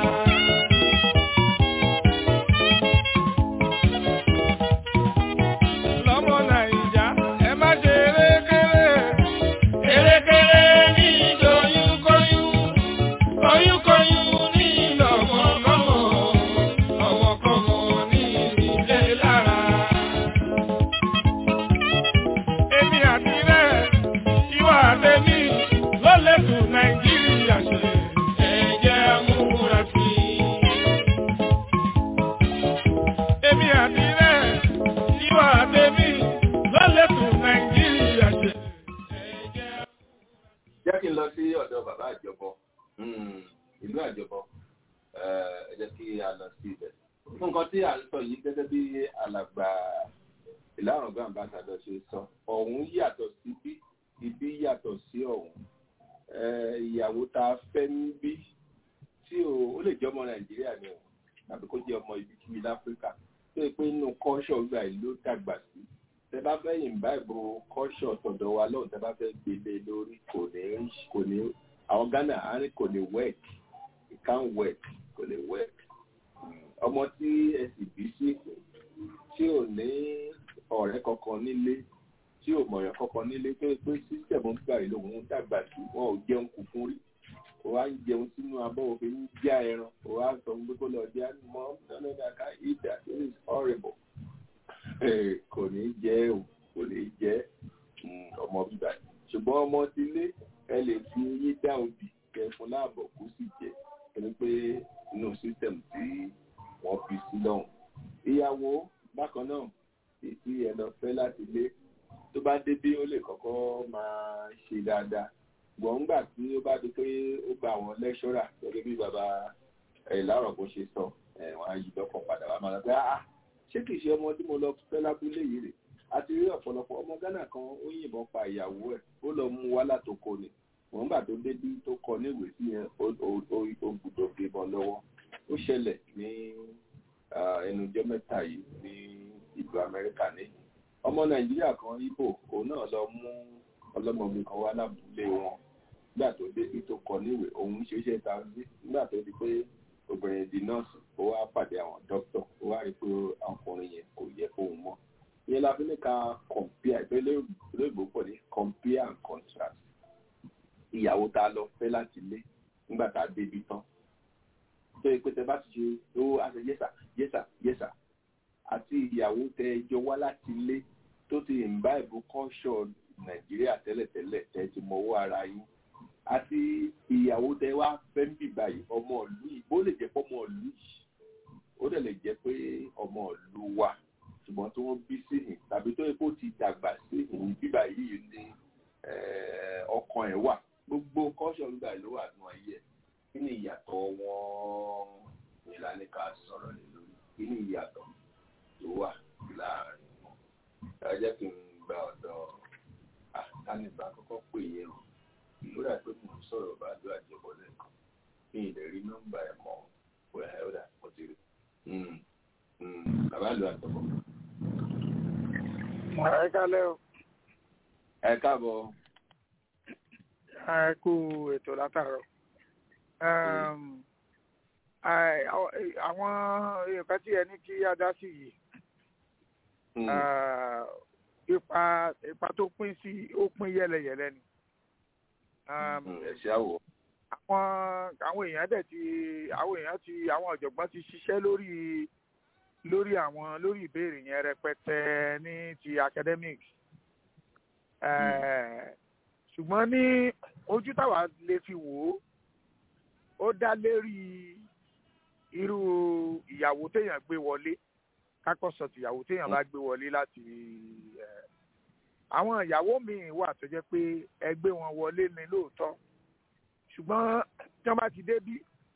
lọ́mọ nàìjà ẹ má ṣe erékeré erékeré ní ìdòyúnkóyún oyúnkóyún ní ìdọ̀mọ́kọ́mọ́ ọmọkọ́mọ́ ní ìdílé lára. Èmi àti rẹ̀, ìwà àtẹ̀mí ló lè tún Nàìjíríà ṣe. Ẹ jẹ́ amúra sí i. Èmi àti rẹ̀, ìwà àtẹ̀mí ló lè tún Nàìjíríà ṣe. jẹ́ kí n lọ sí ọ̀dọ̀ bàbá àjọbọ Mm, ìlú àjọbọ Eh, ẹ jẹ́ kí a lọ sí ibẹ̀. fún nǹkan tí à ń sọ yìí gẹ́gẹ́ bí alàgbà ìlàrọ̀gbọ́n àbáṣadọ̀ ṣe sọ ọ̀hún yàtọ̀ sí bí ibi yàtọ̀ sí ọ̀hún Eh, ìyàwó tá a fẹ́ ń bí tí o ó lè jẹ́ ọmọ nàìjíríà ni o tàbí kó jẹ́ ọmọ ibikíbi láfíríkà tó yẹ pé inú kọ́ṣọ̀ gbà yìí ló dàgbà sí tẹ bá fẹ́ yìnbá ìbò kọ́ṣọ̀ tọ̀dọ̀ wa lọ́hùn tẹ bá fẹ́ gbélé lórí kò ní kò ní àwọn ghana á ní kò ní work it can work kò lè work ọmọ tí ẹ sì bí sí tí ò ní ọ̀rẹ́ kankan nílé tí ò mọ̀yàn kankan nílé tó yẹ pé sísẹ̀mù gbà yìí lòun dàgbà sí wọn ò jẹun kù fún rí o wa ń jẹun sínú abọ́ òfin ń já ẹran o wa sọ pé kó lọ jẹ́ mọ́ nínú ìdàkà ìdà it is horrible Eh, kò ní jẹ́ o kò ní jẹ́ mm, ọmọ bíbá yìí ṣùgbọ́n ọmọ ti lé ẹ lè fi eyín dá obì kẹ fún láàbọ̀ kó sì jẹ ẹni pé inú system tí wọ́n fi sí lọ́hùn. ìyàwó bákan náà èsì ẹ lọ fẹ́ láti lé tó bá débí ó lè kọ́kọ́ máa ṣe dáadáa gbọ̀n ńgbà tí ó bá di pé ó gba àwọn lẹ́ṣọ́rà gẹ́gẹ́ bí bàbá ẹ̀ láàrọ̀ bó ṣe sọ ẹ̀ wọ́n á yí lọ́kàn padà wá máa lọ pé ah ṣé kìí ṣe ọmọ tí mo lọ fẹ́ lábúlé yìí rè àti rí ọ̀pọ̀lọpọ̀ ọmọ Ghana kan ó yìnbọn pa ìyàwó ẹ̀ ó lọ mú wá látòkò ni wọ́n gbà tó débí tó kọ níwèé sí yẹn ó gbúdọ̀ gbébọn lọ́wọ́ ó ṣẹlẹ̀ ní ẹnujọ́ mẹ́ta yìí ní ìlú Amẹ́ríkà ní ọmọ Nàìjíríà kan Ìgbò òun náà lọ mú ọlọ́mọbìnrin kan wá lábúlé wọn nígbà tó débí tó kọ níwèé òun ṣeéṣe ta sí nígbà tó di pé obìnrin di nọ́ọ̀sì ó wá pàdé àwọn dókítà ó wá rí i pé ọkùnrin yẹn kò yẹ fóun mọ́ ìyẹn la fi ní ká compare ìpínlẹ̀ olóògbé pọ̀ ní compare and contrast ìyàwó tá a lọ fẹ́ láti lé nígbà tá a débi tán tó yẹ pé tẹ bá ti ṣe ó àṣẹ yẹsà yẹsà yẹsà àti ìyàwó tẹ jọ wá láti lé tó ti ìmbá ìbò kọ́ṣọ̀ nàìjíríà tẹ́lẹ̀tẹ́lẹ̀ tẹ ti mọwọ́ ara yín àti ìyàwó tẹ wá fẹ́ ń bì báyìí ọmọ ìlú yìí bó lè jẹ́ pé ọmọ ìlú yìí ó dẹ̀ lè jẹ́ pé ọmọ ìlú wa ṣùgbọ́n tí wọ́n bí sí yìí tàbí tó yẹ kó ti dàgbà sí yìí bíbà yìí ní ọkàn ẹ̀ wà gbogbo kọ́ṣọ̀ nígbà ló wà nù ayé ẹ̀ kí ni ìyàtọ̀ wọn ìlànà ká sọ̀rọ̀ lé lórí kí ni ìyàtọ̀ tó wà láàrin wọn ẹ jẹ́ kí n gba ọ̀dọ̀ àtàníbà kọ́kọ́ pè yẹn o lórí àpé mò ń sọ̀rọ̀ bá ló àjẹbọ lẹ́ẹ̀kan mi ì lè rí nọ́mbà ẹ̀ mọ́ wẹ̀ ó dà mo ti rí bàbá ìlú àtọ̀kọ̀. ẹ kálẹ́ o. ẹ káàbọ̀. ẹ kú ètò látàárọ̀. àwọn nǹkan tí ẹ ní kí á dá sí yìí ipa ipa tó pín sí ó pín yẹlẹyẹlẹ ni. ẹ ṣe àwọ̀. àwọn àwọn èèyàn dẹ̀ ti àwọn èèyàn ti àwọn ọ̀jọ̀gbọ́n ti ṣiṣẹ́ lórí lórí àwọn lórí ìbéèrè yẹn rẹpẹtẹ ní ti academic. ṣùgbọ́n ní ojú táwa lè fi wò ó ó dá lérí irú ìyàwó téèyàn gbé wọlé kákọ́sọ̀ tìyàwó téèyàn bá gbé wọlé láti àwọn ìyàwó míì wà tó jẹ́ pé ẹgbẹ́ wọn wọlé ni lóòótọ́ ṣùgbọ́n tí wọ́n bá ti débí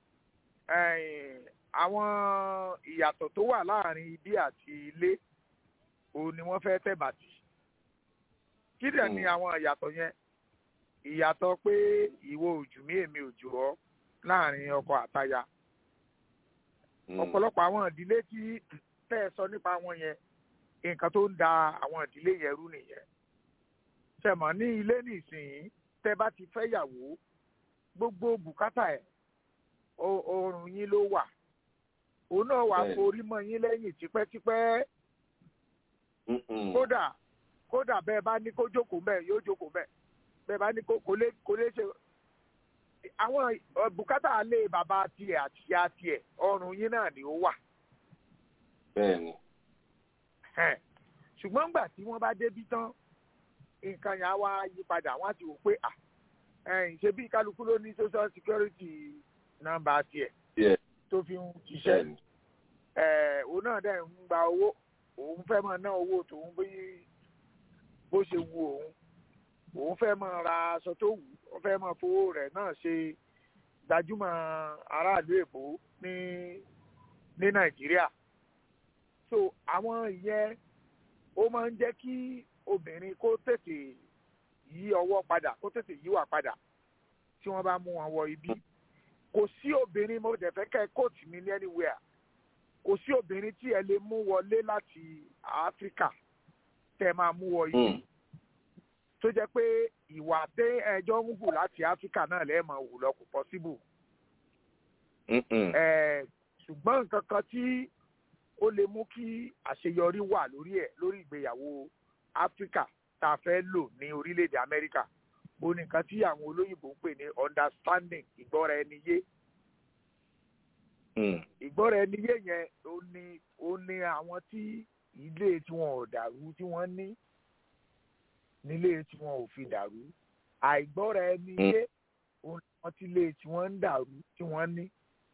àwọn ìyàtọ̀ tó wà láàrin ibi àti ilé òun ni wọ́n fẹ́ tẹ̀bàtì kí dẹ̀ ni àwọn ìyàtọ̀ yẹn ìyàtọ̀ pé ìwọ òjù mí èmi òjò ọ́ láàrin ọkọ àtaya ọ̀pọ̀lọpọ̀ àwọn ìdílé tí tẹ́ ẹ sọ nípa wọn yẹn nǹkan tó ń da àwọn ìdílé yẹn rú nìyẹn tẹmọ ní ilé nìsín tẹ́ bá ti fẹ́ yàwó gbogbo bùkátà ẹ̀ ọrùn yín ló wà òun náà wà forí mọ́ yín lẹ́yìn tipẹ́tipẹ́ kódà kódà bẹ́ẹ̀ bá ní kó jókòó bẹ́ẹ̀ yóò jókòó bẹ́ẹ̀ bẹ́ẹ̀ bá ní kó lè kó lè ṣe àwọn bùkátà alẹ́ bàbá tiẹ̀ àti ìyá tiẹ̀ ọrùn yín náà ni ó wà. bẹ́ẹ̀ni. ṣùgbọ́n gbà tí wọ́n bá débí tán nǹkan yẹn á wá yí padà wọ́n á ti wò pé ṣe bí kálukú ló ní social security nọ́mbà tiẹ̀ tó fi ń ṣiṣẹ́ òun náà dẹ̀ ń gba owó òun fẹ́ máa ná owó tòun bí bó ṣe wu òun òun fẹ́ máa ra aṣọ tó wù ó fẹ́ máa fowó rẹ̀ náà ṣe gbajúmọ̀ aráàlú èbó ní ní nàìjíríà so àwọn ìyẹn ó máa ń jẹ́ kí obìnrin kó tètè yí ọwọ́ padà kó tètè yíwà padà tí wọ́n bá mú wọn wọ ibi kò sí obìnrin mo dẹ̀ fẹ́ kẹ́ kóòtù mi ní anywhere kò sí obìnrin tí ẹ lè mú wọlé láti áfíríkà tẹ́ máa mú wọ ibi tó jẹ́ pé ìwà tẹ ẹjọ́ ń hù láti áfíríkà náà lẹ́ẹ̀mọ̀ hù lọ kò possible. ṣùgbọ́n nǹkan kan tí ó lè mú kí àṣeyọrí wà lórí ẹ̀ lórí ìgbéyàwó áfíríkà tá a fẹ́ lò ní orílẹ̀-èdè amẹ́ríkà ó ní nǹkan tí àwọn olóyìnbó ń pè ní understanding ìgbọ́ra ẹni yé. ìgbọ́ra ẹni yé yẹn ó ní ó ní àwọn tí ilé tí wọn ò dàrú tí wọ́n ní nílé tí wọn ò fi dàrú àìgbọ́ra ẹni yé wọn ti lé tí wọ́n ń dàrú tí wọ́n ní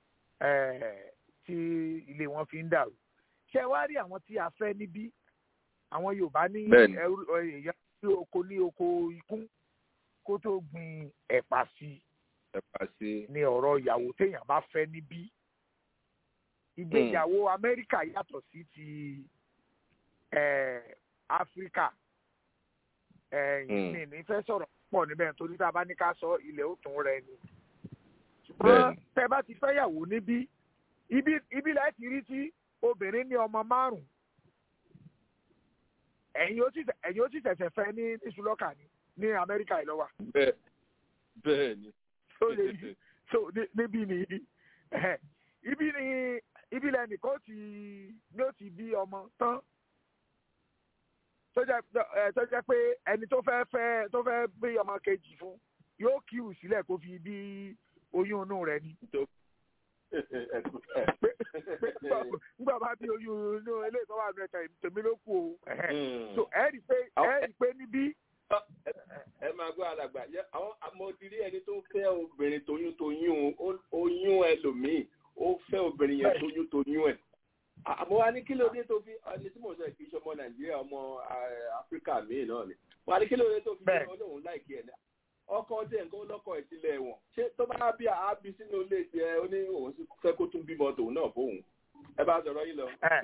tí ilé wọn fi ń dàrú ṣé wá rí àwọn tí a fẹ́ níbí àwọn yorùbá ní èèyàn ní oko ní oko ikún kó tó gbin ẹ̀pà sí ẹ̀pà sí ní ọ̀rọ̀ ìyàwó téèyàn bá fẹ́ níbí ìgbéyàwó amẹ́ríkà yàtọ̀ sí ti áfíríkà ẹ̀yìn ní fẹ́ sọ̀rọ̀ pọ̀ níbẹ̀ torí tá a bá ní ká sọ ilẹ̀ ó tún rẹ ni. ṣùgbọ́n tẹ bá ti fẹ́yàwó níbí ibi láì ti rí tí obìnrin ní ọmọ márùn-ún ẹ̀yin ó sì ṣẹ̀ṣẹ̀ fẹ́ ní níṣúlọ́kà ní ní amẹ́ríkà ìlọ́wà. bẹ́ẹ̀ bẹ́ẹ̀ ni. so lè so níbí ni ibi ni ibi lẹ́nìkan ti ní ó ti bí ọmọ tán tó jẹ́ pé ẹni tó fẹ́ fẹ́ tó fẹ́ bí ọmọ kejì fún yóò kíwù sílẹ̀ kó fi bí oyún inú rẹ̀ ni. nígbà bá bí oyún inú eléyìí tó wà ní ẹ̀ka tèmi ló kù o. so ẹ rí i pé ẹ rí i pé níbí. ẹ máa gbọ́ alàgbà àwọn amọ̀dìrí ẹni tó fẹ́ obìnrin tóyún tóyún oyún ẹlòmíì ó fẹ́ obìnrin yẹn tóyún tóyún ẹ̀ àmọ́ wa ní kí ló dé tó fi ẹni tí mo sọ ìfi ọmọ nàìjíríà ọmọ áfíríkà míì náà ni wa ní kí ló dé tó fi ṣe olóhùn láìkí ẹ̀ náà ọkọ tí nǹkan lọ́kọ̀ ìtìlẹ̀ wọn ṣé tó bá bí àábí sínú ilé jẹ ó ní òun sì fẹ́ kó tún bímọ tòun náà fóun ẹ bá sọ̀rọ̀ yìí lọ.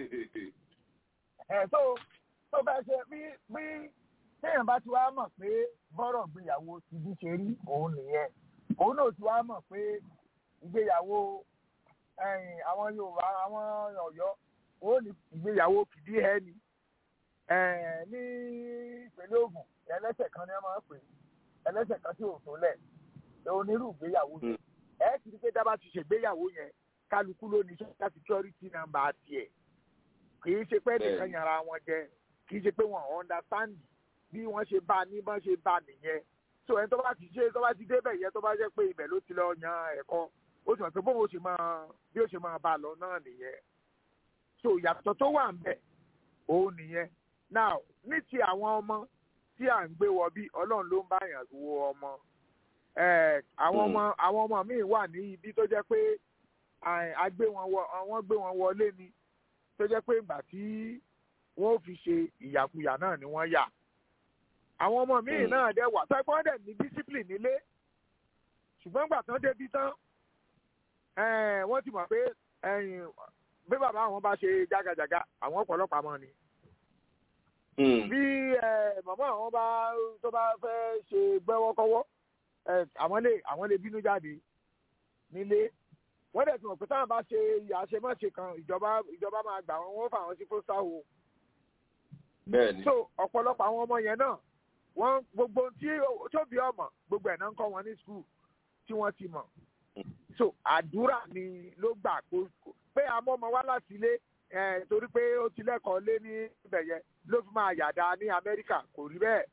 ẹ tó tó bá ṣe bí bí téèyàn bá ti wá mọ̀ pé bọ́rọ̀ gbéyàwó ti bí ṣe rí òun nìyẹn òun náà ti wá mọ̀ pé ìgbéyàwó àwọn yorùbá àwọn ọ̀yọ́ ó ní ìgbéyàwó kìdí ẹ ni ní ìpínlẹ̀ Ògùn ẹlẹ́sẹ̀ kan ní wọ́n máa ń pè ẹlẹ́sẹ̀ kan tí ò tó lẹ̀ onírú ìgbéyàwó yẹn ẹ ti rí pé dábàá ti ṣègbéyàwó yẹn kálukú ló ní social security number tiẹ̀ kì í ṣe pé nìkan yàrá wọn jẹ kì í ṣe pé wọn understand bí wọ́n ṣe bá ní bọ́n ṣe bá nìyẹn so ẹni tó bá ti ṣe tó bá ti débẹ̀ yẹn tó bá jẹ́ pé ibẹ̀ ló ti lọ yan ẹ̀kọ́ ó sì mọ̀ pé bóun ó ṣe máa bí ó ṣe máa bá a lọ náà nìyẹn so ìyàtọ̀ tó wà ń bẹ̀ òun nìyẹn now ní ti àwọn ọmọ tí à ń gbé wọ bí ọlọ́run ló ń bá yàn wo ọmọ àwọn ọmọ àwọn ọmọ míì wà ní ibi tó jẹ́ pé àgbé wọn wọ́n gbé wọn wọlé ni tó jẹ́ pé ìgbà tí wọ́n fi ṣe ìyàkuyà náà ni wọ́n yà àwọn ọmọ míì náà dẹ̀ wà tó ẹ̀kọ́ dẹ̀ ní discipline nílé ṣùgbọ́n gbà tán débi tán wọ́n ti mọ̀ pé bí bàbá àwọn bá ṣe jágajàga àwọn ọ̀pọ̀lọpàá mọ́ ni bí màmá àwọn bá tó bá fẹ́ ṣe gbẹ́wọ́kọ́wọ́ àwọn lè àwọn lè bínú jáde nílé wọ́n dẹ̀ ti mọ̀ pé táwọn bá ṣe àṣemáṣe kan ìjọba ìjọba máa gbà wọ́n wọ́n fà wọ́n sí foster home. bẹ́ẹ̀ni. so ọ̀pọ̀lọpọ̀ àwọn ọmọ yẹn náà wọ́n gbogbo tí tóbi ọmọ gbogbo ẹ̀ náà ń kọ́ wọn ní skul tí wọ́n ti mọ̀. so àdúrà ni ló gbà pé àmọ́ ọmọ wá láti ilé torí pé ó ti lẹ́kọ̀ọ́ lé ní ibẹ̀ yẹn ló fi máa yàdá ní amẹ́ríkà kò rí bẹ́ẹ̀.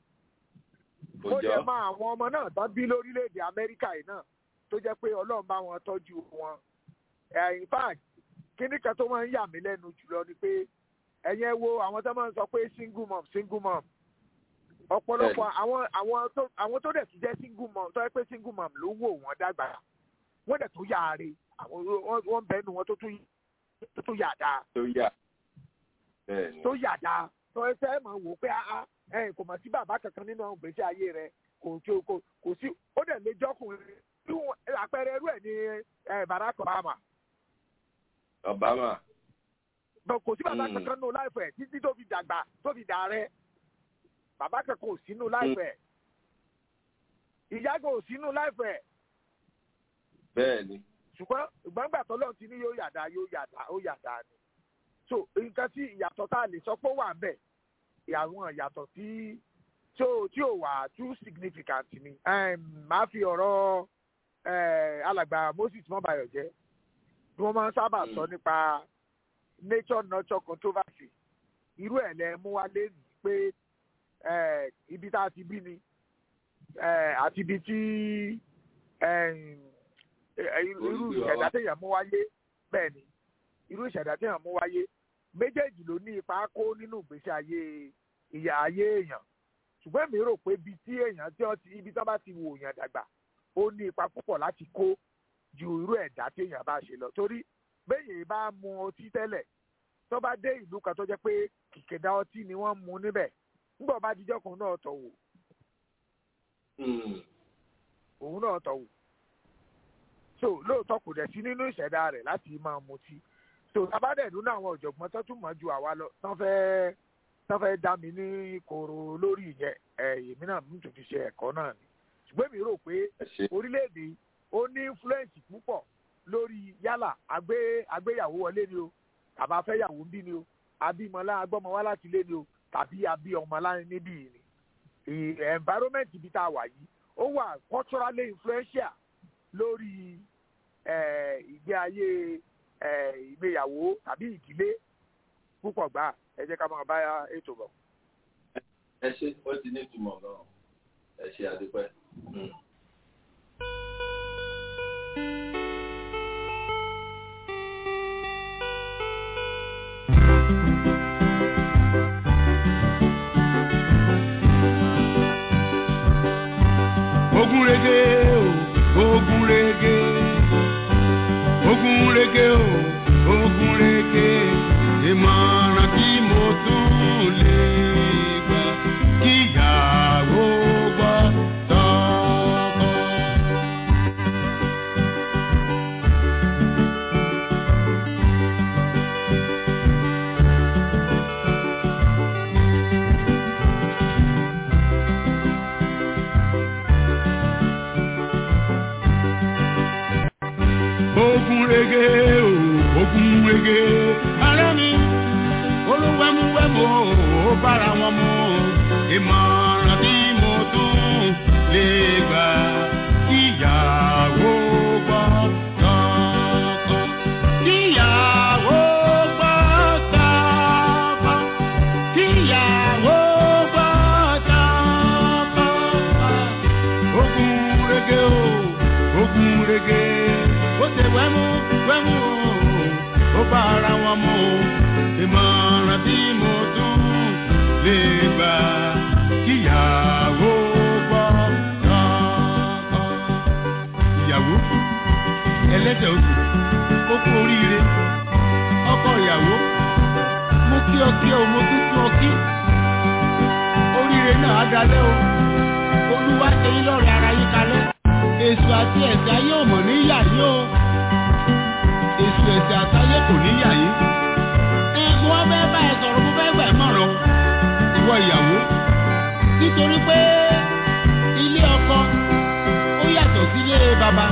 ó jẹ́ máa àwọn ọmọ náà tán bí lórílẹ̀‐èdè amẹ́ríkà yìí náà tó jẹ́ pé ọlọ́run bá wọn tọ́jú wọn. in fact kíní kan tó máa ń yà mí lẹ́nu jùlọ ni pé ẹ̀yin ẹ wo àwọn tó máa ń sọ pé single mom single mom ọ̀pọ̀lọpọ̀ àwọn àwọn tó àwọn tó dẹ̀ tún jẹ́ single mom tó yẹ pé single mom ló wò wọ́n dàgbà wọ́n dẹ̀ tún yáre àwọn wọ́n bẹ́ẹ̀ nu wọn tó tún tó tún yàda. tó yà bẹ́ẹ̀ni. tó yàda tó ẹ fẹ́ mọ̀ wò pé ẹ kò mọ̀ sí bàbá kankan nínú àwọn gbèsè ayé rẹ kò tí kò kò sí ó dẹ̀ lè jọ́kùnrin àpẹẹrẹ irú ẹ̀ ní Barack Obama. Obama. kò sí bàbá kankan nínú láìpẹ́ títí tó fi dàgbà tó fi dà rẹ bàbá kankan ò sínú láìpẹ́ ìyá kan ò sínú láìpẹ́. bẹ́ẹ̀ni. ṣùgbọ́n ìgbàgbà tọ́lọ́ ti ní yóò yàda yóò yàda ó yàda ni. so nǹkan tí ìyàtọ̀ tá a lè sọ pé ó wà ń bẹ̀ àwọn ìyàtọ̀ tí tí ò tí ò wà too significant ni. màá fi ọ̀rọ̀ alàgbà Moses mọ́bàyọ̀ jẹ́ bí wọ́n máa ń sábà sọ nípa nature nurture controversy irú ẹ̀ lẹ mú wá lé ní pé ibi tá a ti bí ni àti ibi tí irú ìṣẹ̀dá téèyàn mú wáyé bẹ́ẹ̀ ni irú ìṣẹ̀dá téèyàn mú wáyé méjèèjì ló ní ipa kó nínú ìgbésí ayé ìyá ayé èèyàn ṣùgbọ́n èmi rò pé ibi tí èèyàn tí wọ́n ti ibi tí wọ́n bá ti wò èèyàn dàgbà ó ní ipa púpọ̀ láti kó ju irú ẹ̀dá téèyàn bá ṣe lọ torí béèyàn bá mu ọtí tẹ́lẹ̀ tó bá dé ìlú kan tó jẹ́ pé kìkìdá ọtí ni wọ́n mu níbẹ̀ nígbà bá dijọ́ kan náà tọ̀ wò òun náà tọ̀ wò so lóòótọ́ kò dẹ̀ sí nínú ìṣẹ̀dá rẹ̀ láti máa mutí so tábàdẹ̀dún náà àwọn ọ̀jọ̀gbọ́n tó tún mọ̀ ju àwa lọ tán fẹ́ẹ́ tán fẹ́ẹ́ dá mi ní koro lórí ìyẹn èmi náà mú tòun fi ṣe ẹ̀kọ́ náà ni ṣùgbọ́n mi rò pé orílẹ̀-èdè ó ní influence púpọ̀ lórí yálà àgbéyàwó wọlé ni o tàbí afẹ́yàwó ń bí ni o abímọlá agbọ́mọwá láti ilé ni o tàbí abí ọmọlá níbí ni environment ibi tá a wà yìí ó wà culturally influential lórí ìgbé ayé ìgbéyàwó tàbí ìdílé púpọ̀ gbà ẹ jẹ́ ká máa bá ètò bọ̀. ẹ ṣe ó ti ní ìtumọ̀ gan-an ẹ ṣe àdúpẹ́. ogun rege o ogun rege ogun rege o ogun rege ìmọ̀ràn tí mo tún lè gbà kíyàwó gbọ́ tọkọ. bára wọn mu ìmọ̀ràn tí mo tún lè gbà kíyàwó gbọ́ tọkọ. kíyàwó gbọ́ tọkọ. kíyàwó gbọ́ tọkọ. ogun rege o ogun rege ó ṣe wẹ́mú wẹ́mú o ó bá ara wọn mu ìmọ̀ràn tí mo tún lè gbà kíyàwó gbọ́ tọkọ. ìyàwó ẹlẹ́sẹ̀ oṣù ó kú oríire ọkọ ìyàwó mo kí ọ kí ọ mo tún kí ọ kí oríire náà á dalẹ́ o olúwa ṣe yín lọ́rẹ̀ ara yín kalẹ̀ èso àti ẹ̀sẹ̀ ayé ò mọ̀ níyà yín o èso ẹ̀sẹ̀ àtayé kò níyà yín ẹ̀gbọ́n wọn fẹ́ bá ẹ sọ̀rọ̀ mo fẹ́ gbà ẹ́ mọ̀ràn ìwọ ìyàwó nítorí pé ilé ọkọ ó yàtọ̀ sílé bàbá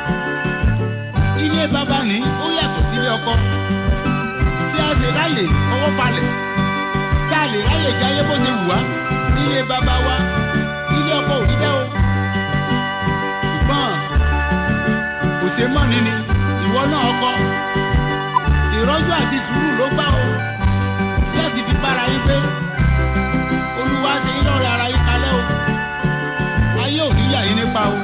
ilé bàbá ní ó yàtọ̀ sílé ọkọ tí a lè ráyè ọwọ́ balẹ̀ tí a lè ráyè jáyé bó ṣe wù wá ilé bàbá wa ilé ọkọ ò rí bẹ́ẹ̀ o ṣùgbọ́n kò ṣe mọ́ni ni ìwọ náà ọkọ ìrọ́jú àti sùúrù ló gbà o láti fi bára yín pé olúwa ṣe yín lọ́rẹ̀ ara yín kalẹ̀ o ayé ò ní yà yín nípa o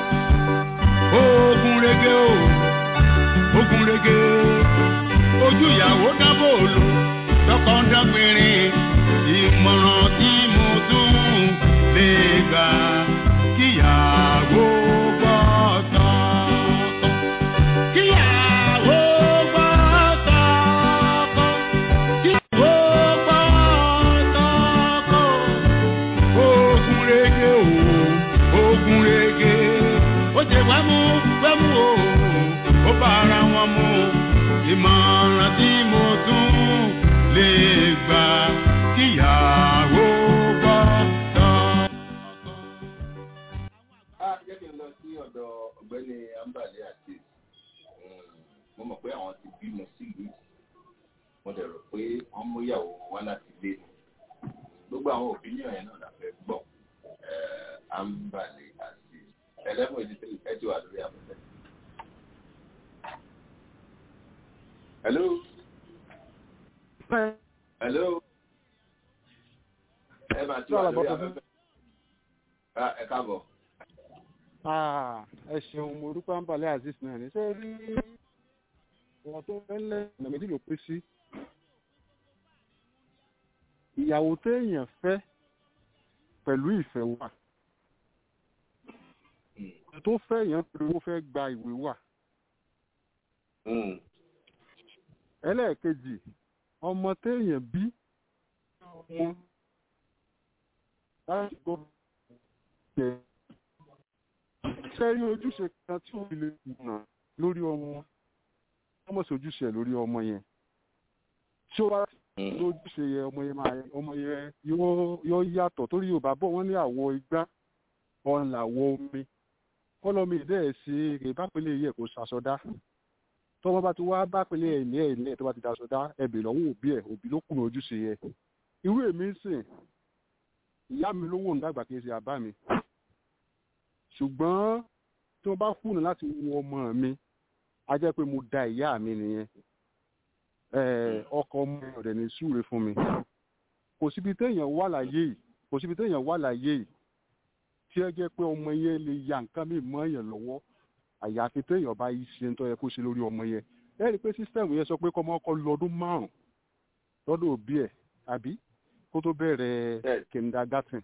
ogun rege o ogun rege ojú ìyàwó dábò lò lọ́kọ̀ ń dágbére ìmọ̀ràn tí mo tún lè gbà kíyàwó gbọ́ tọkọ. kíyàwó gbọ́ tọkọ. kíyàwó gbọ́ tọkọ. ogun rege o ogun rege ó ṣe wẹ́mú wẹ́mú o ó bá ara wọn mu ìmọ̀ràn tí mo tún lè gbà kíyàwó gbọ́ tán. a jẹ́ kí n lọ sí ọ̀dọ̀ ọ̀gbẹ́ni ambale àti mo mọ̀ pé àwọn ti bímọ sílùú mo dẹ̀ rò pé wọ́n mú ìyàwó wá láti ilé ni gbogbo àwọn opinion yẹn náà la fẹ́ gbọ́ ambale àti ẹlẹ́mọ̀ ìdílé ẹ ti wà lórí afẹ́fẹ́. hello. hello. ẹ máa ti wà lórí afẹ́fẹ́. ẹ káàbọ̀. ẹ ṣeun mo dúpẹ́ àǹbálẹ̀ azeez náà ní sẹ́ẹ̀ rí wọn tó fẹ́lẹ́ ọ̀nà méjì ló pín sí. ìyàwó téèyàn fẹ́ pẹ̀lú ìfẹ́ wà tó fẹ́ yẹn pé ó fẹ́ gba ìwé wà. ẹlẹ́ẹ̀kejì ọmọ téèyàn bí wọn láti gbọ́ jẹ sẹ́rí ojúṣe kan tí ó fi lè kùnà lórí ọmọ ọmọ sí ojúṣe lórí ọmọ yẹn tí ó bá lójúṣe yẹ ọmọ yẹn máa ọmọ yẹn yóò yàtọ̀ torí Yorùbá bọ̀ wọ́n ní àwọ̀ igbá ọ̀n làwọ̀ omi kọ́lọ́mì dẹ́ ṣe èrè bápẹ́lẹ́ yẹ kó ṣàṣọdá tọ́mọ bá ti wá bápẹ́lẹ́ ẹ̀ ní ẹ̀ ní ẹ̀ tó bá ti daṣọdá ẹ̀bẹ̀ lọ́wọ́ òbí ẹ̀ òbí ló kùnà ojúṣe yẹ irú èmi ń sìn ìyá mi lówó ń dàgbà kí n ṣe àbá mi ṣùgbọ́n tí wọ́n bá kùnà láti wo ọmọ mi a jẹ́ pé mo da ìyá mi nìyẹn ọkọ ọmọ rẹ̀ ní súre fún mi kò síbi téèyàn wà láyé yìí kò síbi téèyàn wà láyé yìí tí ẹ jẹ́ pé ọmọ yẹn lè ya nǹkan mi mọ́ èèyàn lọ́wọ́ àyàfi téèyàn bá yí ṣe ń tọ́ yẹ kó ṣe lórí ọmọ yẹn ẹ rí i pé sísítẹ́ẹ̀mù yẹn sọ pé kọ́mọ ọkọ lọ́dún márùn-ún lọ́dún òbí ẹ̀ àbí kó tó bẹ̀rẹ̀ kindergarten.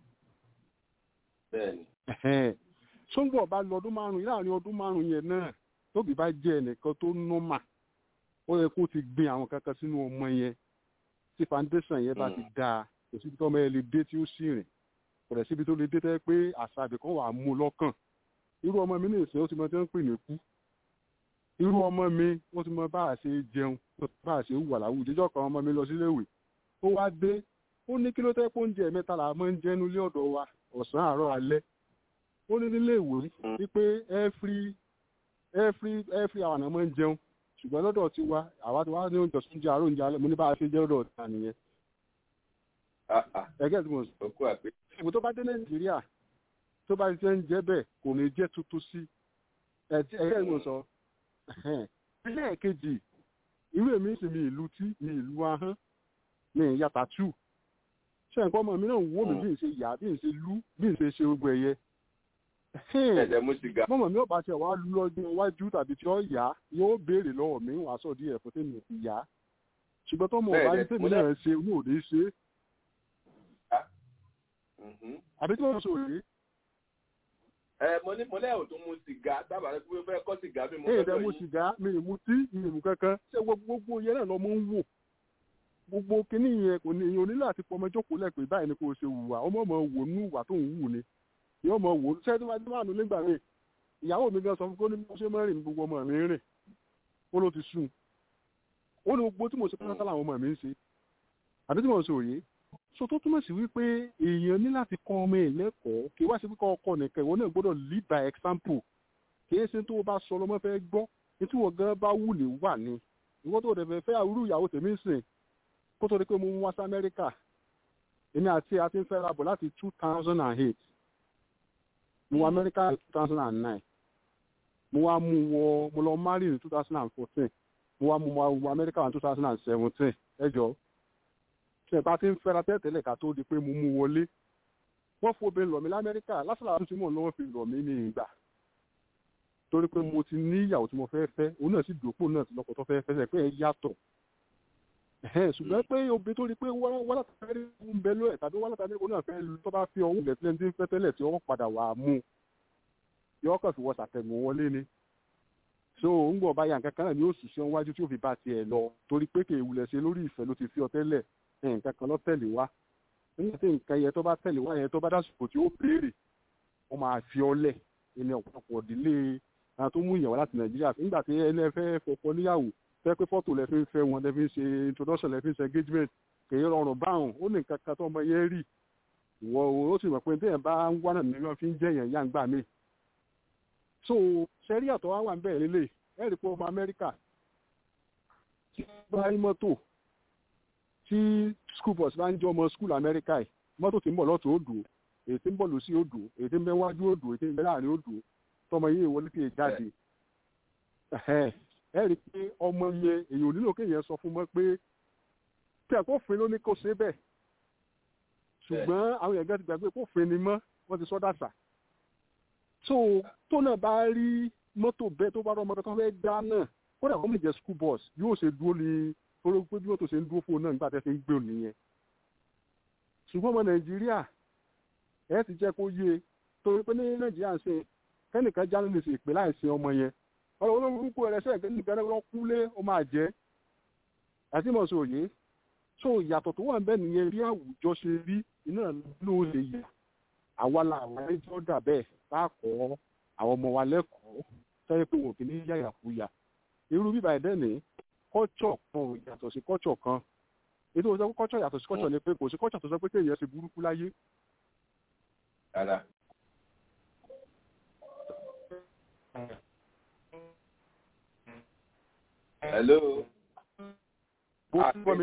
sóńgbọ̀ bá lọ́dún márùn-ún láàrin ọdún márùn-ún yẹn náà tóbi bá jẹ́ ẹnìkan tó nọ́mà ó yẹ kó ti gbin àwọn kankan sínú ọmọ yẹn tí foundation yẹn bá ti dáa kò síbi tó ọmọ yẹn lè dé tí ó sì rìn kò rẹ̀ síbi tó lè dé tẹ́ pé àṣà àbíkan wà á mú lọ́kàn irú ọmọ mi ní ìsìn ó ti mọ tí wọ́n ń pè ní kú irú ọmọ mi ó ti mọ bá a ṣe jẹun bá a ṣe wà láwùjọ ìjọ kan ọmọ mi lọ sílé ìwé ó wá dé ó ní kí ló tẹ́ pé oúnjẹ mẹ́ta là máa ń jẹ nílé ọ̀dọ̀ wa ọ̀sán àárọ̀ alẹ́ ó ní nílé ìwé wípé every every every hour náà máa ń jẹun ṣùgbọ́n lọ́dọ̀ ti wa àwa ti wá ní oúnjẹ oúnjẹ àárọ̀ oúnjẹ alẹ́ mo ní bá a ṣe jẹ́ lọ́dọ̀ ta nìyẹn ẹgẹ́ tí mo sọ. ìbò tó bá dé nàìjíríà tó bá ṣe ń jẹ́ bẹ́ẹ̀ kò ní jẹ́ tuntun sí ẹgẹ́ tí mo sọ. ẹlẹ́ẹ̀kejì irú èmi sì mi ìlú tí mi ìlú ahọ́n mi ìyàtà tù ṣe nǹkan ọmọ mi náà wó mi bí n ṣe yà bí n ṣe lú bí n ṣe ṣe gbogbo ẹ̀yẹ. mọ́mọ́ mi ò bá ṣe wàá lú lọ́jọ́ iwájú tàbí tí ó yá yóò béèrè lọ́wọ́ mi wàá sọ díẹ̀ fún tèmi ti yá ṣùgbọ́n tó mọ̀ ọ̀bá ní tèmi náà ṣe ní òde ṣe. àbí tí wọ́n sọ òde. ẹ mo ní mo lẹ́yìn tó mu sìgá dábàá rẹ pé fẹ́ kọ́ sìgá bí mo fẹ́ lọ yìí. èdè mu sìgá mi ì mu tí mi ì mu kankan ṣé gbogbo yẹn náà lọ mọ ń wò gbogbo kinní yẹn kò ní ìyẹn onílé àti pọmọ jókòó lẹ́pẹ́ báyìí ni kò ṣe wùwà ọmọ ọmọ wò nú ìwà tó ń wù ni yóò mọ wò ṣé tí wọ́n ti máa nù nígbà míì ìyàwó mi gan sọ fún kó ní bí wọ́n ṣe máa rìn ní gbogbo ọmọ mi rìn ó ló ti sùn ó ní gbogbo tí mo ṣe pátá làwọn ọmọ mi ń ṣe àbí tí mo ṣe òye so tó túmọ̀ sí wípé èèyàn ní láti kọ́ ọmọ ẹ̀ lẹ́kọ̀ọ́ kì í wá sí pé kọ́ ọkọ nìkan ìwọ náà gbọ́dọ̀ lead by example kì í ṣe tó o bá sọ lọ́mọ fẹ́ gbọ́ etí wọ́n gan bá wù ní wà ní ìwọ tó o dẹ̀ fẹ́ fẹ́ àwúrú ìyàwó tèmi sìn kó tó di pé mo ń wá sí amẹ́ríkà èmi àti àti ń fẹ́ra bọ̀ láti two thousand and eight mo wọ amẹ́ríkà ní two thousand and nine mo wá mú wọ mo lọ mari ní two thousand and fourteen mo wá mú wọ amẹ́ríkà ní two thousand and seventeen ẹ jọ ṣe ìbá ti ń fẹ́ra tẹ́tẹ́lẹ̀ ká tó di pé mo mú wọlé wọ́n fòbe lọ̀ mí lamẹ́ríkà lásìlá tó ti mọ̀ lọ́wọ́ fi lọ̀ mí ní ìgbà torí pé mo ti ní ìyàwó tí mo fẹ́ fẹ́ òun náà sì dòpò náà ti lọ́kọ̀ tó fẹ́ fẹ́ sẹ́ pé ẹ yàtọ̀ ṣùgbọ́n pé obìnrin tó rí pé wọ́n látàrí ń bẹ lóẹ̀ tàbí wọ́n látàrí òun náà fẹ́ lu tó bá fi ọwọ́ ilẹ̀ sílẹ̀ ní fẹ́ tẹ́lẹ̀ tí wọ́n padà wà á mú yọ ọkàn fi wọ sàtẹ̀gùn wọlé ni so ń gbọ́ báyà nǹkan kan náà ni ó ṣiṣẹ́ wájú tí ó fi bá tiẹ̀ lọ torí pé kì í wulẹ̀ ṣe lórí ìfẹ́ ló ti fi ọ tẹ́lẹ̀ nǹkan kan lọ tẹ̀lé wá nígbà tí nǹkan yẹn tó bá tẹ̀lé wá yẹn tó bá dásìkò tí ó béèrè ó máa fi ọ lẹ̀ ẹni ọ̀pọ̀lọpọ̀ ìdílé àwọn tó mú ìyàwó láti nàìjíríà nígbà tí ẹni ẹ fẹ́ fọpọ níyàwó fẹ́ pé fọ́tò lẹ fi ń fẹ́ wọn lẹ fi ń ṣe introduction lẹ fi ń ṣe engagement kèé rọrùn báwọn ó ní nǹkan kan tó ọmọ yẹn rí ìwọ ó sì mọ̀ pé téèyàn bá ń wá náà nílò fi ń jẹ́ èèyàn yá ń gbà mí. so sẹ́rí àtọ̀ wá wà ń bẹ̀rẹ̀ lélẹ̀ ẹ̀ rí pé ọmọ amẹ́ríkà tí wọ́n bá rí mọ́tò tí school bus bá ń jẹ́ ọmọ school amẹ́ríkà yìí mọ́tò tí ń bọ̀ lọ́tọ̀ odò èyí tí ń bọ̀ lọ́sí odò èyí tí ń bẹ wájú odò èyí tí ń bẹ láàrin odò tọmọ yìí wọlé tí ì jáde ẹ rí i pé ọmọ yẹn èyàn ò nílò kéèyàn sọ fún mọ́ pé kí àkófin ló ní kó ṣe bẹ́ẹ̀ ṣùgbọ́n àwọn èèyàn gẹ́gẹ́ ti gbàgbé kófin ni mọ́ wọ́n ti sọ dàsà so tó náà bá rí mọ́tò bẹ́ẹ̀ tó bá rọ ọmọdé kan fẹ́ dá náà kódà kó lè jẹ́ school bus yóò ṣe dúró ní oró pé bí mọ́tò ṣe ń dúró fún un náà nígbà tẹ́ fi ń gbé òní yẹn ṣùgbọ́n ọmọ nàìjíríà ẹ ti jẹ́ kó yé torí pé ní nàìjíríà ń ṣe kẹ́nìkan já nínú ìsìn ìpè láì sin ọmọ yẹn ọ̀rọ̀ olórúkú ẹ̀rẹ́sẹ̀ nìkan náà kúlé ó máa jẹ́ àti mọ̀ sí òye so ìyàtọ̀ tó wà ń bẹ nìyẹn bí àwùjọ ṣe rí iná ló lè yà àwa làwọn ẹjọ́ dà bẹ́ẹ̀ bá kọ́ àwọn ọmọ wa lẹ́kọ̀ọ́ sẹ́yìn pé wọn kì í yàyàkuyà irú bíbá ẹ̀dẹ́ ní kọ́tsọ̀ kan yàtọ̀ sí kọ́tsọ̀ kan ètò ìsọ kọ́tsọ̀ yàtọ̀ sí kọ́tsọ̀ ni pé kò sí kọ́tsọ̀ tó sọ pé kéèyàn ṣe burúkú láyé. hello. bó tún bọ́ mi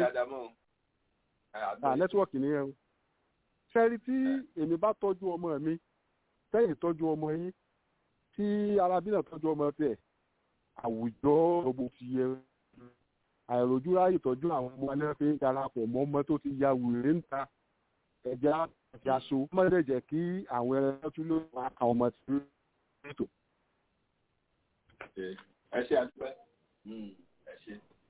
à nẹ́tíwọ̀kì nìyẹn o. sẹ́rí tí èmi bá tọ́jú ọmọ mi sẹ́yìn tọ́jú ọmọ yín tí arábí náà tọ́jú ọmọ tiẹ̀ àwùjọ gbogbo ti yẹ àìrojú ráyè tọ́jú àwọn ọmọ alẹ́ fi ń darapọ̀ mọ́ ọmọ tó ti ya wèrè ń ta ẹja ẹja so mọ́tẹ́ jẹ́ kí àwọn ẹran tún ló wà àwọn ọmọ tí ó tó. ẹ ṣe àdúpẹ́ ẹ ṣe.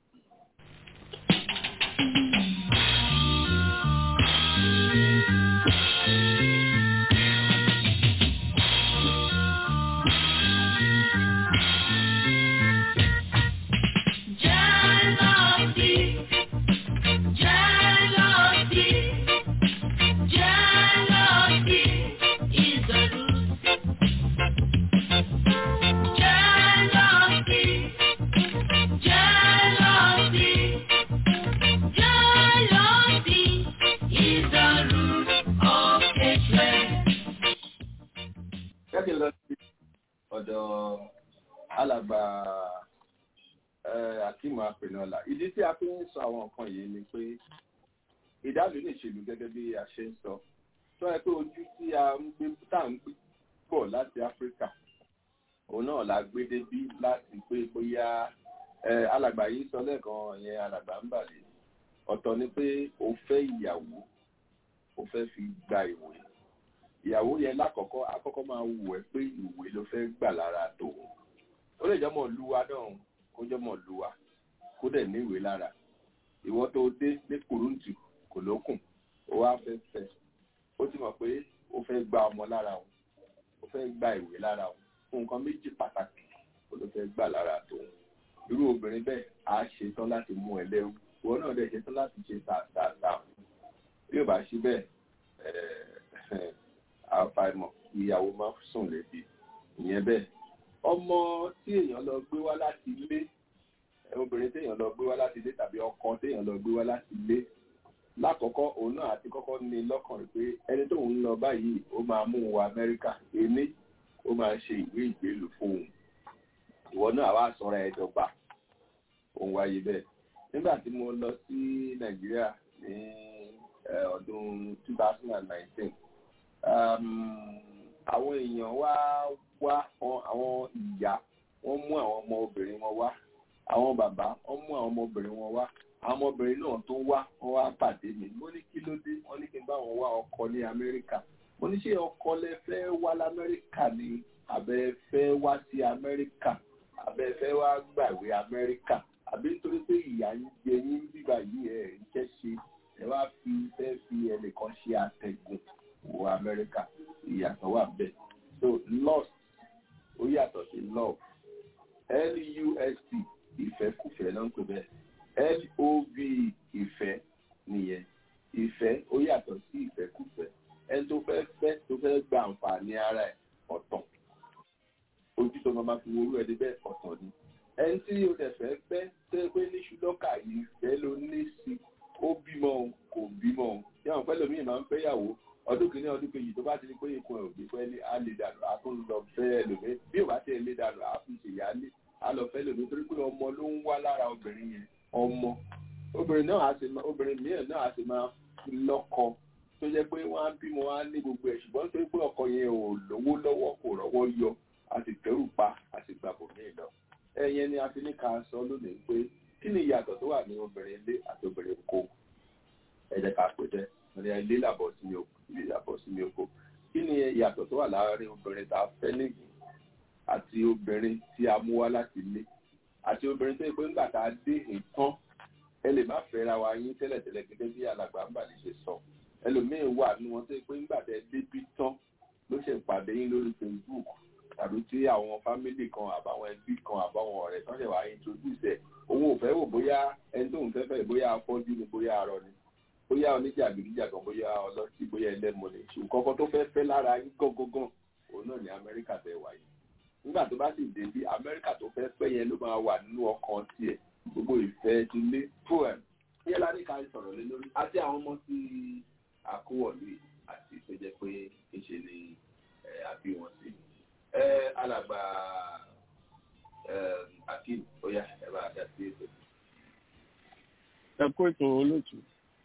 kẹ́kẹ́ lọ sí ọ̀dọ̀ alàgbà akíma apẹ̀nọ́là ìdí tí a fi ń sọ àwọn nǹkan yìí ni pé ìdálò lè ṣèlú gẹ́gẹ́ bí a ṣe ń sọ tó yẹ pé ojú tí a ń gbé tá à ń gbé bọ̀ láti áfíríkà òun náà la gbé débí láti pé bóyá alàgbà yìí sọ lẹ́ẹ̀kan yẹn alàgbà ń bàlẹ̀ ọ̀tọ̀ ni pé o fẹ́ ìyàwó o fẹ́ fi gba ìwé ìyàwó yẹn lákọ̀ọ́kọ́ àkọ́kọ́ máa wù ẹ́ pé ìwé ló fẹ́ gbà lára tòun ó lè jọmọ̀ luwa náà kó jọmọ̀ luwa kó dẹ̀ ní ìwé lára ìwọ tó dé ní kùrúǹtù kò lókùn ó wá fẹ́ fẹ́ ó ti mọ̀ pé ó fẹ́ gba ọmọ lára òun ó fẹ́ gba ìwé lára òun fún nǹkan méjì pàtàkì ó ló fẹ́ gbà lára tòun irú obìnrin bẹ́ẹ̀ á ṣetán láti mú ẹ lẹ́rú ìwọ náà dẹ̀ ṣetán láti ṣe tààtààtà bí ò bá ṣe bẹ́ẹ̀ àfàìmọ̀ ìyàwó máa sùn lẹ́bi ìyẹn bẹ́ẹ̀ ọmọ tí èèyàn lọ gbé wá láti ilé obìnrin téèyàn lọ gbé wá láti ilé tàbí ọkọ téèyàn lọ gbé wá láti ilé lákọ̀ọ́kọ́ òun náà àti kọ́kọ́ ní lọ́kàn rẹ̀ pé ẹni tó ń lọ báyìí ó máa mú un wá amẹ́ríkà èmi ó máa ṣe ìwé ìgbélú fún un ìwọ náà wá sọ̀rọ̀ ẹ̀ dọ́gba òun wáyé bẹ́ẹ̀ nígbà tí mo lọ sí nàìjíríà ní ọdún two thousand and nineteen àwọn èèyàn wá wá àwọn ìyá wọ́n mú àwọn ọmọ obìnrin wọn wá àwọn bàbá wọ́n mú àwọn ọmọbìnrin wọn wá àwọn ọmọbìnrin náà tó wá wọ́n wá pàdé mi mo ní kí ló dé wọ́n ní kí n bá wọn wá ọkọ ní amẹ́ríkà mo ní ṣé ọkọ lẹ fẹ́ wá lamẹ́ríkà ni àbẹ fẹ́ wá sí amẹ́ríkà àbẹ fẹ́ wá gbàwé amẹ́ríkà àbí nítorí pé ìyá ń jẹ yín bíbá yìí ẹ̀ iṣẹ́ ṣe ẹ wá fi fẹ́ fi ẹnìkan ṣe àtẹ̀gùn wọ amẹ́ríkà ìyàtọ̀ wà bẹ́ẹ̀ so lost ó yàtọ̀ sí love lust ìfẹ́kùfẹ́ ló ń pè bẹ́ẹ̀ lov ìfẹ́ nìyẹn ìfẹ́ ó yàtọ̀ sí ìfẹ́kùfẹ́ ẹni tó fẹ́ fẹ́ tó fẹ́ gba àǹfààní ara ẹ̀ ọ̀tọ̀ ojú tó máa fi worú ẹni bẹ́ẹ̀ ọ̀tọ̀ ni ẹni tí o dẹ̀ fẹ́ fẹ́ tó yẹ pé ní ṣùlọ́kà ìfẹ́ ló ní sí ó bímọ kò bímọ yàwọn pẹ́ lómi máa ń fẹ́ yàwó ọdún kìíní ọdún kejì tó bá ti di pé ikùn ẹ̀ ò gbé fẹ́ lé á lè dànù á tún lọ fẹ́ ẹlòmí bí ò bá tẹ̀ lé dànù á fi ṣèyá lé á lọ fẹ́ lòmí torí pé ọmọ ló ń wá lára obìnrin yẹn ọmọ obìnrin náà á sì máa obìnrin mìíràn náà á sì máa lọ́kọ tó jẹ́ pé wọ́n á bímọ wọ́n á ní gbogbo ẹ̀ ṣùgbọ́n tó pé ọkọ yẹn ò lówó lọ́wọ́ kò rọ́wọ́ yọ a sì tẹ́rù pa a sì gbàgbọ́ ní ìlọ ẹ̀yẹn ni a fi ní ká sọ lónìí pé kí ni ìyàtọ̀ tó wà ní obìnrin ilé àti obìnrin kó ẹ̀jẹ̀ ká pè tẹ́ ọ̀rẹ́ ilé làbọ̀ sí mi oko ilé làbọ̀ sí mi oko kí ni ìyàtọ̀ tó wà láàárín obìnrin tá a fẹ́ nìyí àti obìnrin tí a mú wá láti ilé àti obìnrin tó yẹ pé ńgbà tá a dé nǹkan ẹ lè má fẹ́ra wa yín tẹ́lẹ̀tẹ́lẹ̀ gẹ́gẹ́ bí alàgbà ń bà lè ṣe sọ ẹlòmíín wà ní wọn tó yẹ pé ńgbà tẹ débi tán ló ṣe pàdé yín lórí facebook tàbí tí àwọn fámìlì kan àbáwọn ẹbí kan àbáwọn ọ̀rẹ́ tán ṣe wà introduce ẹ̀ òun ò fẹ́ wò bóyá ẹni tóun fẹ́ fẹ́ bóyá afọ́jú ni bóyá arọ ni bóyá oníjàgídíjàgan bóyá ọlọ́tí bóyá ẹlẹ́mu ni ṣùgbọ́n kan tó fẹ́ fẹ́ lára yín gángan òun náà ní amẹ́ríkà tẹ̀ wáyé nígbà tó bá sì dé bí amẹ́ríkà tó fẹ́ fẹ́ yẹn ló máa wà nínú ọkàn tiẹ̀ gbogbo ìfẹ́ ti lé poem yẹn la ní ká sọ̀rọ̀ lé lórí àti àwọn ọmọ tí àkówọ̀lé àti tó jẹ́ pé ìṣe ni àbí wọn sí alàgbà akeem oya ẹ bá dá sí ètò. ẹ kó ètò olóòtú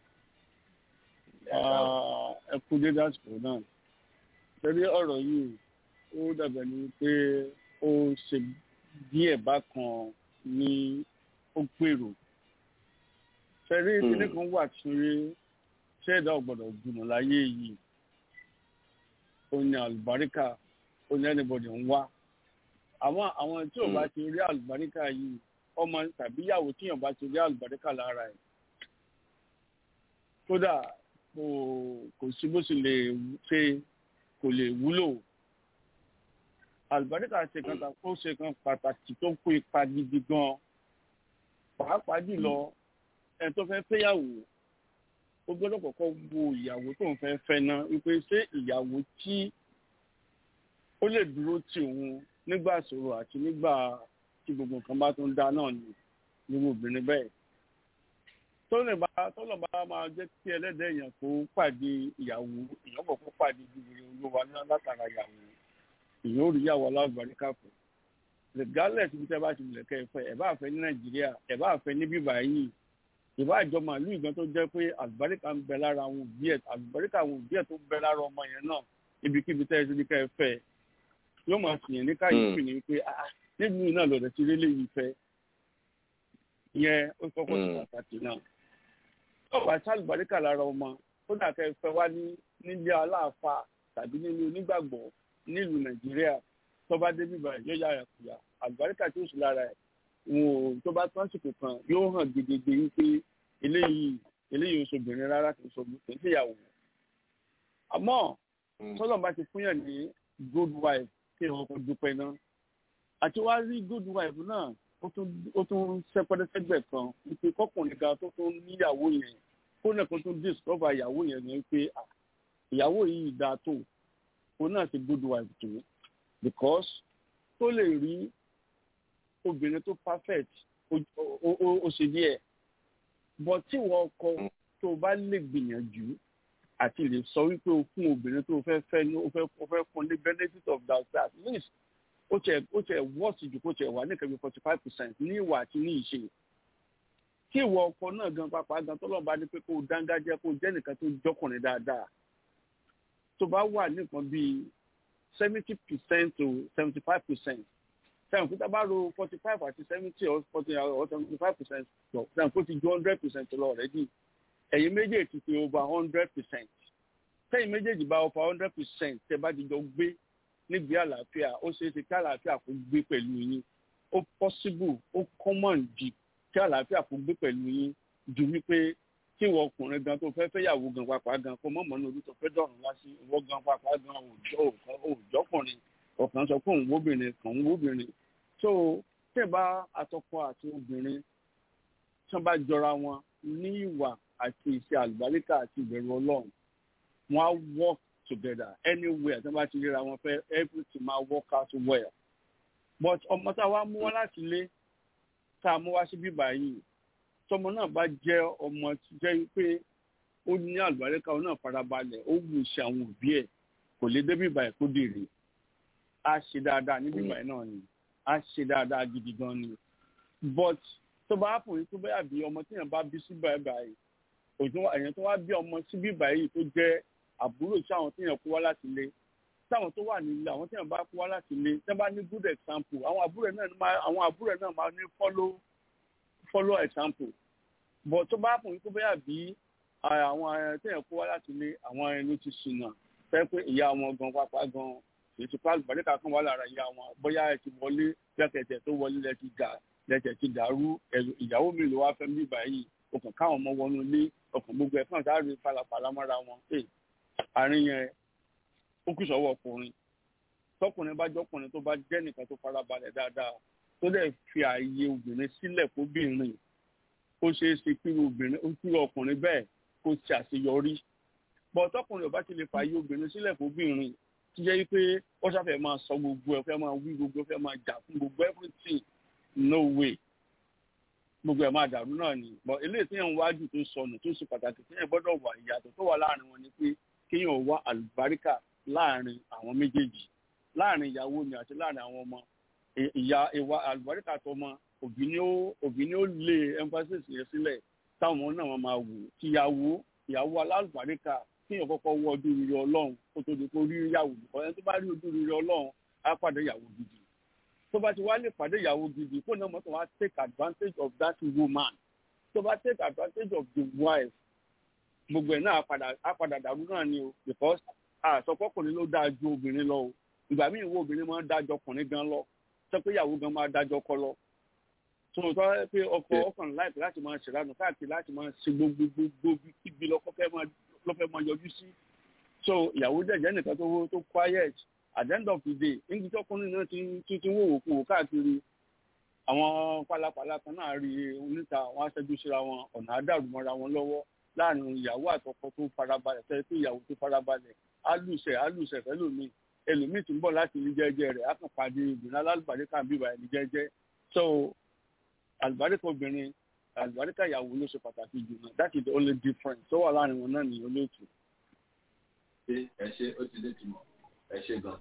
ẹ kú dédé àsìkò náà torí ọ̀rọ̀ yìí ó dàbẹ̀ ni pé ó ṣe díẹ̀ bákan ní ó gbèrò fẹ́rí kíní kan wà tí ṣẹ́ẹ̀dá ọ̀gbọ̀dọ̀ jùmọ̀ láyé yìí ó ní àlùbáríkà ó ní ẹnìbọdì ń wá àwọn àwọn tí ò bá ti rí àlùbáríkà yìí ọmọ tàbí ìyàwó tíyàn bá ti rí àlùbáríkà lára ẹ̀ kódà kò kò sí bó sì lè ṣe kò lè wúlò àlùbáríkà ṣe kan ó ṣe kan pàtàkì tó kó ipa gidi gan pàápàá jùlọ ẹni tó fẹ́ fẹ́yàwó ó gbọ́dọ̀ kọ́kọ́ wo ìyàwó tó ń fẹ́ fẹ́ ná wípé ṣé ìyàwó tí ó lè dúró tì òun nígbà ìṣòro àti nígbà tí gbogbo nǹkan bá tún dá náà ni nínú obìnrin bẹ́ẹ̀ tó lè bá tó lọ bá máa jẹ́ kí ẹlẹ́dẹ̀ èèyàn kó pàdé ìyàwó èèyàn kò kó pàdé ìdíwèrè olówó látara ìyàwó èèyàn ò rí ìyàwó alábàríkà kù regardless bí tẹ́ bá ti wulẹ̀ kẹ́ ẹ fẹ́ ẹ̀ bá fẹ́ ní nàìjíríà ẹ̀ bá fẹ́ ní bíbá yìí ìwà àjọmọ ìlú ìgbọ́n tó jẹ́ pé àlùbáríkà ń bẹ lára àwọn òbí ẹ̀ àlùbáríkà àwọn òbí ẹ̀ tó ń bẹ lára ọmọ yẹn náà ibikíbi tẹ́ ẹ ti ní ká ẹ fẹ́ yóò máa fìyàn ní káyọ̀pì ní pé nílùú náà lọ́dọ̀ ti rí léyìí fẹ́ ìyẹn ó kọ́kọ́ sí pàtàkì náà ọba sálùbáríkà lára ọmọ kódà kẹ́ ẹ fẹ́ wá ní nílé aláàfáà tàbí nínú onígbàgbọ́ nílùú nàìjíríà tó bá dé bíbá yóò yára kùyà àlùbáríkà tó sì lára ẹ̀ wọn ò tó bá tán àsìkò kan yóò hàn gidigidi wípé eléyìí eléyìí oṣù obìnrin rárá kì í ṣe kì í ṣe ìyàwó àmọ́ sọlọ bá ti fún yàn ní good wife kí wọn kò dúpẹ́ náà àti wá rí good wife náà ó tún sẹpẹrẹsẹgbẹ kan wípé kọkùnrin kan tó tún níyàwó yẹn kó náà kó tún discover ìyàwó yẹn ní pé ìyàwó yìí dáa tó òun náà ti good wife tó because tó lè rí obìnrin tó perfect ó ṣe díẹ̀ but tí wọ́n kọ tó o bá lè gbìyànjú àti lè sọ wípé o fún obìnrin tó o fẹ́ fẹ́ ní o fẹ́ o fẹ́ fún ní benefit of that at least ó tẹ ó tẹ wọ́ọ̀sì jù kó tẹ wà ní kẹ́mi forty five percent ní ìwà àti ní ìṣe tí ìwọ ọkọ náà gan pàápàá gan tọ́lọ́ bá ní pé kó o dángájẹ́ kó o jẹ́ nìkan tó jọkùnrin dáadáa tó bá wà nìkan bíi seventy percent to seventy five percent sẹ́wọ̀n kí tábà ro forty five àti seventy or forty or seventy five percent lọ sẹ́wọ̀n kó ti ju hundred percent lọ already ẹ̀yin méjèèjì ti over hundred percent sẹ́yìn méjèèjì bá over hundred percent tẹ́ bá ti jọ gbé nígbé àlàáfíà ó ṣeé ṣe kí àlàáfíà kó gbé pẹ̀lú yín ó possible ó common jù kí àlàáfíà kó gbé pẹ̀lú yín ju wípé kí ìwọ ọkùnrin gan tó fẹ́ fẹ́yàwó gan pàápàá gan kó mọ̀mọ́ ní orí tó fẹ́ dọ̀rùn wá sí ìwọ gan pàápàá gan òòjọ́kùnrin ọ̀kan sọ pé òun wóbìnrin kan òun wóbìnrin so tẹ́ bá atọ́kọ àti obìnrin tí wọ́n bá jọra wọn ní ìwà àti ìṣe àlùbáríkà àti ìbẹ̀rù ọlọ́run wọ́n á work together anywhere tí wọ́n bá ti ríra wọn fẹ́ everything máa work out well but ọmọ tá a wá mú wá láti ilé tá a mú wá sí bíbá yìí tọmọ náà bá jẹ́ ọmọ jẹ́ pé ó ní àlùbáríkà ó náà farabalẹ̀ ó wù ṣe àwọn òbí ẹ̀ kò lè dé bíbá ẹ̀ kó dèrè á ṣe dáadáa ní bíbá ẹ̀ náà ni á ṣe dáadáa gidi gan ni but tó bá fún yín tó bá bí ọmọ tí yẹn bá bí sí báyìí báyìí òtún èèyàn tó wá bí ọmọ sí bí báyìí tó jẹ́ àbúrò sí àwọn tí yẹn kó wá láti ilé táwọn tó wà nílé àwọn tí yẹn bá kó wá láti ilé tí wọ́n bá ní good example àwọn àbúrò náà máa àwọn àbúrò náà máa ní follow follow example but tó bá fún yín tó bá bí àwọn tí yẹn kó wá láti ilé àwọn ẹni tó ti ṣìnà fẹ́ pé ìyá wọn gan pápá gan ètò àlùbáríkà kan wà lára ìyá wọn bóyá ẹ ti wọlé lẹ́kẹ̀tẹ̀ tó wọlé lẹ́ ti gà lẹ́tẹ̀ ti dàrú ìyàwó mi ló wá fẹ́ bí báyìí ọkàn káwọn ọmọ wọnú ilé ọkàn gbogbo ẹ̀ kàn sáré falafala mọ́ra wọn àárín yẹn ó kù sọ́wọ́ ọkùnrin tọkùnrin bá jọkùnrin tó bá jẹ́ nìkan tó farabalẹ̀ dáadáa tó dẹ̀ fi ààyè obìnrin sílẹ̀ fóbìnrin ó ṣeé ṣe kí obìnrin ó kí ọkùnrin bẹ́ẹ̀ kó ṣe àṣeyọrí bọ́ tọkùnrin ò bá ti lè fààyè obìnrin sílẹ̀ fóbìnrin tí jẹ́ pé ó ṣàfẹ́ máa sọ gbogbo ẹ̀ fẹ́ máa wí gbogbo ẹ̀ fẹ́ máa jà fún gbogbo everything no way gbogbo ẹ̀ máa dàrú náà ni but eléyìí tí yẹn ń wájú tó sọnù tó ṣe pàtàkì tí yẹn gbọ́dọ̀ wà ìyàtọ̀ tó wà láàrin wọn ni pé kéèyàn wá àlùbáríkà láàrin àwọn méjèèjì láàrin ìyàwó ni àti láàrin àwọn ọmọ ìyá ìwà àlùbáríkà tó mọ òbí ni ó òbí ni ó lé emphasis yẹn sílẹ̀ táwọn ọmọ náà máa wò kíyàwó ìyàwó alálùbáríkà kéèyàn kọ́kọ́ wọ ojú rere ọlọ́run kó tó di kó rí ìyàwó nìkan ẹni tó bá rí ojú rere ọlọ́run á pàdé ìyàwó gidi tó bá ti wá lè pàdé ìyàwó gidi kó náà mọ́tò wá take advantage of that woman tó bá take advantage of the wife gbogbo ẹ̀ náà á padà dàrú náà ni o because àsọpọ̀kùnrin ló dáa ju obìnrin lọ o ìgbà míì wo obìnrin máa ń dájọ́ ọkùnrin gan lọ sọ pé ìyàwó gan máa dájọ́ ọkọ lọ tòótọ́ pé ọkọ ọkàn láìpẹ́ láti máa ṣèlànà káàkiri láti máa ṣe gbogbo gbogbo kíbi lọ́kọ́ fẹ́ máa lọ́fẹ́ máa yọjú sí so ìyàwó jẹ̀jẹ̀ nìkan tó tó quiet at the end of the day níbi tí ọkùnrin náà ti ti ti wò wò kú wò káàkiri àwọn pálapàla kan náà rí oníta àwọn aṣẹ́jú síra wọn ọ̀nà àdàrú mọ́ra wọn lọ́wọ́ láàrin ìyàwó àtọkọ tó farabalẹ̀ fẹ́ pé ìyàwó tó farabalẹ̀ alùsẹ̀ alùsẹ̀ fẹ́lòmíì ẹlòmíì tí ń bọ̀ láti ilé jẹ́jẹ́ rẹ̀ á kàn pàdé ìgbìnà alálùbáríkà bíbá ẹni jẹ́jẹ́ so àlùbáríkà obìnrin àlùbáríkà ìyàwó ló ṣe pàtàkì jù náà that is the only difference tó wà láàrin wọn náà nìyẹn olóòtú. ṣé ẹ ṣe ó ti dé tìmọ̀ ẹ ṣe gan.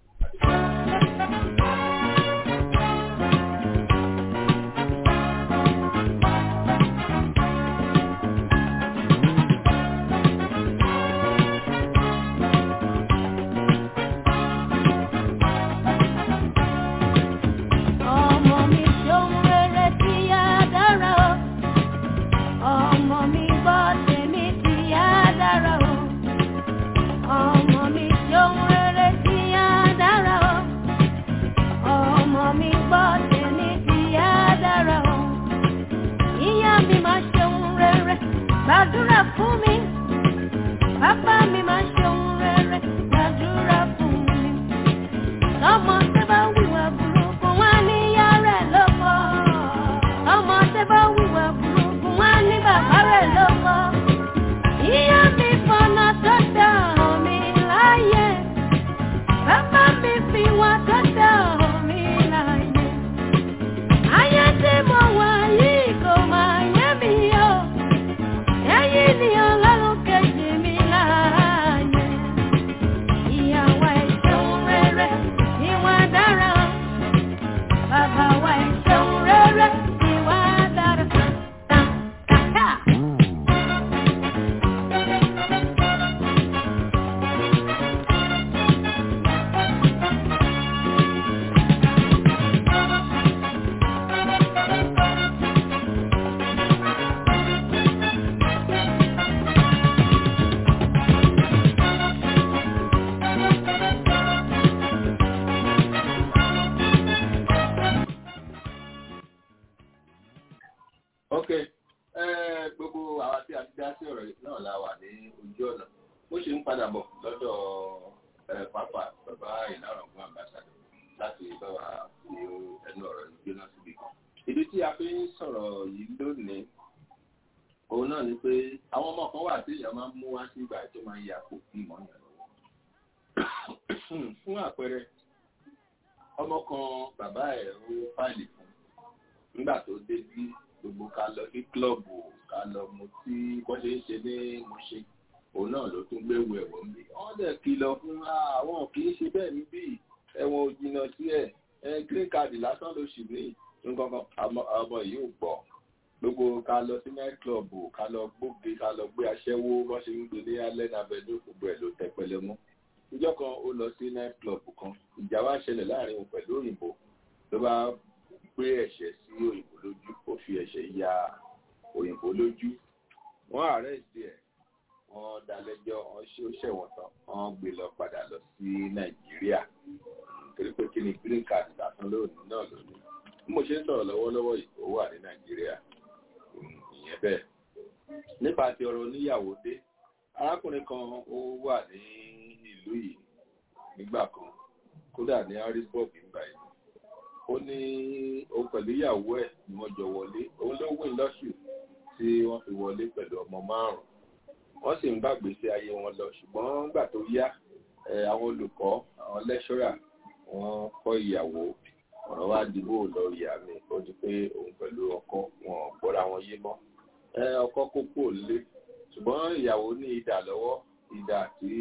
fún mi. Bàbá mi máa ṣe ohun rere gbàdúrà fún mi. Ọmọ tẹ́ bá wíwà burúkú wá ní ìyá rẹ̀ lọ́kọ. Ọmọ tẹ́ bá wíwà burúkú wá ní bàbá rẹ̀ lọ́kọ. Ìyá mi fọ̀nà tó dá mi láyé. Bàbá mi fi wá tó dá mi láyé. Ayé tí mo wà yìí kò máa yé mi o. Ẹ̀yin ni ọlọ́run kejì mi láàyè. Ìyàwó ìṣeun rere, ìwà dára. Bàbá wa ìṣeun rere, ìwà dára. Kàkà. ok eh, gbogbo àwa tí a ti dá sí ọ̀rọ̀ yìí náà la wà ní ojú ọ̀nà mo ṣe ń padà bọ̀ lọ́dọ̀ eh, pápá bàbá ìlànà fún àmbàsàdọ̀ láti bá wa fi ẹnu ọ̀rọ̀ yìí gbéná síbi kan. ìdí tí a fi ń sọ̀rọ̀ yìí lónìí òun náà ni pé àwọn ọmọ kan wà tí èèyàn máa ń mú wá sí ìgbà tó máa ń ya kò kí ìmọ̀ yẹn lọ́wọ́. fún àpẹẹrẹ ọmọ kan bàbá ẹ̀ ó fáìlì fún nígbà tó dé bí gbogbo ká lọ sí kílọ̀bù ká lọ mu tí wọ́n ṣe ń ṣe ní Mùṣí òun náà ló tún gbéwò ẹ̀wọ̀n mi. wọ́n dẹ̀ kìlọ̀ fún àwọn kì í ṣe bẹ́ẹ̀ níbí ẹ̀wọ̀n ò jìnnà sí ẹ̀ ẹ̀ green card lásán ló ṣì ní nǹkan ọmọ yìí ò gbọ́ gbogbo ká lọ sí night club ká lọ gbóge ká lọ gbé aṣẹ́wó wọ́n ṣe ń gbé ní alẹ́ nàbẹ́dún gbogbo ẹ̀ ló tẹ́ pẹlẹ mú. ìjọ kan ó lọ sí night club kan ìjà wá ṣẹlẹ̀ láàrin òun pẹ̀lú òyìnbó ló bá gbé ẹ̀ṣẹ̀ sí òyìnbó lójú ó fi ẹ̀ṣẹ̀ ya òyìnbó lójú wọ́n àrẹ́sì ẹ̀ wọ́n dá lẹ́jọ́ wọ́n ṣe ó ṣẹ̀wọ̀n tán wọ́n gbé lọ padà lọ sí nàìjíríà torí pé kí ni green card lásán lónìí náà lónìí bí mo ṣe ń sọ̀rọ̀ lọ́wọ́lọ́wọ́ yìí ó wà ní nàìjíríà ìyẹn bẹ́ẹ̀ nípa ti ọ̀rọ̀ oníyàwó dé arákùnrin kan ó wà ní ìlú yìí nígbà kan kódà ní harrisburg nígbà yìí ó ní òun pẹ̀lú ìyàwó ẹ̀ ni wọ́n jọ wọlé òun ló win lọ́sù tí wọ́n fi wọlé pẹ̀lú ọmọ márùn-ún wọ́n sì ń gbàgbé sí ayé wọn lọ ṣùgbọ́n nígbà tó yá àwọn olùkọ́ àwọn lẹ́ṣọ́rà wọ́n kọ́ ìyàwó ọ̀rọ̀ wá dìbò lọ ìyá mi ó di pé òun pẹ̀lú ọkọ wọn gbọ́ra wọn yé mọ́ ọkọ kókó lé ṣùgbọ́n ìyàwó ní idà lọ́wọ́ idà tí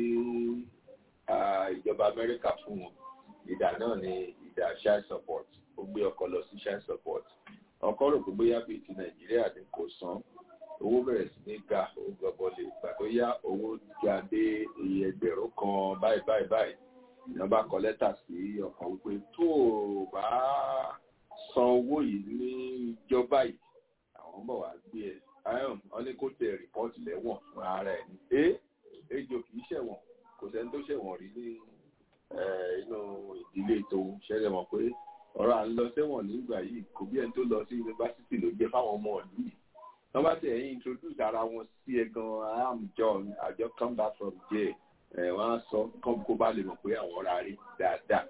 ìjọba Amẹ́ríkà fún wọn idà náà ní ìdá child support ó gbé ọkọ lọ sí child support ọkọ rò pé bóyá bíi ti nàìjíríà ni kò san owó bẹ̀rẹ̀ sí ní ga ó gbọ́bọ́lé ìgbà tó yá owó ga dé iye ẹgbẹ̀rún kan báyìí báyìí báyìí ìyẹn bá kọ lẹ́tà sí ọkọ wípé tó o bá san owó yìí ní ìjọba yìí àwọn bọ̀ wá gbé ẹ ayọ̀n wọn ní kó tẹ rìpọ́ọ̀tì lẹ́wọ̀n fún ara ẹ̀ ní ẹ ejò kì í ṣẹ̀wọ̀n kò sẹ́ni tó ṣẹ̀wọ̀n rí ní inú ìdílé tòun ṣẹlẹ̀ mọ̀ pé ọ̀rọ̀ à ń lọ sẹ́wọ̀n nígbà yìí kò bí ẹni tó lọ sí yunifásitì ló jẹ́ fáwọn ọmọ ìlú yìí wọ́n bá tẹ̀ ẹ̀yìn introduce ara wọn sí ẹ gan I am John I just come back from jail ẹ̀ wọ́n á sọ kán kó bá lè mọ̀ pé àwọn ọ̀rá rí dáadáa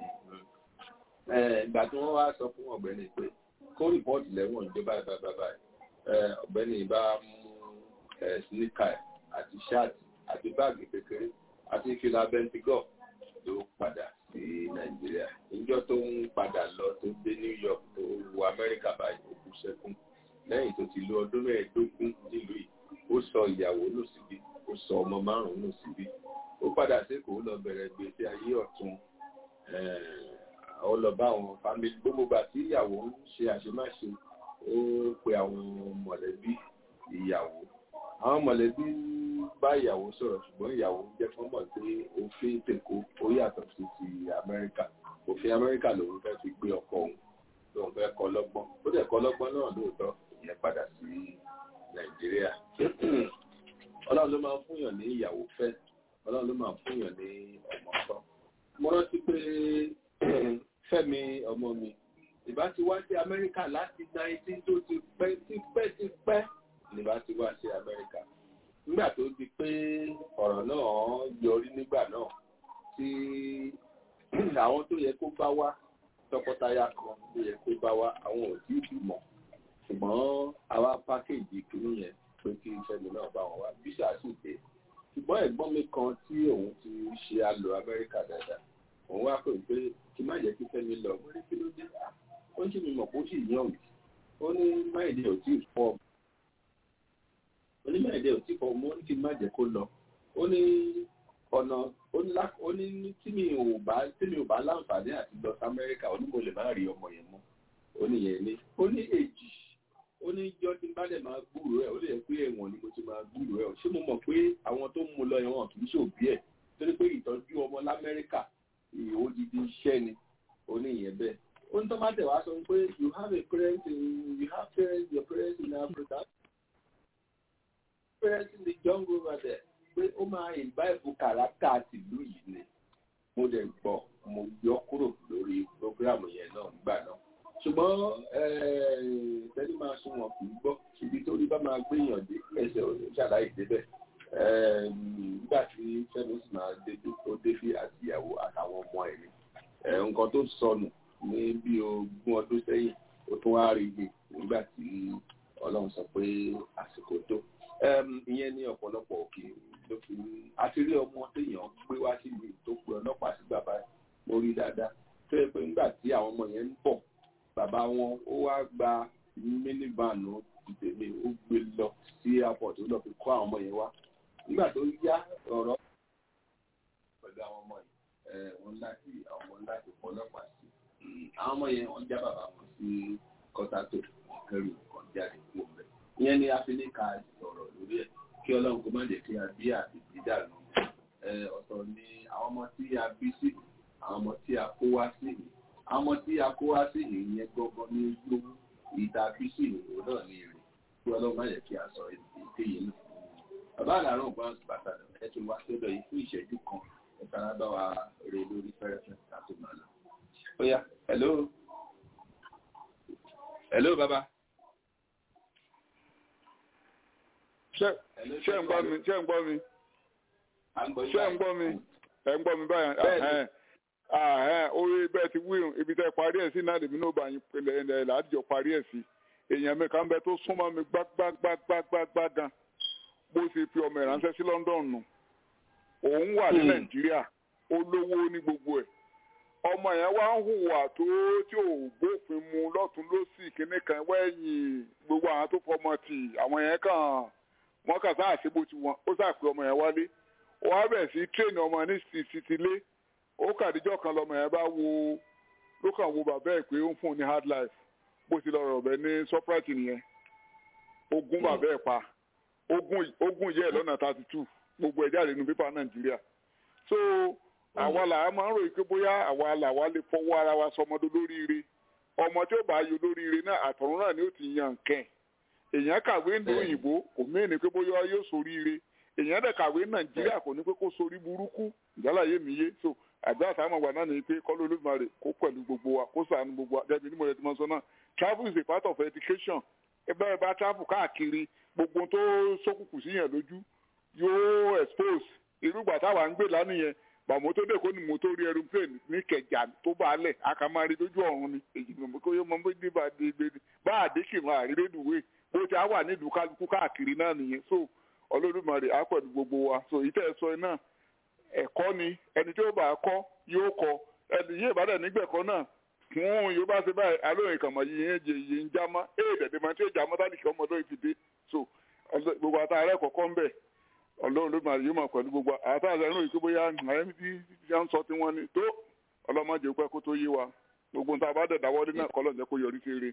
ìgbà tí wọ́n wá sọ fún ọ̀gbẹ́ni pé kó rìpọ́ọ̀tì lẹ́wọ̀n ìjọba bàbá ọ̀gbẹ́ni bá mú sníkà àti ṣáàtì àti báàgì kékeré àti ìfìlà bẹ́ntigọ́ọ̀ ló padà sí nàìjíríà níjọ́ tó ń padà lọ tó dé new york tó wọ amẹ́ríkà báyìí ó kú sẹ́kún lẹ́yìn tó ti lo ọdún mẹ́ẹ̀ẹ́dógún nílùú yìí ó sọ ìyàwó nù síbí ó sọ ọmọ márùn-ún nù síbí ó padà sékòó lọ bẹ̀rẹ̀ gbèsè ayé ọ̀tún ó lọ bá àwọn fámìlì gbogbo gbà tí ìyàwó ń ṣe àṣemáṣe ó pe àwọn mọ̀lẹ́bí ìyàwó àwọn mọ̀lẹ́bí bá ìyàwó sọ̀rọ̀ ṣùgbọ́n ìyàwó jẹ́ fún mọ̀ pé òfin tèkó ó yàtọ̀ sí ti amẹ́ríkà òfin amẹ́ríkà lòun fẹ́ fi gbé ọkọ òun lòun fẹ́ kọ́ lọ́gbọ́n ó dẹ̀ kọ́ lọ́gbọ́n náà lóòótọ́ ìyẹn padà sí nàìjíríà ọlọ́run ló máa ń fúnyàn ní ìyàwó fẹ́ ọlọ́run ló máa ń fúnyàn ní ọmọ kan mo rántí pé fẹ́mi ọmọ mi ìbá ti wá sí amẹ́ríkà láti 19 tó ti pẹ́ ti pẹ́ ti pẹ́ nígbà tí wá sí amẹ́ríkà nígbà tó di pé ọ̀rọ̀ náà yọrí nígbà náà tí àwọn tó yẹ kó bá wá tọkọtaya kan tó yẹ kó bá wá àwọn ò tí ì bímọ ṣùgbọ́n àwa pákéjì kìíní yẹn pé kí ìṣẹ́ni náà bá wọn wá bíṣà sì dé ṣùgbọ́n ẹ̀gbọ́n mi kan tí òun ti ṣe àlò amẹ́ríkà dáadáa òun wá pè pé kí má jẹ́ kí fẹ́mi lọ mo ní kí ló dé ó ń ṣe mi mọ̀ kó sì yàn mí ó ní máìdí ò tí ì fọ́ ó ní máìdí ò tí ì fọ́ mo ní kí n má jẹ́ kó lọ ó ní ọ̀nà ó ní tí mi ò bá tí mi ò bá láǹfààní àti lọ sí amẹ́ríkà ó ní mo lè má rí ọmọ yẹn mọ́ ó ní yẹn ní ó ní èjì ó ní jọ́ tí n bá dẹ̀ máa gbúròó ẹ̀ ó lè pé ẹ̀wọ̀n ni mo ti máa gbúròó ẹ̀ ṣé mo mọ̀ pé àwọn tó ń mu lọ ẹ̀wọ̀n kì í ṣòbí ẹ̀ torí pé ìtọ́jú ọmọ lamẹ́ríkà odidi iṣẹ́ ni ó ní ìyẹn bẹ́ẹ̀ ó ní tọ́mátẹ̀ wá sọ pé you have a parent in you have parents your parents in Africa parents in the jungle over there pé ó máa ìbáìbù kàràkà tìlú yìí ni mo dẹ̀ gbọ́ mo yọ kúrò lórí programu yẹn náà nígbà náà ṣùgbọ́n tẹ́lẹ̀ máa sún wọn kì í gbọ́ ibi tó rí bá máa gbéyàn dé ẹsẹ̀ òní ṣàlàyé débẹ̀ nígbà tí fẹ́mi sì máa débi tó débi àti ìyàwó àtàwọn ọmọ ẹ̀ ni nǹkan tó sọnù ní bí ogún ọdún sẹ́yìn ó tún wá rí i nígbà tí ọlọ́run sọ pé àsìkò tó ìyẹn ní ọ̀pọ̀lọpọ̀ òkè ló fi àti rí ọmọ téèyàn gbé wá síbi tó pe ọlọ́pàá sí bàbá mo rí dáadáa tó yẹ pé nígbà tí àwọn ọmọ yẹn ń bọ̀ bàbá wọn ó wá gba míníbàánù tèmi ó gbé lọ sí airport ó lọ fi kó àwọn ọmọ yẹn wá nígbà tó yá ọ̀rọ̀ pẹ̀lú àwọn ọmọ yìí wọn láti àwọn ọmọ láti pọ̀ ọlọ́pàá sí àwọn ọmọ yẹn wọ́n já bàbá wọn sí kọ́tàtò kẹrù kan jáde kúrò bẹ́ẹ̀ ìyẹn ni afẹ́lẹ́ka sọ̀rọ̀ lórí ẹ̀ kí ọlọ́run kó má jẹ́ kí a bí àti dídànù ọ̀tọ̀ ni àwọn ọmọ tí a bí sí àwọn ọmọ tí a kó wá sí yìí àwọn ọmọ tí a kó wá sí yìí yẹn gbọ́ngàn ní lówó ìta bí sí ìrò náà ní èrè kí ọlọ́run má jẹ́ kí a sọ èdè yìí nù. bàbá àlàrán ògbọ́n bàtà ẹ tún wá sọ́dọ̀ yìí fún ìṣẹ́jú kan ẹ fara bá wa rè lórí fẹ́rẹ́fẹ́ ká tó máa lọ. ó yá hello hello bàbá. ṣé ṣé ń gbọ́ mi ṣé ń gbọ́ mi ṣé ń gbọ́ mi ẹ̀ ń gbọ́ mi báyìí orí bẹ́ẹ̀ ti wí ibi tẹ́ parí ẹ̀ sí náà lèmi náà bá yín pẹ̀lẹ́ làádìjọ parí ẹ̀ sí èèyàn mi kan bẹ tó súnmọ́ mi gbágbágbágbágbá gan bó ṣe fi ọmọ ìránṣẹ́ sí London nù òun wà ní Nàìjíríà olówó ní gbogbo ẹ̀ ọmọ yẹn wá ń hùwà tó tí ò bófin mu lọ́tún lọ́sì kínní kan wẹ́yìn gbogbo àwọn tó fọmọ tì àwọn yẹn kàn wọ́n kàn sáà ṣe bó ti wọn ó sáà pé ọmọ yẹn wálé wọ́n á bẹ̀ sí tírèènì ọmọ ní títí ó kàdíjọ́ kan lọmọ yẹn bá wo ló kàn wo bàbá ẹ̀ pé ó ń fún un ní hard life bó ti lọ rọ̀ bẹ́ẹ̀ ní surprise nìyẹn ogun bàbá ẹ̀ pa ogun yẹ lọ́nà thirty two gbogbo ẹ̀ jáde nínú pépà Nàìjíríà so àwa là á máa ń ròyìn pé bóyá àwa là wá lè fọwọ́ ara wa sọmọdé lóríire ọmọ tí ó bá yọ lóríire náà àtọ̀run náà ni ó ti yan nkẹ́ èèyàn kàwé ní òyìnbó kò mẹ́ni pé bóyá yóò soríire èèyàn dẹ̀ kàwé Nàìjíríà kò ní pé kó sorí burúkú ìjálàyé mi yé so àgbà àtàwọn wà náà ní pé kọ́lọ́ olódùmarè kó pẹ̀lú gbogbo wa kó ṣàánú gbogbo wa jẹ́bi nímọ̀ ẹ̀dínmọ̀ sọ náà travel is a part of education ẹgbẹ́ ẹ bá travel káàkiri gbogbo tó sókùkù síyàn lójú yóò expose irúgbà táwa ń gbé lánàá yẹn bàmọ́ tó dé kó ní mo tó rí aeroplane ní kẹjà tó bá lẹ̀ akamari lójú ọ̀run ni èyí mọ̀ kó yẹ mọ́ bó dé bá dé gbé bá àdékì wọn àrírédùwé bó ti á wà nílùú kálukú káàkiri náà nìyẹn so olódùmarè á pẹ̀lú gbogbo wa so ìtẹ́ ẹ sọ náà ẹ̀kọ́ ni ẹni tí ó bá kọ́ yóò kọ́ ẹni yé ìbádàn nígbẹ̀kọ́ náà fún yóò bá ṣe báyìí alóyìn kàmọ́ yìí yẹn jẹ yìí ń já mọ́ èyí dẹ̀dẹ̀ máa tí ó já mọ́ tálíkì ọmọ lóyún fi dé so gbogbo àtàrà ẹ̀kọ́ kọ́ ń bẹ̀ ọlọ́run ló máa yóò máa pẹ̀lú gbogbo àtàrà ẹ̀rọ ìkó bóyá àyẹ̀mí tí wọ́n ń sọ tí wọ́n ní tó ọlọ́mọdé pẹ́ kó tó yé wa gbogbo nǹkan àbádẹ́ dáwọ́lé náà kọ́ lọ́nà kó yọrí sí eré.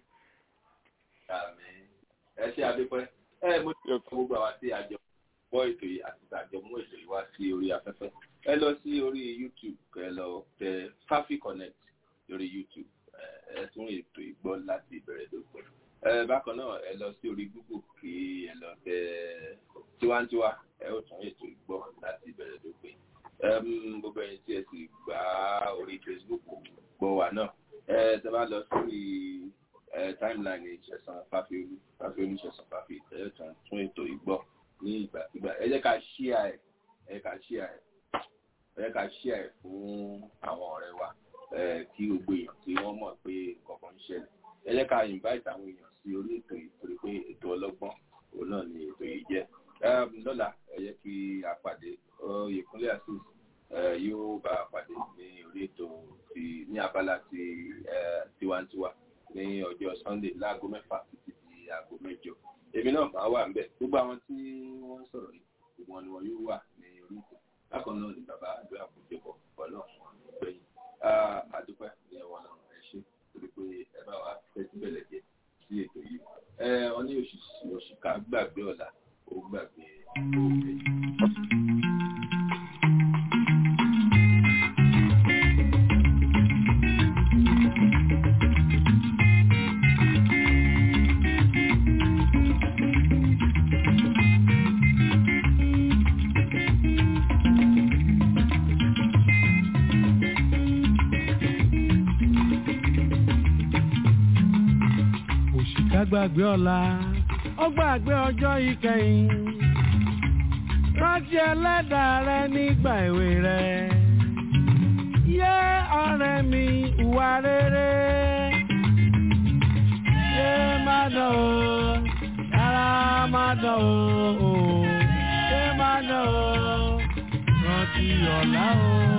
ẹ ṣe àdépẹ́ ẹ mo ti sọ gbogbo àwa tí àjọ gbọ́ ètò yìí àti àjọ mú ètò yìí wá sí orí afẹ́fẹ́ ẹ lọ sí orí youtube ẹ lọ tẹ fafi connect lórí youtube ẹ tún ètò ìgbọ́ láti ìbẹ̀rẹ̀ dópin ẹ bákan náà ẹ lọ sí orí google kí ẹ lọ tẹ tiwantiwa ẹ ó tún ètò ìgbọ́ láti ìbẹ̀rẹ̀ dópin gbogbo ẹ̀yin tí ẹ sì gbá orí facebook gbọ́ wa náà ẹ tẹ bá lọ sórí timeline ìṣẹ̀sán fáfiolú fáfiolú ìṣẹ̀sán fáfi ẹ tún tún ètò ìgbọ́ ní ìgbàkigbà ẹ jẹ́ ká ṣíà ẹ̀ ẹ jẹ́ ká ṣíà ẹ̀ ẹ jẹ́ ká ṣíà ẹ̀ fún àwọn ọ̀rẹ́ wa kí gbogbo èèyàn tí wọ́n mọ̀ pé kankan ń ṣẹlẹ̀ ẹ jẹ́ ká invite àwọn èèyàn sí orí ètò yìí torí pé ètò ọlọ́gbọ́n òun náà ni ètò yìí jẹ́ lọ́la ẹ jẹ́ kí a pàdé Oyèkúnlé Azeez yóò bá a pàdé ní orí ètò ti ní abala ti tiwantiwa ní ọjọ́ Sunday láago mẹ́fà títí di aago mẹ́jọ èmi náà máa wà níbẹ̀ gbogbo àwọn tí wọ́n ń sọ̀rọ̀ yìí gbogbo wọn ni wọn yóò wà ní orí ètò bákan náà ni bàbá àdúrà kò dé bọ̀ bọ̀ náà gbẹ̀yìn àdúpẹ́ ní ẹ̀wọ̀n náà ẹ ṣe torí pé ẹ bá wa tẹ́tí bẹ̀lẹ̀ jẹ́ sí ètò yìí ẹ wọn ní òṣìkà gbàgbé ọ̀la ó gbàgbé òkè. gbàgbé ọ̀la ó gbàgbé ọjọ́ ìkẹyìn rántí ẹlẹ́dàá rẹ nígbà èwe rẹ yé ọ̀rẹ́ mi ìwà rere yé má dán o rárá má dán o yé má dán o rántí ọ̀la o.